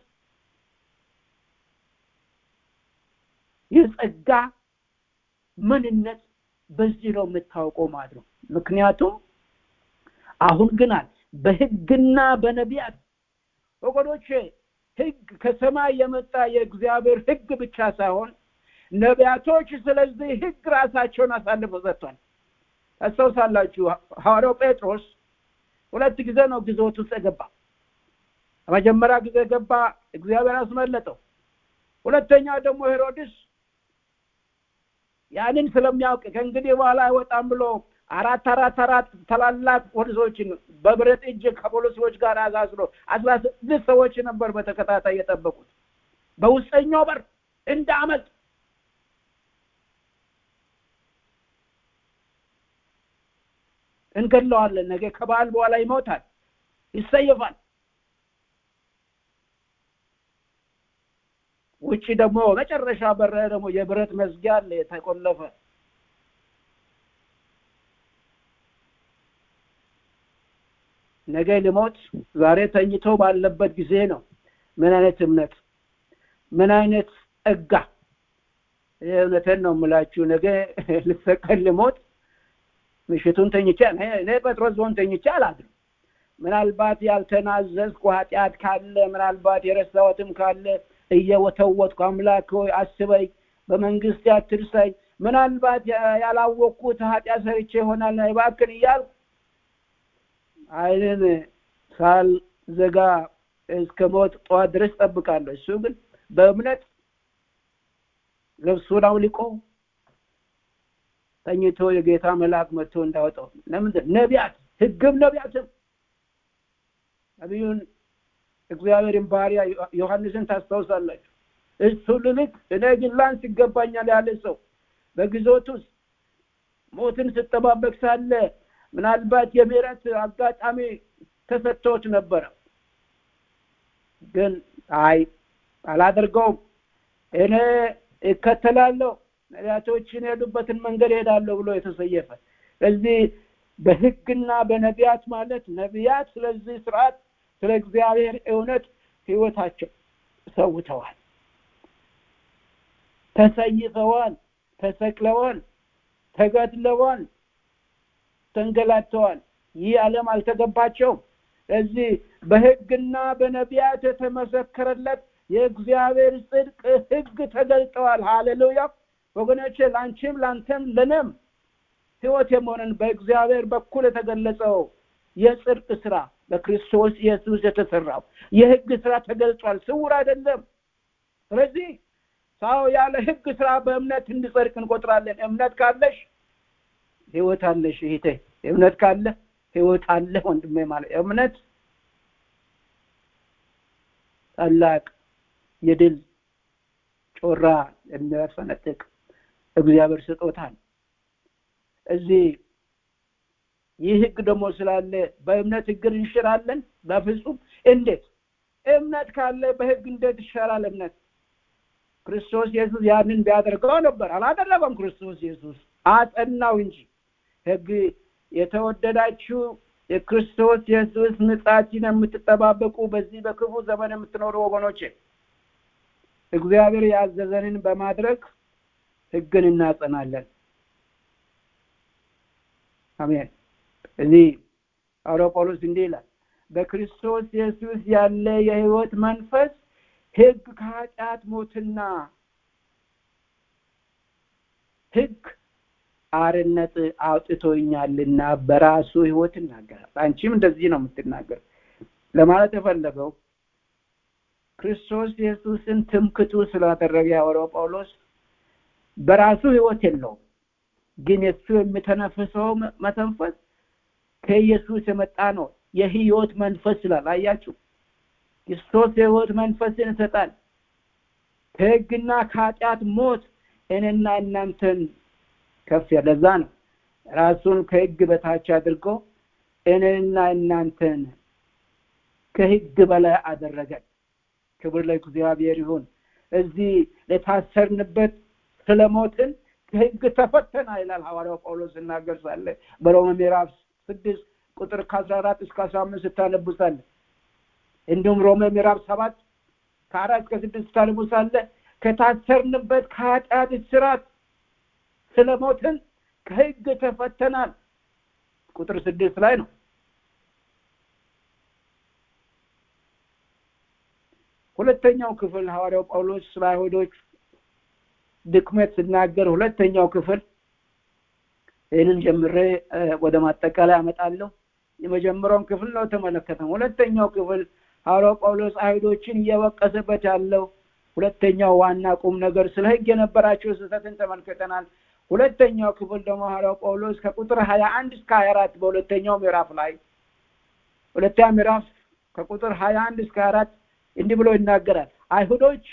የጸጋ ምንነት በዚህ ነው የምታውቀው ማለት ነው ምክንያቱም አሁን ግን አለ በህግና በነቢያት ወገኖቼ ህግ ከሰማይ የመጣ የእግዚአብሔር ህግ ብቻ ሳይሆን ነቢያቶች ስለዚህ ህግ ራሳቸውን አሳልፈው ሰጥቷል ታስታውሳላችሁ ሐዋርያው ጴጥሮስ ሁለት ጊዜ ነው ግዞት ውስጥ የገባ በመጀመሪያ ጊዜ ገባ እግዚአብሔር አስመለጠው ሁለተኛ ደግሞ ሄሮድስ ያንን ስለሚያውቅ ከእንግዲህ በኋላ አይወጣም ብሎ አራት አራት አራት ታላላቅ ፖሊሶችን በብረት እጅ ከፖሊሶች ጋር አዛዝሎ አስራ ስድስት ሰዎች ነበር በተከታታይ የጠበቁት በውስጠኛው በር እንደ አመት እንገድለዋለን ነገ ከበዓል በኋላ ይሞታል ይሰየፋል ውጭ ደግሞ መጨረሻ በር ደግሞ የብረት መዝጊያ አለ የተቆለፈ ነገ ልሞት ዛሬ ተኝቶ ባለበት ጊዜ ነው ምን አይነት እምነት ምን አይነት ጸጋ እውነትን ነው የምላችሁ ነገ ልሰቀል ልሞት ምሽቱን ተኝቼ እኔ ጴጥሮስ ዞን ተኝቼ አላድርም ምናልባት ያልተናዘዝኩ ኃጢአት ካለ ምናልባት የረሳሁትም ካለ እየወተወትኩ አምላክ ሆይ አስበኝ በመንግስት አትርሳኝ ምናልባት ያላወቅኩት ኃጢአት ሰርቼ ይሆናል እባክን እያልኩ አይንን ሳልዘጋ እስከ ሞት ጠዋት ድረስ ጠብቃለሁ እሱ ግን በእምነት ልብሱን አውልቆ ተኝቶ የጌታ መልአክ መጥቶ እንዳወጣው ለምንድን ነቢያት ህግም ነቢያትም ነቢዩን እግዚአብሔርን ባሪያ ዮሐንስን ታስታውሳላችሁ እሱ ልልክ እኔ ግን ላንስ ይገባኛል ያለ ሰው በግዞት ውስጥ ሞትን ስጠባበቅ ሳለ ምናልባት የምህረት አጋጣሚ ተሰጥቶት ነበረ ግን አይ አላደርገውም እኔ እከተላለሁ ነቢያቶችን የሄዱበትን መንገድ ሄዳለሁ ብሎ የተሰየፈ ስለዚህ በህግና በነቢያት ማለት ነቢያት ስለዚህ ስርዓት ስለ እግዚአብሔር እውነት ህይወታቸው ሰውተዋል ተሰይፈዋል ተሰቅለዋል ተገድለዋል ተንገላተዋል ይህ ዓለም አልተገባቸውም ስለዚህ በህግና በነቢያት የተመሰከረለት የእግዚአብሔር ጽድቅ ህግ ተገልጠዋል ሃሌሉያ ወገኖቼ ለአንቺም ለአንተም ለነም ህይወት የመሆንን በእግዚአብሔር በኩል የተገለጸው የጽድቅ ስራ በክርስቶስ ኢየሱስ የተሰራው የህግ ስራ ተገልጿል ስውር አይደለም ስለዚህ ሰው ያለ ህግ ስራ በእምነት እንዲጸድቅ እንቆጥራለን እምነት ካለሽ ህይወት አለሽ እህቴ እምነት ካለ ህይወት አለ ወንድሜ ማለት እምነት ታላቅ የድል ጮራ የሚያፈነጥቅ እግዚአብሔር ስጦታል እዚህ ይህ ህግ ደግሞ ስላለ በእምነት ህግን እንሽራለን በፍጹም እንዴት እምነት ካለ በህግ እንዴት ይሻላል እምነት ክርስቶስ ኢየሱስ ያንን ቢያደርገው ነበር አላደረገም ክርስቶስ ኢየሱስ አጸናው እንጂ ህግ የተወደዳችሁ የክርስቶስ ኢየሱስ ምጽአትን የምትጠባበቁ በዚህ በክፉ ዘመን የምትኖሩ ወገኖቼ እግዚአብሔር ያዘዘንን በማድረግ ህግን እናጸናለን አሜን እዚህ ሐዋርያው ጳውሎስ እንዲህ ይላል በክርስቶስ ኢየሱስ ያለ የህይወት መንፈስ ህግ ከኃጢአት ሞትና ህግ አርነት አውጥቶኛልና በራሱ ህይወት ይናገራል አንቺም እንደዚህ ነው የምትናገር ለማለት የፈለገው ክርስቶስ ኢየሱስን ትምክቱ ስላደረገ ያወራው ጳውሎስ በራሱ ህይወት የለውም ግን የሱ የሚተነፍሰው መተንፈስ ከኢየሱስ የመጣ ነው የህይወት መንፈስ ስላል አያችሁ ክርስቶስ የህይወት መንፈስን ይሰጣል ከህግና ከኃጢአት ሞት እኔና እናንተን ከፍ ያለዛ ነው ራሱን ከህግ በታች አድርጎ እኔና እናንተን ከህግ በላይ አደረገን ክብር ለእግዚአብሔር ይሁን እዚህ ለታሰርንበት ስለሞትን ከህግ ተፈተና ይላል ሐዋርያው ጳውሎስ እናገር ሳለ በሮሜ ምዕራፍ ስድስት ቁጥር ከአስራ አራት እስከ አስራ አምስት ስታነቡ ሳለ እንዲሁም ሮሜ ምዕራፍ ሰባት ከአራት እስከ ስድስት ስታነቡ ሳለ ከታሰርንበት ከኃጢአት ስራት ስለሞትን ከህግ ተፈተናል ቁጥር ስድስት ላይ ነው ሁለተኛው ክፍል ሐዋርያው ጳውሎስ ስለ አይሁዶች ድክመት ስናገር ሁለተኛው ክፍል ይህንን ጀምሬ ወደ ማጠቃላይ አመጣለሁ የመጀመሪያውን ክፍል ነው ተመለከተም ሁለተኛው ክፍል ሐዋርያው ጳውሎስ አይሁዶችን እየወቀሰበት ያለው ሁለተኛው ዋና ቁም ነገር ስለ ህግ የነበራቸው ስህተትን ተመልክተናል ሁለተኛው ክፍል ደግሞ ሐዋርያው ጳውሎስ ከቁጥር ሀያ አንድ እስከ ሀያ አራት በሁለተኛው ምዕራፍ ላይ ሁለተኛ ምዕራፍ ከቁጥር ሀያ አንድ እስከ አራት እንዲህ ብሎ ይናገራል አይሁዶች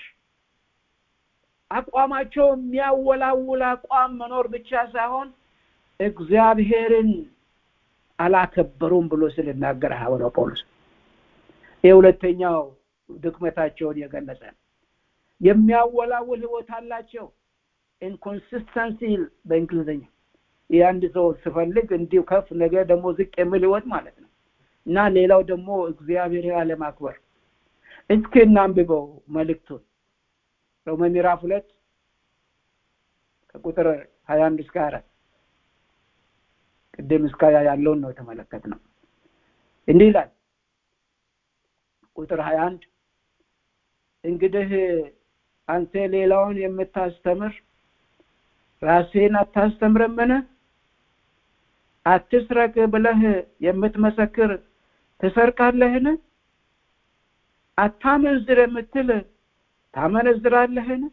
አቋማቸው የሚያወላውል አቋም መኖር ብቻ ሳይሆን እግዚአብሔርን አላከበሩም ብሎ ስልናገር ሐዋርያው ጳውሎስ የሁለተኛው ድክመታቸውን የገለጸ የሚያወላውል ህይወት አላቸው ኢንኮንሲስተንሲ በእንግሊዝኛ የአንድ ሰው ስፈልግ እንዲሁ ከፍ ነገ ደግሞ ዝቅ የሚል ህይወት ማለት ነው እና ሌላው ደግሞ እግዚአብሔር አለማክበር እስኪ እናንብበው መልእክቱን ሮሜ ምዕራፍ ሁለት ከቁጥር ሀያ አንድ እስከ አራት ቅድም እስከ ያለውን ነው የተመለከት ነው እንዲህ ይላል ቁጥር ሀያ አንድ እንግዲህ አንተ ሌላውን የምታስተምር ራስህን አታስተምርምን አትስረቅ ብለህ የምትመሰክር ትሰርቃለህን አታመንዝር የምትል ታመነዝራለህን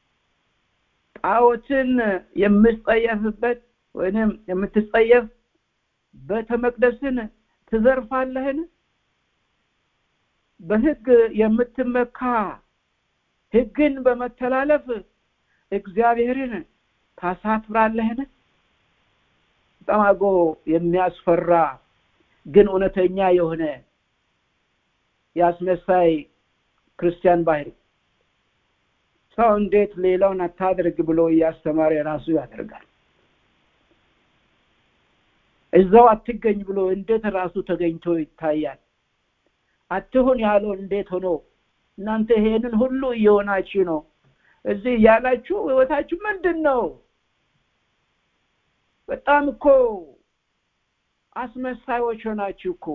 ጣዖትን የምትጸየፍበት ወይንም የምትጸየፍ ቤተ መቅደስን ትዘርፋለህን በህግ የምትመካ ህግን በመተላለፍ እግዚአብሔርን ታሳፍራለህን በጣም አድርጎ የሚያስፈራ ግን እውነተኛ የሆነ የአስመሳይ ክርስቲያን ባህሪ ሰው እንዴት ሌላውን አታድርግ ብሎ እያስተማረ ራሱ ያደርጋል እዛው አትገኝ ብሎ እንዴት ራሱ ተገኝቶ ይታያል አትሁን ያለው እንዴት ሆኖ እናንተ ይሄንን ሁሉ እየሆናችሁ ነው እዚህ ያላችሁ ህይወታችሁ ምንድን ነው በጣም እኮ አስመሳዮች ሆናችሁ እኮ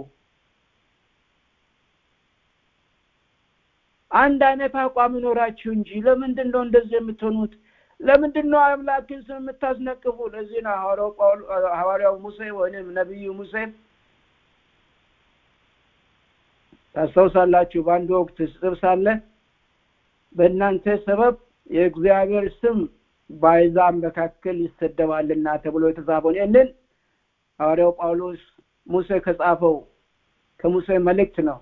አንድ አይነት አቋም ይኖራችሁ እንጂ ለምንድን ነው እንደዚህ የምትሆኑት ለምንድን ነው አምላክን ስም የምታስነቅፉ ለዚህ ነው ሐዋርያው ሙሴ ወይም ነቢዩ ሙሴ ታስታውሳላችሁ በአንድ ወቅት ስጥብ ሳለ በእናንተ ሰበብ የእግዚአብሔር ስም በአሕዛብ መካከል ይሰደባልና ተብሎ የተጻፈውን ይህንን ሐዋርያው ጳውሎስ ሙሴ ከጻፈው ከሙሴ መልእክት ነው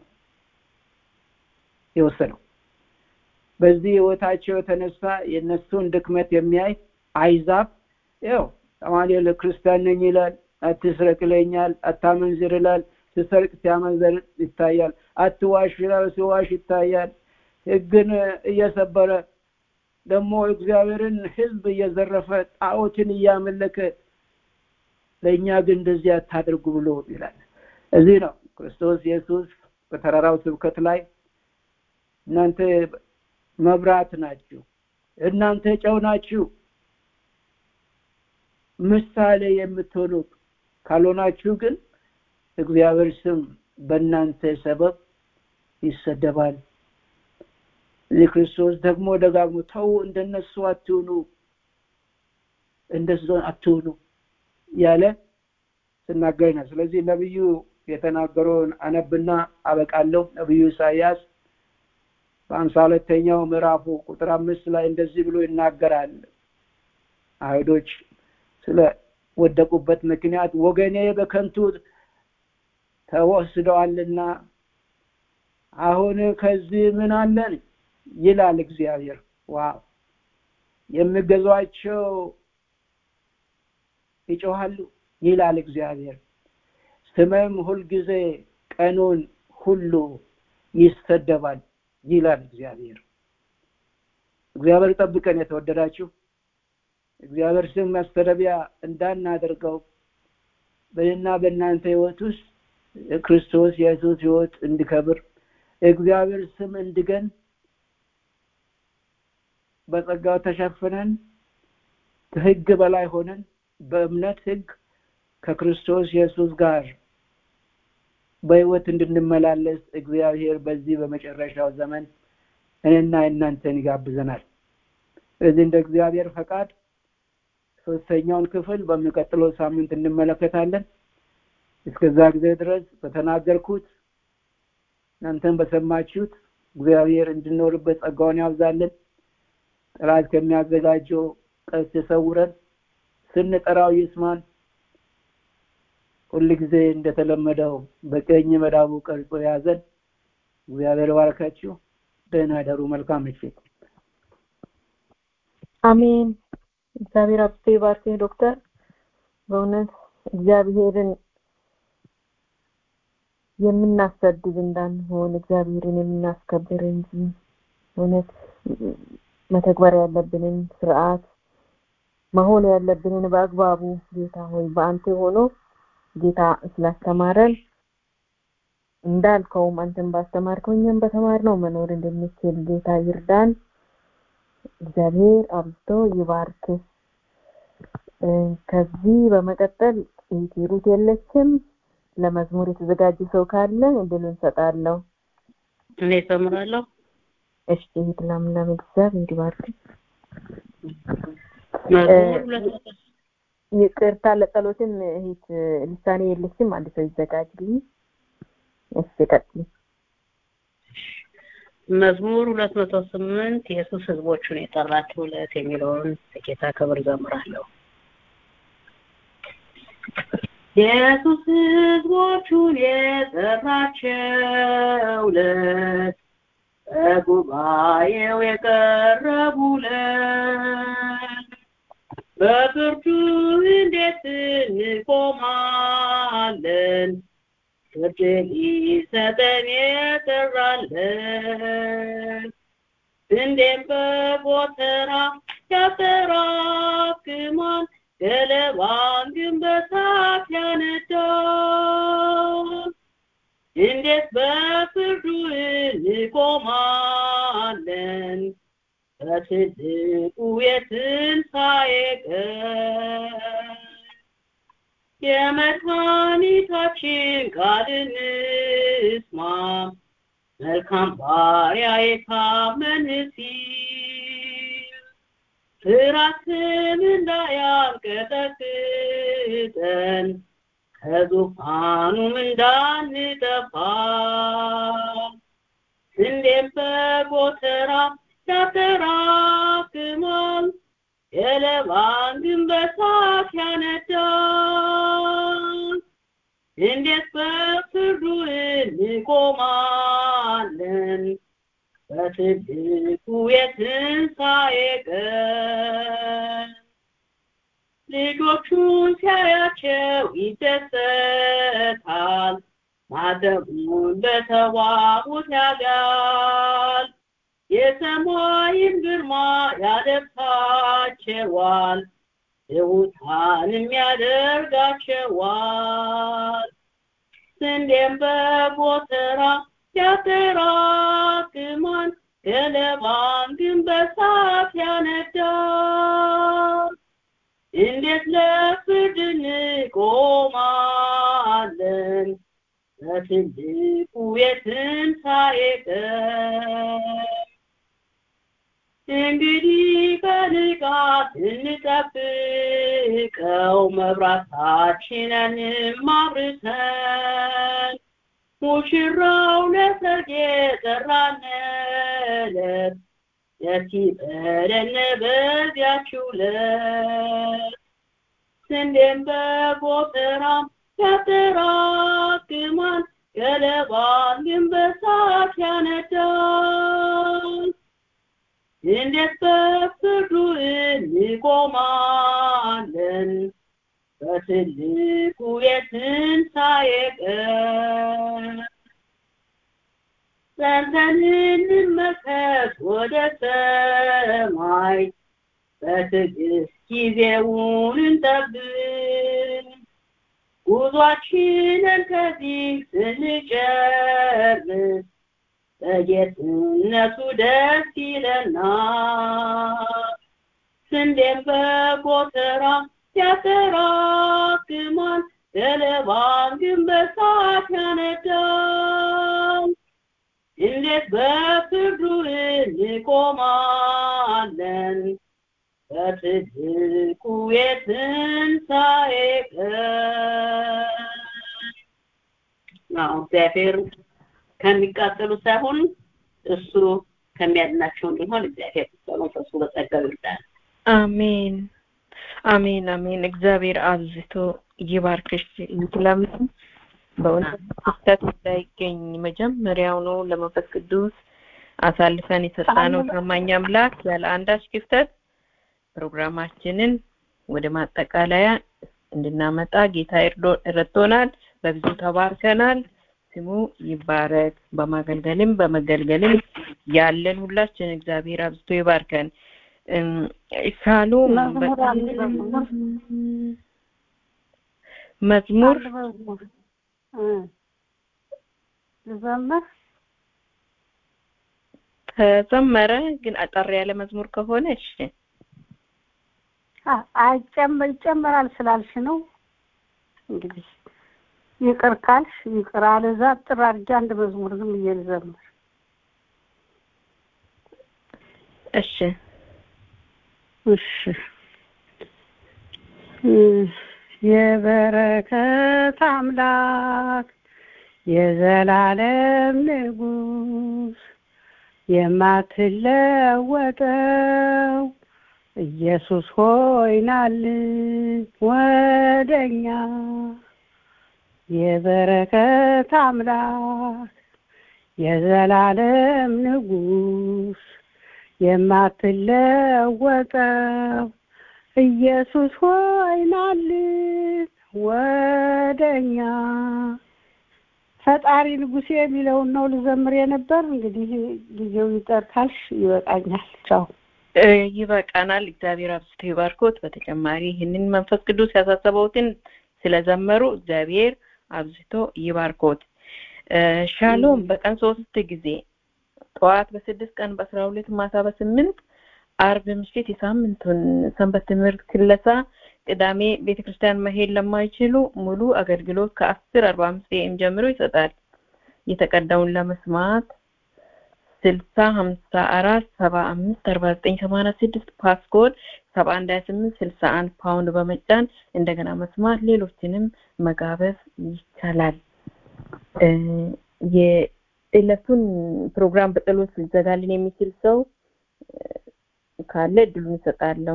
የወሰደው በዚህ ህይወታቸው የተነሳ የእነሱን ድክመት የሚያይ አይዛብ ያው አማኑኤል ክርስቲያን ነኝ ይላል አትስረቅ ይለኛል አታመንዝር ይላል ሲሰርቅ ሲያመንዘር ይታያል አትዋሽ ይላል ሲዋሽ ይታያል ህግን እየሰበረ ደግሞ እግዚአብሔርን ህዝብ እየዘረፈ ጣዖትን እያመለከ ለእኛ ግን እንደዚህ አታድርጉ ብሎ ይላል እዚህ ነው ክርስቶስ ኢየሱስ በተራራው ስብከት ላይ እናንተ መብራት ናችሁ እናንተ ጨው ናችሁ ምሳሌ የምትሆኑ ካልሆናችሁ ግን እግዚአብሔር ስም በእናንተ ሰበብ ይሰደባል እዚህ ክርስቶስ ደግሞ ደጋግሞ ተው እንደነሱ አትሁኑ እንደሱ አትሁኑ ያለ ስናገር ነው ስለዚህ ነብዩ የተናገረውን አነብና አበቃለሁ ነብዩ ኢሳያስ በአምሳ ሁለተኛው ምዕራፉ ቁጥር አምስት ላይ እንደዚህ ብሎ ይናገራል አይሁዶች ስለ ወደቁበት ምክንያት ወገኔ በከንቱ ተወስደዋልና አሁን ከዚህ ምን አለን ይላል እግዚአብሔር ዋው የሚገዟቸው ይጮሃሉ ይላል እግዚአብሔር ስመም ሁልጊዜ ቀኑን ሁሉ ይሰደባል ይላል እግዚአብሔር እግዚአብሔር ጠብቀን የተወደዳችሁ እግዚአብሔር ስም ማስተረቢያ እንዳናደርገው በእና በእናንተ ህይወት ውስጥ ክርስቶስ የኢየሱስ ህይወት እንዲከብር እግዚአብሔር ስም እንድገን በጸጋው ተሸፍነን ከህግ በላይ ሆነን በእምነት ህግ ከክርስቶስ ኢየሱስ ጋር በህይወት እንድንመላለስ እግዚአብሔር በዚህ በመጨረሻው ዘመን እኔና እናንተን ይጋብዘናል ስለዚህ እንደ እግዚአብሔር ፈቃድ ሶስተኛውን ክፍል በሚቀጥለው ሳምንት እንመለከታለን እስከዛ ጊዜ ድረስ በተናገርኩት እናንተን በሰማችሁት እግዚአብሔር እንድኖርበት ጸጋውን ያብዛልን ጠላት ከሚያዘጋጀው ቀስ የሰውረን ስንጠራው ይስማን ሁል ጊዜ እንደተለመደው በቀኝ መዳቡ ቀርጾ ያዘን እግዚአብሔር ባረካችሁ ደህና ደሩ መልካም ምሽት አሜን እግዚአብሔር አብስቶ ይባርክህ ዶክተር በእውነት እግዚአብሔርን የምናሰድብ እንዳንሆን እግዚአብሔርን የምናስከብር እንጂ እውነት መተግበር ያለብንን ስርዓት መሆን ያለብንን በአግባቡ ጌታ ሆይ በአንተ ሆኖ ጌታ ስላስተማረን እንዳልከውም አንተን ባስተማርከው እኛም በተማርነው መኖር እንድንችል ጌታ ይርዳን እግዚአብሔር አብዝቶ ይባርክ ከዚህ በመቀጠል ሩት የለችም ለመዝሙር የተዘጋጀ ሰው ካለ እድል እንሰጣለሁ እኔ እዘምራለሁ እሺ እህት ለምለም እግዚአብሔር ይባርክ መዝሙር ሁለት መቶ ይቅርታ ለጸሎትም እህት ልሳኔ የለችም አንድ ሰው ይዘጋጅልኝ እሺ ቀጥይ መዝሙር ሁለት መቶ ስምንት ኢየሱስ ህዝቦቹን የጠራቸው ዕለት የሚለውን ለጌታ ክብር ዘምራለሁ ኢየሱስ ህዝቦቹን የጠራቸው ዕለት በጉባኤው የቀረቡለት በፍርዱ እንዴት እንቆማለን ፍርድ ሊሰጠን የጠራለን እንዴም በጎተራ ያጠራቅማል ገለባን ግን በሳት ያነዳል እንዴት በፍርዱ እንቆማለን በትልቁ የትንሣኤ ቀን የመድኃኒታችን ቃል እንስማ መልካም ባሪያ የታመን ሲል ፍራትም እንዳያንቀጠቅጠን ከዙፋኑም እንዳንጠፋ እንዴም በጎተራ ያጠራቅማል ገለባን ግን በሳት ያነዳል እንዴት በፍርዱ እንቆማለን በትልቁ የትንሣኤ ቀን ልጆቹን ሲያያቸው ይደሰታል ማደቡን በተዋቡት ያጋል የሰማይም ግርማ ያለብሳቸዋል ትሑታንም ያደርጋቸዋል ስንዴም በጎተራ ያጠራቅማል ገለባን ግን በሳት ያነዳል እንዴት ለፍርድ እንቆማለን በትልቁ የትንሣኤ ቀን እንግዲህ በንቃት እንጠብቀው መብራታችንንም አብርተን ሙሽራው ለሰርግ የጠራንለት ደስ ይበለን በዚያች ዕለት ስንዴም በጎተራም ያጠራቅማል ገለባን ግን በሳት ያነዳል እንዴት በፍርዱ እንቆማለን በትልቁ የትንሣኤ ቀን ጸንተን እንመልከት ወደ ሰማይ በትዕግስት ጊዜውን እንጠብቅ ጉዟችንን ከዚህ ስንጨርስ በጌትነቱ ደስ ይለናል ስንዴም በጎተራ ያጠራቅማል ገለባን ግን በሳት ያነዳል እንዴት በፍርዱ እንቆማለን በትልቁ የትንሣኤ ቀን እግዚአብሔር ከሚቃጠሉ ሳይሆን እሱ ከሚያድናቸው እንዲሆን እግዚአብሔር በመንፈሱ በጸጋው ይርዳል። አሜን አሜን አሜን። እግዚአብሔር አብዝቶ ይባርክሽ ይትለምን በእውነት ክፍተት እንዳይገኝ መጀመሪያውኑ ለመንፈስ ቅዱስ አሳልፈን የሰጣነው ታማኝ አምላክ ያለ አንዳች ክፍተት ፕሮግራማችንን ወደ ማጠቃለያ እንድናመጣ ጌታ ረድቶናል። በብዙ ተባርከናል። ስሙ ይባረክ። በማገልገልም በመገልገልም ያለን ሁላችን እግዚአብሔር አብዝቶ ይባርከን። ሻሎም መዝሙር ልዘምር ተዘመረ፣ ግን አጠር ያለ መዝሙር ከሆነ እሺ። አይጨመር ይጨመራል ስላልሽ ነው እንግዲህ ይቅር ካልሽ ይቅር፣ አለዛ ጥር አድርጌ አንድ መዝሙር ዝም ብዬ ልዘምር። እሺ እሺ የበረከት አምላክ የዘላለም ንጉስ የማትለወጠው ኢየሱስ ሆይ ናልን ወደኛ የበረከት አምላክ የዘላለም ንጉስ የማትለወጠው ኢየሱስ ሆይ ናልን ወደኛ ፈጣሪ ንጉሴ የሚለውን ነው ልዘምር የነበር። እንግዲህ ጊዜው ይጠር ካልሽ ይበቃኛል። ቻው። ይበቃናል። እግዚአብሔር አብዝቶ ይባርኮት። በተጨማሪ ይህንን መንፈስ ቅዱስ ያሳሰበውትን ስለዘመሩ እግዚአብሔር አብዝቶ ይባርኮት። ሻሎም በቀን ሶስት ጊዜ ጠዋት በስድስት ቀን በአስራ ሁለት ማታ በስምንት አርብ ምሽት የሳምንቱን ሰንበት ትምህርት ክለሳ ቅዳሜ ቤተ ክርስቲያን መሄድ ለማይችሉ ሙሉ አገልግሎት ከአስር አርባ አምስት ኤም ጀምሮ ይሰጣል። የተቀዳውን ለመስማት ስልሳ ሀምሳ አራት ሰባ አምስት አርባ ዘጠኝ ሰማንያ ስድስት ፓስኮድ ሰባ አንድ ሀያ ስምንት ስልሳ አንድ ፓውንድ በመጫን እንደገና መስማት ሌሎችንም መጋበዝ ይቻላል። የዕለቱን ፕሮግራም በጸሎት ሊዘጋልን የሚችል ሰው ካለ እድሉን እሰጣለሁ።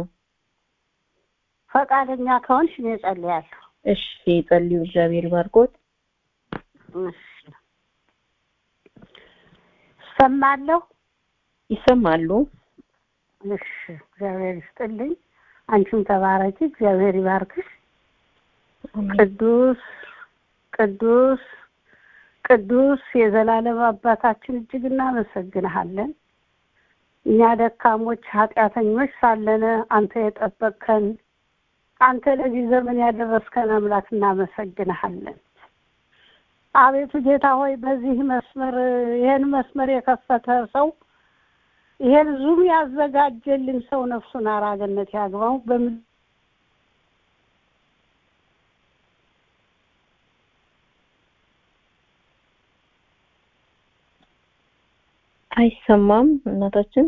ፈቃደኛ ከሆንሽ እኔ እጸልያለሁ። እሺ፣ ጸልዩ። እግዚአብሔር ባርኮት። እሺ፣ ሰማለሁ። ይሰማሉ። እሺ፣ እግዚአብሔር ይስጥልኝ። አንቺም ተባረኪ። እግዚአብሔር ይባርክሽ። ቅዱስ ቅዱስ ቅዱስ የዘላለም አባታችን እጅግ እናመሰግንሃለን። እኛ ደካሞች ኃጢአተኞች ሳለን አንተ የጠበቅከን አንተ ለዚህ ዘመን ያደረስከን አምላክ እናመሰግንሃለን። አቤቱ ጌታ ሆይ በዚህ መስመር ይህን መስመር የከፈተ ሰው ይሄን ዙም ያዘጋጀልን ሰው ነፍሱን አራገነት ያግባው። አይሰማም እናታችን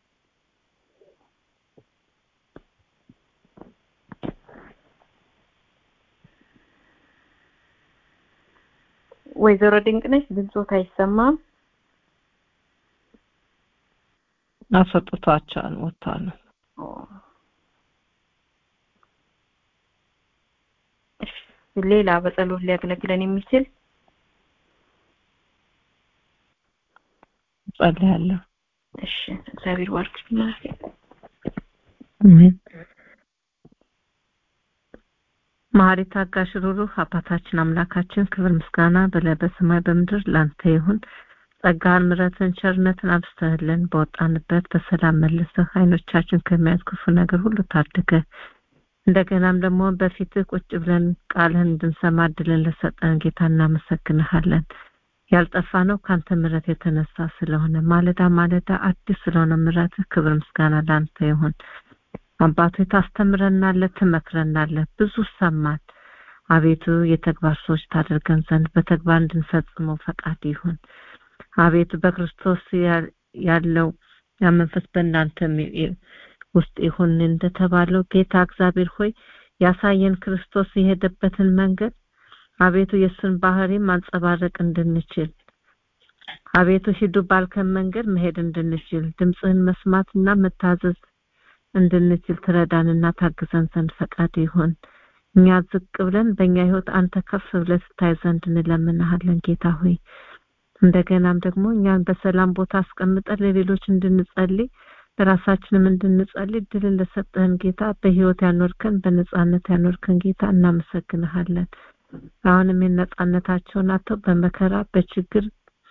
ወይዘሮ ድንቅነሽ ድምፆት አይሰማም አሰጥቷቸዋል ወጥቷል ሌላ በጸሎት ሊያገለግለን የሚችል ጸልያለሁ እሺ እግዚአብሔር ባርክ አሜን መሐሪ ታጋሽ ሩሩህ አባታችን አምላካችን ክብር ምስጋና በላይ በሰማይ በምድር ላንተ ይሁን ጸጋን ምረትን ቸርነትን አብስተህልን በወጣንበት በሰላም መልሰህ አይኖቻችን ከሚያዝ ክፉ ነገር ሁሉ ታድገ እንደገናም ደግሞ በፊትህ ቁጭ ብለን ቃልህን እንድንሰማ እድልን ለሰጠን ጌታ እናመሰግንሃለን ያልጠፋ ነው ካንተ ምረት የተነሳ ስለሆነ ማለዳ ማለዳ አዲስ ስለሆነ ምረትህ ክብር ምስጋና ላንተ ይሁን አባቶ ታስተምረናለህ ትመክረናለህ ብዙ ሰማን አቤቱ የተግባር ሰዎች ታደርገን ዘንድ በተግባር እንድንፈጽመው ፈቃድ ይሁን አቤቱ በክርስቶስ ያለው ያ መንፈስ በእናንተ ውስጥ ይሁን እንደተባለው ጌታ እግዚአብሔር ሆይ ያሳየን ክርስቶስ የሄደበትን መንገድ አቤቱ የእሱን ባህሪ ማንጸባረቅ እንድንችል አቤቱ ሂዱ ባልከን መንገድ መሄድ እንድንችል ድምፅህን መስማትና መታዘዝ እንድንችል ትረዳንና ታግዘን ዘንድ ፈቃድ ይሁን እኛ ዝቅ ብለን በእኛ ህይወት አንተ ከፍ ብለህ ስታይ ዘንድ እንለምንሃለን ጌታ ሆይ እንደገናም ደግሞ እኛን በሰላም ቦታ አስቀምጠን ለሌሎች እንድንጸልይ ለራሳችንም እንድንጸልይ ድልን ለሰጠህን ጌታ በህይወት ያኖርከን በነጻነት ያኖርከን ጌታ እናመሰግንሃለን አሁንም የነጻነታቸውን አተው በመከራ በችግር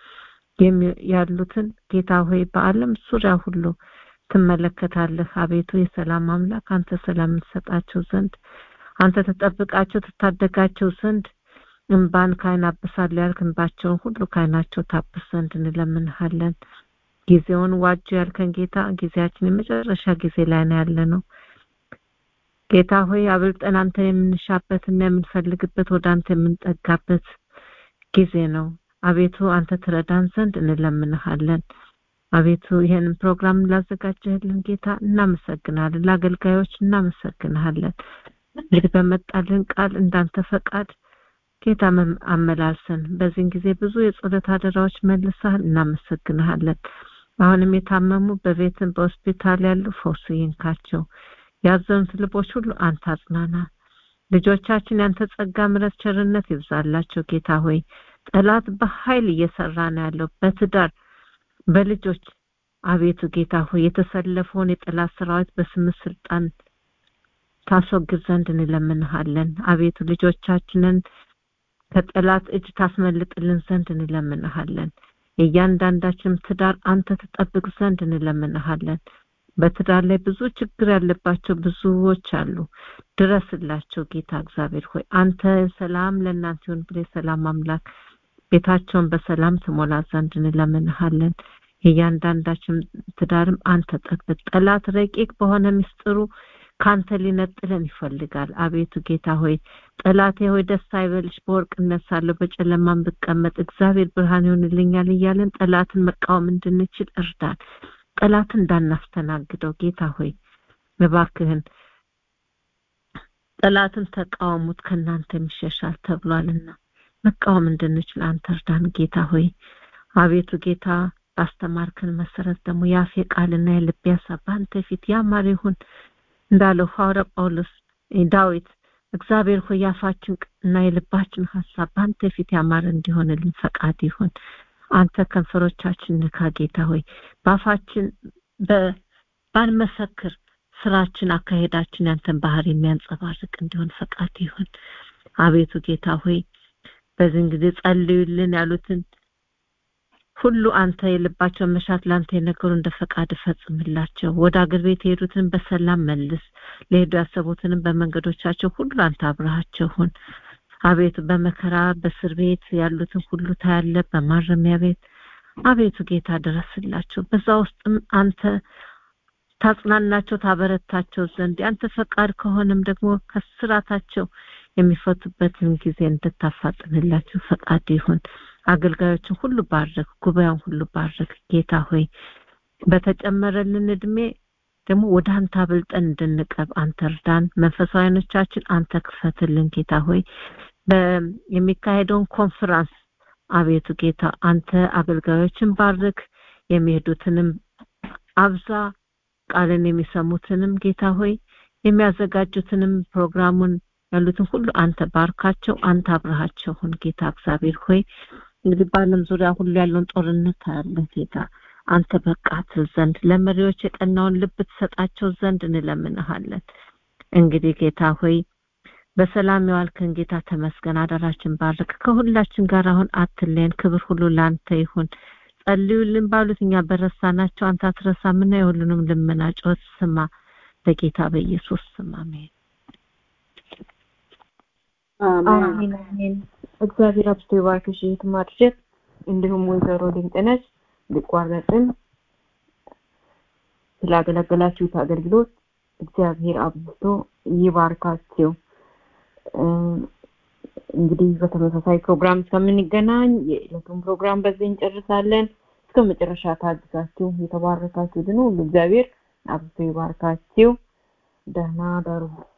ያሉትን ጌታ ሆይ በአለም ዙሪያ ሁሉ ትመለከታለህ አቤቱ የሰላም አምላክ አንተ ሰላም ትሰጣቸው ዘንድ አንተ ተጠብቃቸው ትታደጋቸው ዘንድ እንባን ካይን አብሳለሁ ያልክ እንባቸውን ሁሉ ካይናቸው ታብስ ዘንድ እንለምንሃለን ጊዜውን ዋጁ ያልከን ጌታ ጊዜያችን የመጨረሻ ጊዜ ላይ ነው ያለ ነው ጌታ ሆይ አብልጠን አንተ የምንሻበትና የምንፈልግበት ወደ አንተ የምንጠጋበት ጊዜ ነው አቤቱ አንተ ትረዳን ዘንድ እንለምንሃለን አቤቱ ይህንን ፕሮግራም ላዘጋጀህልን ጌታ እናመሰግናለን ለአገልጋዮች እናመሰግናለን እንግዲህ በመጣልን ቃል እንዳንተ ፈቃድ ጌታ አመላልሰን በዚህን ጊዜ ብዙ የጸሎት አደራዎች መልሰሃል እናመሰግንሃለን አሁንም የታመሙ በቤትም በሆስፒታል ያሉ ፈውስ ይንካቸው ያዘኑት ልቦች ሁሉ አንተ አጽናና ልጆቻችን ያንተ ጸጋ ምረት ቸርነት ይብዛላቸው ጌታ ሆይ ጠላት በኃይል እየሰራ ነው ያለው በትዳር በልጆች አቤቱ ጌታ ሆይ የተሰለፈውን የጠላት ሰራዊት በስም ስልጣን ታስወግድ ዘንድ እንለምንሃለን አቤቱ ልጆቻችንን ከጠላት እጅ ታስመልጥልን ዘንድ እንለምንሃለን የእያንዳንዳችንም ትዳር አንተ ትጠብቅ ዘንድ እንለምንሃለን በትዳር ላይ ብዙ ችግር ያለባቸው ብዙዎች አሉ ድረስላቸው ጌታ እግዚአብሔር ሆይ አንተ ሰላም ለእናንተ ይሁን ብለ ሰላም አምላክ ቤታቸውን በሰላም ትሞላ ዘንድ እንለምንሃለን የእያንዳንዳችን ትዳርም አንተ ጠብቅ ጠላት ረቂቅ በሆነ ምስጢሩ ካንተ ሊነጥለን ይፈልጋል አቤቱ ጌታ ሆይ ጠላቴ ሆይ ደስ አይበልሽ በወርቅ እነሳለሁ በጨለማን ብቀመጥ እግዚአብሔር ብርሃን ይሆንልኛል እያለን ጠላትን መቃወም እንድንችል እርዳን ጠላትን እንዳናስተናግደው ጌታ ሆይ እባክህን ጠላትን ተቃወሙት ከእናንተ የሚሸሻል ተብሏልና መቃወም እንድንችል አንተ እርዳን ጌታ ሆይ አቤቱ ጌታ ባስተማርክን መሰረት ደግሞ የአፌ ቃልና የልቤ ሀሳብ በአንተ ፊት ያማረ ይሁን እንዳለው ሐዋርያ ጳውሎስ ዳዊት እግዚአብሔር ሆይ ያፋችን እና የልባችን ሀሳብ በአንተ ፊት ያማረ እንዲሆንልን ፈቃድ ይሁን አንተ ከንፈሮቻችን ንካ ጌታ ሆይ በአፋችን ባንመሰክር ስራችን አካሄዳችን ያንተን ባህር የሚያንጸባርቅ እንዲሆን ፈቃድ ይሁን አቤቱ ጌታ ሆይ በዚህን ጊዜ ጸልዩልን ያሉትን ሁሉ አንተ የልባቸውን መሻት ለአንተ የነገሩ እንደ ፈቃድ ፈጽምላቸው ወደ አገር ቤት የሄዱትን በሰላም መልስ ለሄዱ ያሰቡትንም በመንገዶቻቸው ሁሉ አንተ አብረሃቸው ሁን አቤቱ በመከራ በእስር ቤት ያሉትን ሁሉ ታያለ በማረሚያ ቤት አቤቱ ጌታ ድረስላቸው በዛ ውስጥም አንተ ታጽናናቸው ታበረታቸው ዘንድ ያንተ ፈቃድ ከሆነም ደግሞ ከስራታቸው የሚፈቱበትን ጊዜ እንድታፋጥንላቸው ፈቃድ ይሁን አገልጋዮችን ሁሉ ባረክ ጉባኤውን ሁሉ ባረክ ጌታ ሆይ በተጨመረልን እድሜ ደግሞ ወደ አንተ አብልጠን እንድንቀርብ አንተ እርዳን መንፈሳዊኖቻችን አንተ ክፈትልን ጌታ ሆይ የሚካሄደውን ኮንፈራንስ አቤቱ ጌታ አንተ አገልጋዮችን ባርክ የሚሄዱትንም አብዛ ቃልን የሚሰሙትንም ጌታ ሆይ የሚያዘጋጁትንም ፕሮግራሙን ያሉትን ሁሉ አንተ ባርካቸው አንተ አብረሃቸው ሁን ጌታ እግዚአብሔር ሆይ እንግዲህ በአለም ዙሪያ ሁሉ ያለውን ጦርነት ታያለ ጌታ አንተ በቃ ትል ዘንድ ለመሪዎች የቀናውን ልብ ትሰጣቸው ዘንድ እንለምንሃለን እንግዲህ ጌታ ሆይ በሰላም የዋልከን ጌታ ተመስገን አደራችን ባርክ ከሁላችን ጋር አሁን አትለየን ክብር ሁሉ ለአንተ ይሁን ጸልዩልን ባሉት እኛ በረሳናቸው አንተ አትረሳምና የሁሉንም ልመና ጮት ስማ በጌታ በኢየሱስ ስም አሜን አሜን አሜን እግዚአብሔር አብስቶ ይባርክሽ ማድረግ እንዲሁም ወይዘሮ ድንቅነሽ ሊቋረጥም ስላገለገላችሁት አገልግሎት እግዚአብሔር አብዝቶ ይባርካችሁ እንግዲህ በተመሳሳይ ፕሮግራም እስከምንገናኝ የዕለቱን ፕሮግራም በዚህ እንጨርሳለን እስከ መጨረሻ ታግዛችሁ የተባረካችሁ ድኑ ሁሉ እግዚአብሔር አብዝቶ ይባርካችሁ ደህና ደሩ